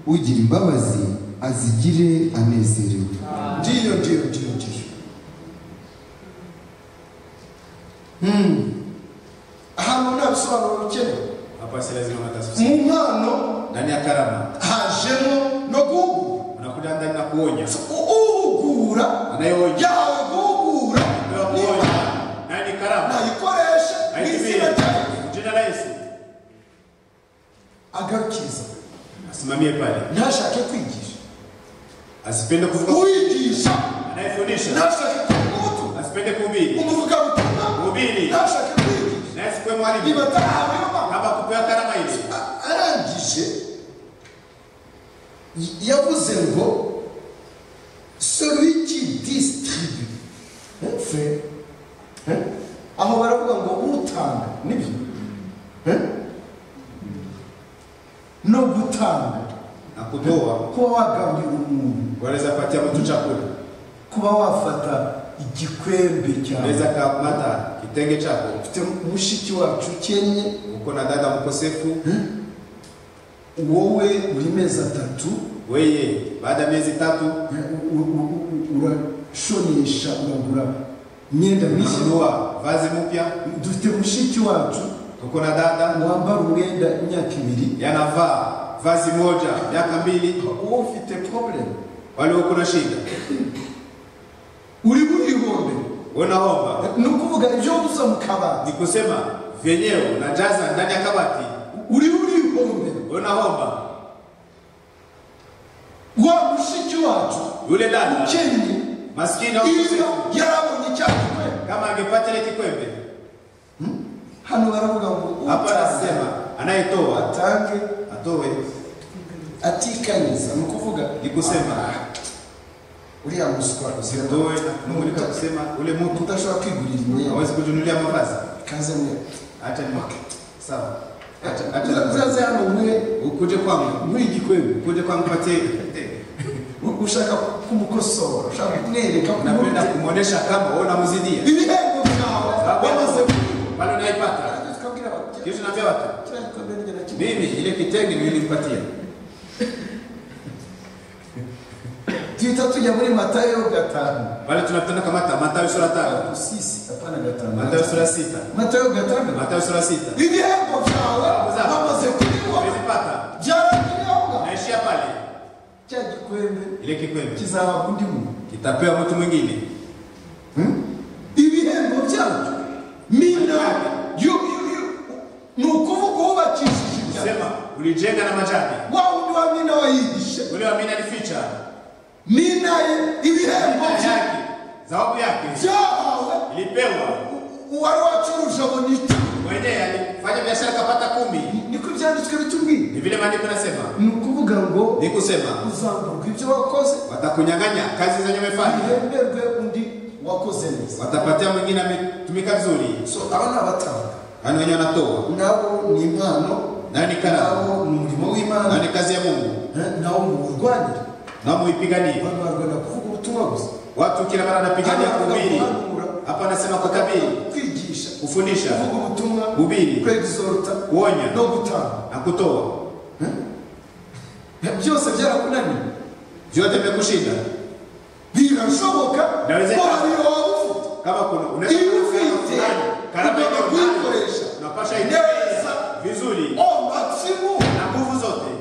ugira imbabazi azigire anezerewe ndiyo ndiyo ndiyo ndiyo Hmm. ahantu nta bisobanuro bikenewe hapa si lazima matasusi mu mpano ndani ya karama hajemo no guhugura unakuja ndani na kuonya U- uhugura anayeonya yawe guhugura ndio kuonya nani karama nayikoresha ni haitimii izina ryawe jina la Yesu agarukiriza asimamie pale ntashake kwigisha asipende kuvuga uwigisha anayefundisha ntashake kuvuga asipende kuhubiri umuvugabutumwa kuhubiri ntashake kwigisha naye sikuwe mwalimu niba atarahabwa kama kupewa karama hizi arangije y- yavuze ngo celui qui distribue Hein, frère Hein? aho baravuga ngo utanga nibyo Hein? no gutanga na kutoa kuba wagaburira umuntu wanaweza kupatia mtu chakula kuba wafata igikwembe cyawe unaweza kamata kitenge chako ufite mushiki wacu ukennye uko na dada mkosefu wowe uri mezi atatu weye baada ya miezi tatu u- u- u- u- urashonesha uragura imyenda mishya unanunua vazi mpya dufite mushiki wacu uko na dada wambara umwenda imyaka ibiri yanavaa vazi moja miaka mbili wowe ufite problem wale uko na shida uri muri ihombe unaomba ni ukuvuga ibyo gusa mu kabati ni kusema vyenyewe unajaza ndani ya kabati uri muri ihombe unaomba wa mushiki wacu yule dada ukennye maskini au iyo mkosefu yarabonye cya gikwembe kama angepata ile kikwembe hano baravuga ngo hapa utange anasema anayetoa atange atoe atikanyiza ni ukuvuga ni kusema uriya muswa usitoe na kumulika kusema ule mtu utashobora kwigurira imyenda hawezi kujunulia mavazi kaze mwe acha nimake sawa Acha- acha nimwake. uzaze hano mwe ukuje kwangu muri igikwembe ukuje kwangu patie u- ushaka kumukosora ushaka kumwereka ko napenda muri- kumwonyesha kama wewe unamzidia ibihembo byawe wamaze bado unaipata tukabwira abakiriya, kisha naambia watu kiriya gikombe ni jana kimwe. mimi ile kitenge nilimpatia duhita tujya muri matayo gatanu bali tunapenda kamata Mathayo sura tano usisi apana gatanu Mathayo sura sita matayo gatanu Mathayo sura sita ibihembo byawe Sawa. wamaze kubibona umezipata byaragiraho naishia pale cya gikwembe ile kikwembe kizahabwa undi muntu kitapewa mtu mwingine ibihembo byacu mina yo- yo- yo- ni ukuvuga wubakishije ibyacu sema ulijenga na majani wa wundi wa mina wayigisha ule wa mina alificha mina ye ibihembo Mina bya- yake zawabu yake byahawe ilipewa uwari wacuruje abona icumi mwenyewe alifanya biashara akapata kumi niko ibyanditswe bitubwira ni vile maandiko nasema ni ukuvuga ngo ni kusema uzamburwa ibyo wakoze watakunyang'anya kazi zenye umefanya bihemberwe undi wakoze neza watapatia mwingine ametumika vizuri so aba ni abatanga hano wenyewe wanatoa nabo ni impano nayo ni karamu nabo ni umurimo nayo w'imana ni kazi ya mungu eh, nabo muwurwanire nao muipiganie abantu barwana kuvuga ubutumwa gusa watu kila mara anapigania Hapa anakuwa kuhubiri kuhanura. hapa anasema kutabiri kwigisha kufundisha kuvuga ubutumwa Ubiri. kwegizorota kuonya no gutanga na kutoa byose byarakunaniye vyote vimekushinda birashoboka Inawezekana. ko hari waba ufite kama kuna unaweza iyo kuwa na ufite fulani, karama ugomba iliyo ndani, kuyikoresha unapasha neza itumia vizuri o maksimu na nguvu zote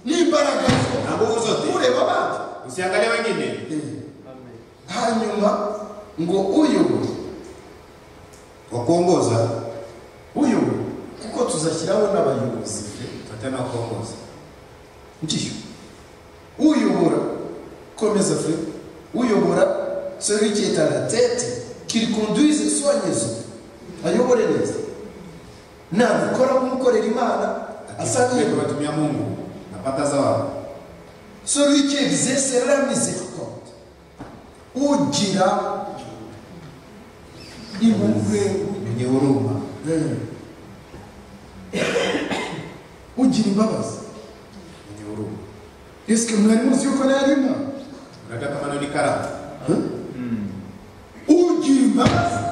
n'imbaraga na nguvu zo zote ureba abandi usiangalie wengine hanyuma ngo uyobore kwa kuongoza uyobore tuzashyiraho n'abayobozi tufatane n'abakongozi ngiyo uyobora komeza fe uyobora celui qui est à la tête qu'il conduise soigneusement ayobore neza nabikora nk'ukorera imana asa Lakini nk'uyobora tunatumia Mungu napata zawabu celui qui exerce la miséricorde ugira impuhwe mwenye huruma Eh. ugira imbabazi mwenye huruma. esike mwari muzi yuko nayo ari imana Unataka maneno ni karamu ugira imbabazi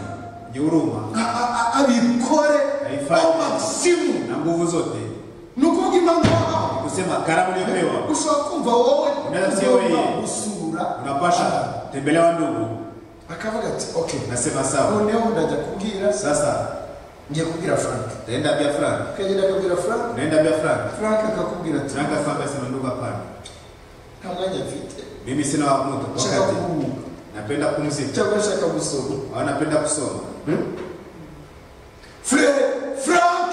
mwenye huruma a- a- a- abikore Haifai. aho magisimu na nguvu zote, ni ukuvuga impamvu wahawe kusema karamu uliyopewa ushobora kumva wowe Unaweza sio wewe. ugomba gusura unapasha tembelea ndugu. akavuga ati okay Nasema sawa, noneho ndajya kubwira sasa ngiye kubwira frank taenda Biafra, akagenda akabwira frank unaenda Biafra. frank akakubwira ati Tunaka sasa sema ndugu, hapana, nta mwanya mfite mimi sina wa muda nshaka wakati, kuhumuka napenda kumzika cyangwa nshaka gusoma au napenda kusoma. fure frank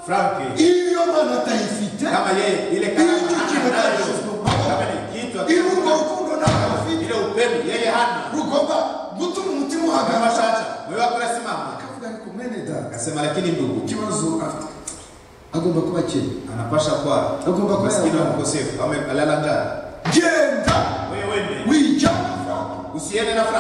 Frank iyo mana atayifite kama yeye ile karamu iyo kigo anayo, cyashyizwe kama ni kitu iyo urwo akikupa, rukundo ntabwo afite ile upendo yeye hana rugomba gutuma umutima kama uhagarara shaka wewe wako unasimama. akavuga ariko mwene data Akasema lakini ndugu, ikibazo afite agomba kuba akiri anapasha kwa agomba kuba maskini wa yabona mkosefu au amelala njaa. genda Wewe wende, wijyana frank usiende na Frank.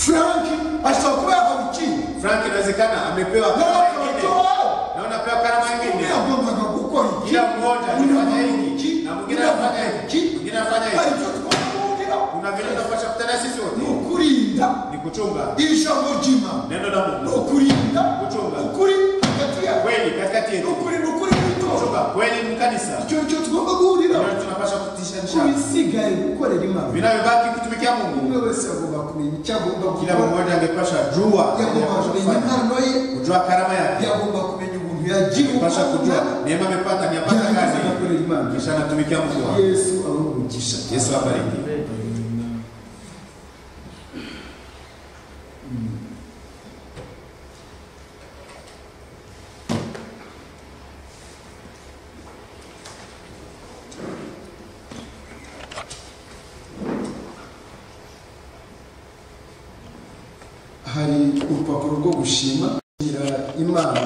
frank ashobora kuba yahawe ikintu Frank inawezekana amepewa nawe karama akaba nyingine icyo wahawe na unapewa karama nyingine. umwe yagombaga gukora iki Kila mmoja anafanya hiki na mwingine Unavuga anafanya hiki, mwingine anafanya hari hiki. icyo twamugira Kuna vile tunapasha kutana sisi ni wote ukurinda ni kuchunga iri jambo ry'imana neno la ni Mungu, ukurinda Gucunga. ukuri hagati yawe kweli katikati ni yetu, ukuri ni ukuri w'itora kuchunga kweli mu kanisa. icyo nicyo tugomba guhuriraho Ndio tunapasha kutisha nishana. kubisigaye gukorera imana Vinavyobaki kutumikia umwe Mungu, wese agomba kumenya icyo agomba kila gukora mmoja angepasha jua yagomba anayopasha kumenya kufanya, impano ye kujua karama yake, yagomba kumenya ubuntu yagira pasha kujua ubuntu neema amepata, amepata yarangiza kazi agakorera imana kisha anatumikia Mungu. wake. yesu abamugisha Yesu abariki. hari urupapuro rwo gushima kugira imana